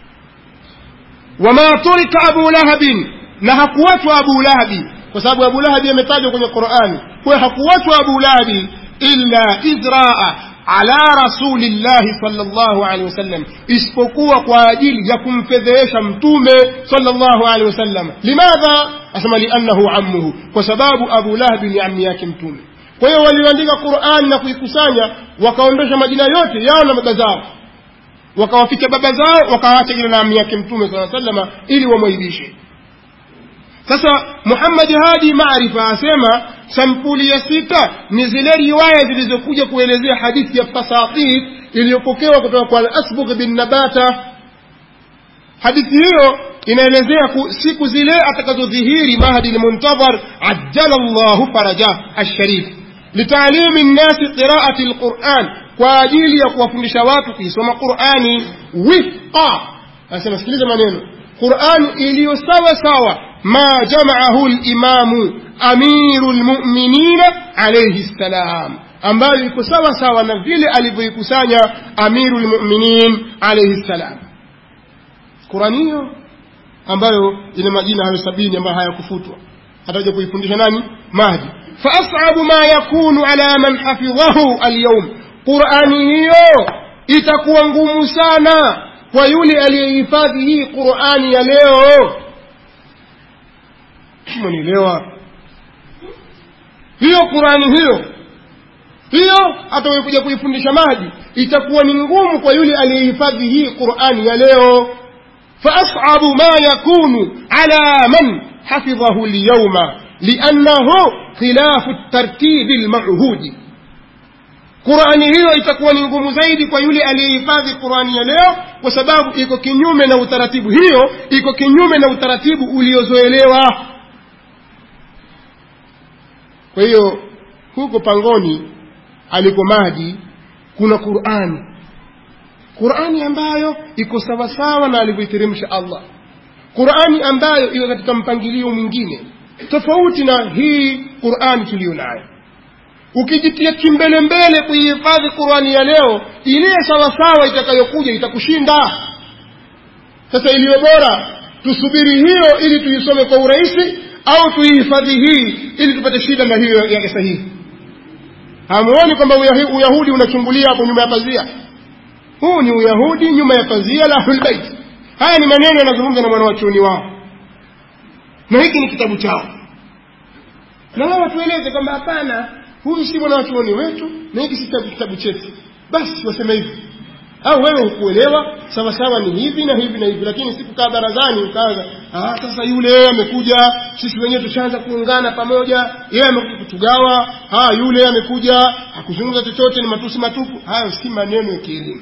wama turika abu lahabin na hakuwachwa abu lahabi kwa sababu abu lahabi ametajwa kwenye qurani kwayo hakuwachwa abu lahabi illa idraa ala rasulillahi sallallahu alaihi wasallam isipokuwa kwa ajili ya kumfedhehesha mtume sallallahu alaihi wasallam limadha asema liannahu ammuhu kwa sababu abu lahabi ni ammi yake mtume kwa hiyo walioandika qurani na kuikusanya wakaondosha majina yote yao na baba zao wakawaficha baba zao wakawaacha jina na ammi yake mtume saa salama ili wamwaibishe sasa muhammadi hadi maarifa asema sampuli ya sita ni zile riwaya zilizokuja kuelezea hadithi ya fasatit iliyopokewa kutoka kwa alasbugh bin nabata hadithi hiyo inaelezea siku zile atakazodhihiri mahdi lmuntadhar ajjala llahu farajah alsharif litalimi nnasi qiraati lquran kwa ajili ya kuwafundisha watu kuisoma qurani wifqa anasema sikiliza maneno qurani iliyo sawa sawa ma jamaahu limamu amiru lmuminina alaihi ssalam ambayo iko sawa sawa na vile alivyoikusanya amiru lmuminin alaihi ssalam qurani hiyo ambayo ina majina hayo sabini ambayo hayakufutwa atakuja kuifundisha nani mahdi faasabu ma yakunu ala man hafidhahu alyawm qurani hiyo itakuwa ngumu sana kwa yule aliyehifadhi hii qurani ya leo mwanielewa hiyo qurani hiyo hiyo atakuja kuifundisha mahdi itakuwa ni ngumu kwa yule aliyehifadhi hii qurani ya leo فأصعب ما يكون على من حفظه اليوم لأنه خلاف الترتيب المعهود qurani hiyo itakuwa ni ngumu zaidi kwa yule aliyehifadhi qurani ya leo kwa sababu iko kinyume na utaratibu hiyo iko kinyume na utaratibu uliozoelewa kwa hiyo huko pangoni aliko mahdi kuna qurani qurani ambayo iko sawasawa na alivyoiteremsha allah qurani ambayo iko katika mpangilio mwingine tofauti na hii qurani tuliyo nayo ukijitia kimbele mbele kuihifadhi qurani ya leo ile sawasawa itakayokuja itakushinda sasa iliyo bora tusubiri hiyo ili tuisome kwa urahisi au tuihifadhi hii ili tupate shida na hiyo ya sahihi hamuoni kwamba uyahudi unachungulia hapo nyuma ya pazia huu ni uyahudi nyuma ya pazia la ahlulbeit haya ni maneno yanazungumza na mwana wachuoni wao na hiki ni kitabu chao na wao watueleze kwamba hapana huyu si mwanawachuoni wetu na hiki si kitabu- kitabu chetu basi waseme hivi au wewe hukuelewa sawa sawa ni hivi na hivi na hivi lakini sikukaa barazani ukaanza ah sasa yule amekuja sisi wenyewe tushaanza kuungana pamoja yeye amekuja kutugawa ah yule amekuja hakuzungumza chochote ni matusi matupu hayo si maneno ya kielimu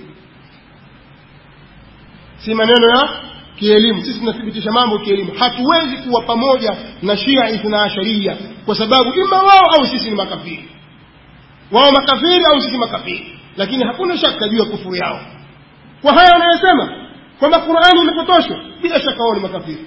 si maneno ya kielimu sisi tunathibitisha mambo kielimu hatuwezi kuwa pamoja na shia ithna asharia kwa sababu ima wao au sisi ni makafiri wao makafiri au sisi makafiri lakini hakuna shaka juu ya kufuru yao kwa haya wanayosema kwamba qurani imepotoshwa bila shaka wao ni makafiri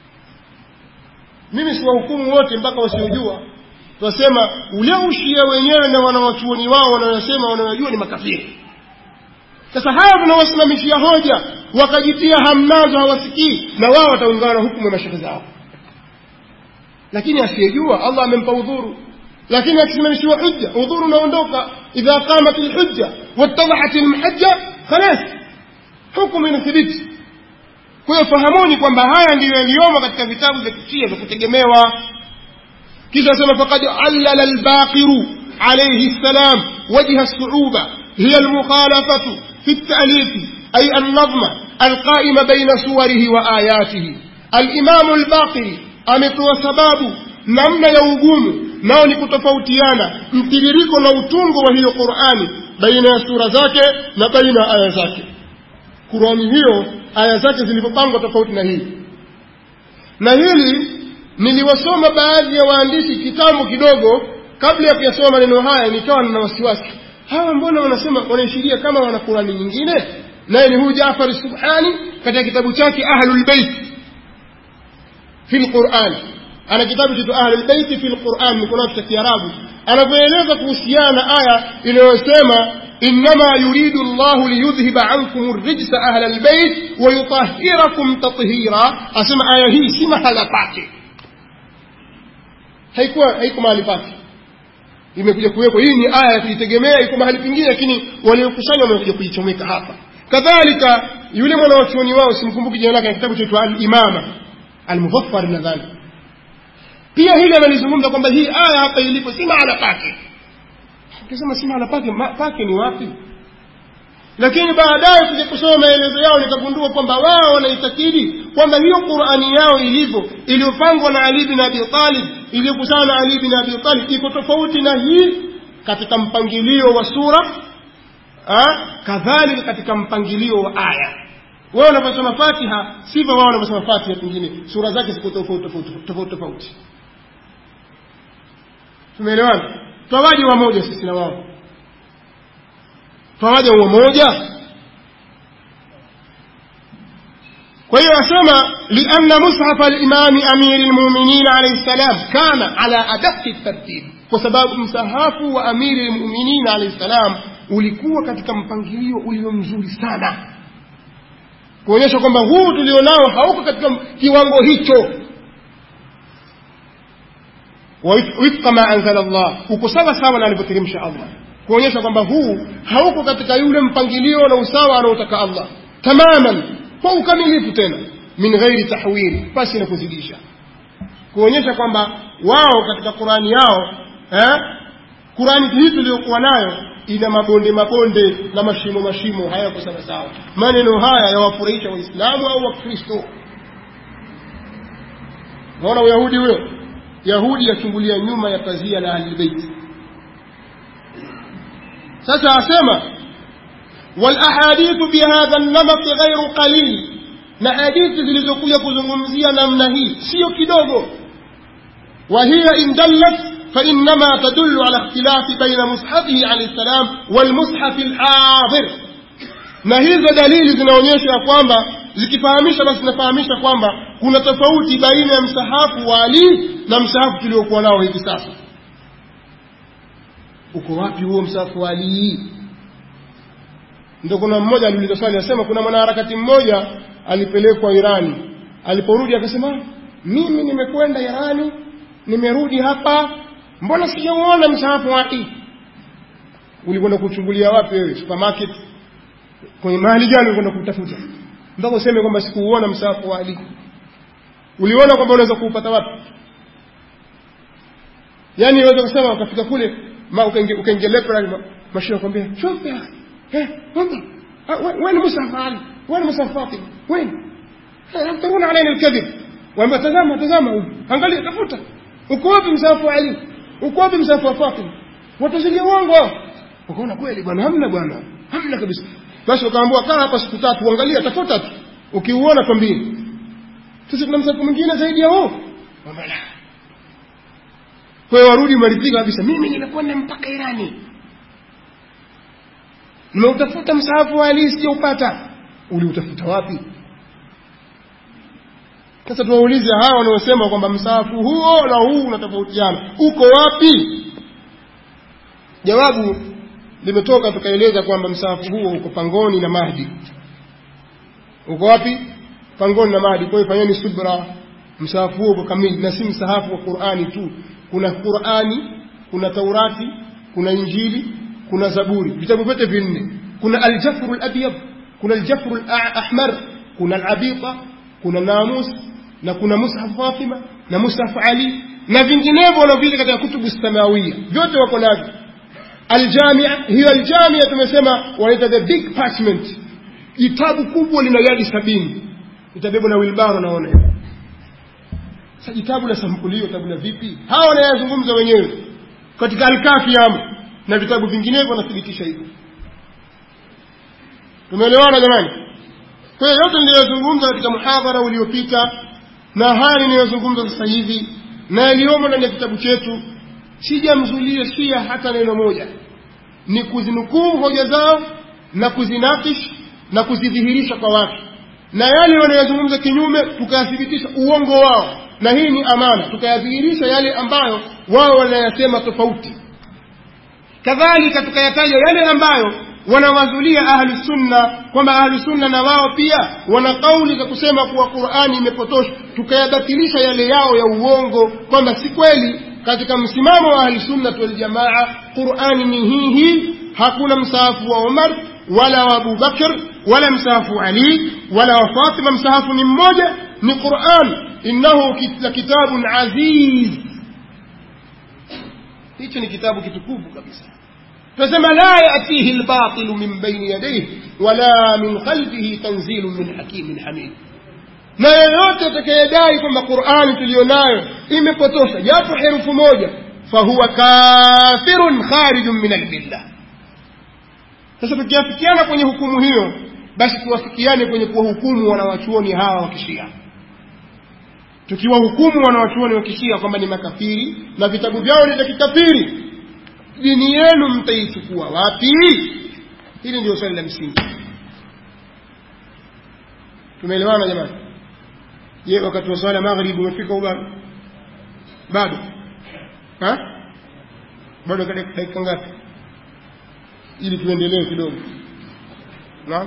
mimi siwahukumu wote mpaka wasiojua twasema ule ushia wenyewe na wanawachuoni wao wanayosema wanayojua ni makafiri sasa hawa tunawasimamishia hoja wakajitia hamnazo hawasikii na wao wataungana hukumu ya mashehe zao lakini asiyejua allah amempa udhuru lakini akisimamishiwa hujja udhuru unaondoka idha qamat lhujja wattadahat lmhajja khalas hukumu inathibiti kwa hiyo fahamuni kwamba haya ndiyo yaliyomo katika vitabu vya kishia vya kutegemewa kisha asema faqad allala albaqiru alayhi السلام وجه الصعوبة هي المخالفة في التأليف أي النظم القائم بين صوره وآياته الإمام الباقر ametoa sababu namna ya ugumu nao ni kutofautiana mtiririko na utungo wa hiyo qurani baina ya sura zake na baina ya aya zake qurani hiyo aya zake zilivyopangwa tofauti na hii na hili niliwasoma baadhi ya waandishi kitambo kidogo kabla ya kuyasoma maneno haya nikawa nina wasiwasi hawa mbona wanasema wanaishiria kama wana qurani nyingine naye ni huyu jafari subhani katika kitabu chake ahlulbeit fi lqurani ana kitabu chetu ahlulbeiti fi lquran nikonacho cha kiarabu anavyoeleza kuhusiana na aya inayosema إنما يريد الله ليذهب عنكم الرجس أهل البيت ويطهركم تطهيرا أسمع آية هي سمع هلا باكي haikuwa haiko mahali pake imekuja kuwekwa hii ni aya ya kujitegemea iko mahali pengine lakini waliokusanywa wamekuja kuichomeka hapa kadhalika yule mwanawachuoni wao simkumbuki jina lake na kitabu chaitwa al-imama al-mufaffar nadhani pia hili analizungumza kwamba hii aya hapa ilipo si mahala pake ukisema si mahala pake ma, pake ni wapi lakini baadaye kuja kusoma maelezo yao nikagundua kwamba wao wanaitakidi kwamba hiyo qurani yao ilivyo iliyopangwa na ali bin abi talib iliyokusana na ali bin abi talib iko tofauti na hii katika mpangilio wa sura kadhalika katika mpangilio wa aya wao wanaposoma fatiha sivyo wao wanaposoma fatiha pengine sura zake ziko tofauti tofauti tofauti tumeelewana twawaje wamoja sisi na wao twawaja umoja kwa hiyo asema lianna mushafa limami amiri lmuminin alaihi ssalam kana ala adaqi tartib kwa sababu msahafu wa amiri lmuminin alaihi ssalam ulikuwa katika mpangilio ulio mzuri sana kuonyesha kwamba huu tulionao hauko katika kiwango hicho wifqa ma anzala Allah, uko sawa sawa na alivyoteremsha Allah, kuonyesha kwamba huu hauko katika yule mpangilio na usawa anaotaka Allah tamaman, kwa ukamilifu tena, min ghairi tahwil, pasi na kuzidisha, kuonyesha kwamba wao katika Qurani yao eh, Qurani hii tuliyokuwa nayo ina mabonde mabonde na mashimo mashimo, hayako sawa sawa. Maneno haya yawafurahisha Waislamu au Wakristo? Naona Uyahudi huyo yahudi yachungulia nyuma ya pazia la ahlilbeiti sasa asema walahadithu bihadha lnamati ghairu qalil na hadithi zilizokuja kuzungumzia namna hii siyo kidogo وهي إن دلت فإنما تدل على اختلاف بين مصحفه عليه السلام والمصحف الحاضر na hizo dalili zinaonyesha kwamba zikifahamisha basi zinafahamisha kwamba kuna tofauti baina ya msahafu wa Ali na msahafu tuliokuwa nao hivi sasa. Uko wapi huo msahafu wa Ali? Ndio kuna mmoja aliuliza swali, anasema kuna mwanaharakati mmoja alipelekwa Irani, aliporudi akasema, mimi nimekwenda Irani, nimerudi hapa, mbona sijauona msahafu wa Ali? Ulikwenda kuchungulia wapi wewe? Supermarket? kwenye mahali gani ulikwenda kutafuta mpaka useme kwamba sikuuona msahafu wa Ali uliona kwamba unaweza kuupata wapi yaani waweza kusema ukafika kule ma ukaingia lepra mashia kwambia shuf ya eh wanda وين مصحف علي وين مصحف فاطمه وين يفترون علينا الكذب وما تزama tazama angalia tafuta uko wapi msahafu wa Ali uko wapi msahafu wa Fatima watazilia uongo ukaona kweli bwana hamna bwana hamna kabisa basi ukaambiwa kaa hapa siku tatu uangalia tafuta tu ukiuona twambie sasa kuna msahafu mwingine zaidi ya huo kwamba la kwa hiyo warudi maridhika kabisa mimi nimekwenda mpaka Irani nimeutafuta msahafu wa Ali sijaupata uliutafuta wapi sasa tuwaulize hawa wanaosema kwamba msahafu huo na huu unatofautiana uko wapi jawabu limetoka tukaeleza kwamba msahafu huo uko pangoni na mahdi uko wapi pangoni na mahdi kwa hiyo fanyeni subra msahafu huo uko kamili na si msahafu wa qurani tu kuna qurani kuna taurati kuna injili kuna zaburi vitabu vyote vinne kuna aljafru labyad kuna aljafru lahmar kuna alabita kuna namus na kuna mushaf Fatima na mushaf Ali na vinginevyo wanaovile katika kutubu samawia vyote wako navyo aljamia hiyo aljamia tumesema wanaita the big parchment kitabu kubwa lina yadi sabini itabebwa na wilbaro naona hiyo sasa kitabu la sampulio kitabu la vipi hawa wanayazungumza wenyewe katika alkafi yamo na vitabu vinginevyo wanathibitisha hivyo tumeelewana jamani kwa hiyo yote niliyozungumza katika muhadhara uliopita na haya ninayozungumza sasa hivi na yaliyomo ndani ya kitabu chetu sijamzulia shia hata neno moja ni kuzinukuu hoja zao na kuzinakish na kuzidhihirisha kwa watu na yale wanayozungumza kinyume tukayathibitisha uongo wao na hii ni amana tukayadhihirisha yale ambayo wao wanayasema tofauti kadhalika tukayataja yale ambayo wanawazulia ahlu sunna kwamba ahlu sunna na wao pia wana kauli za kusema kuwa qurani imepotoshwa tukayabatilisha yale yao ya uongo kwamba si kweli katika msimamo wa ahli sunnat waljamaa qurani ni hii hii hakuna msahafu wa umar wala wa abubakr wala msahafu ali wala wa fatima msahafu ni mmoja ni quran innahu la kitabun aziz hicho ni kitabu kitukufu kabisa tunasema la yatihi lbatilu min baini yadayhi wala min khalfihi tanzilu min hakimin hamid na yeyote atakayedai kwamba qurani tuliyonayo imepotosha japo herufu moja fahuwa kafirun kharijun min almilla sasa tukiafikiana kwenye hukumu hiyo basi tuwafikiane kwenye kuwahukumu wanawachuoni hawa wa kishia tukiwahukumu wanawachuoni wa kishia kwamba ni makafiri na vitabu vyao ni vya kikafiri dini yenu mtaichukua wapi hili ndio swali la msingi tumeelewana jamani je wakati wa swala maghrib umefika ubado bado ha bado dakika ngapi ili tuendelee kidogo na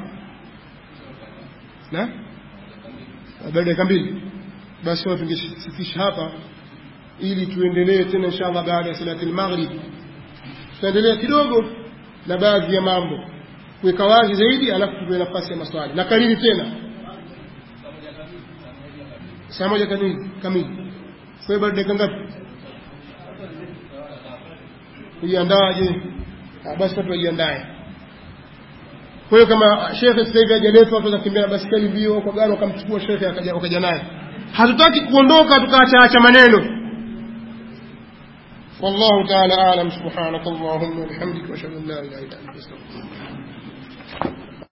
na bado dakika mbili basi tungesifisha hapa ili tuendelee tena inshallah baada ya salati al-maghrib tutaendelea kidogo na baadhi ya mambo kuweka wazi zaidi alafu tupe nafasi ya maswali na kariri tena saa moja kamili kamili kwa hiyo bado dakika ngapi kujiandaje basi watu wajiandae kwa hiyo kama shekhe sasa hivi hajaletwa watu watakimbia na basikeli mbio kwa gari wakamchukua shekhe wakaja naye hatutaki kuondoka tukaacha maneno والله تعالى أعلم سبحانك اللهم وبحمدك وأشهد أن لا إله إلا أنت أستغفرك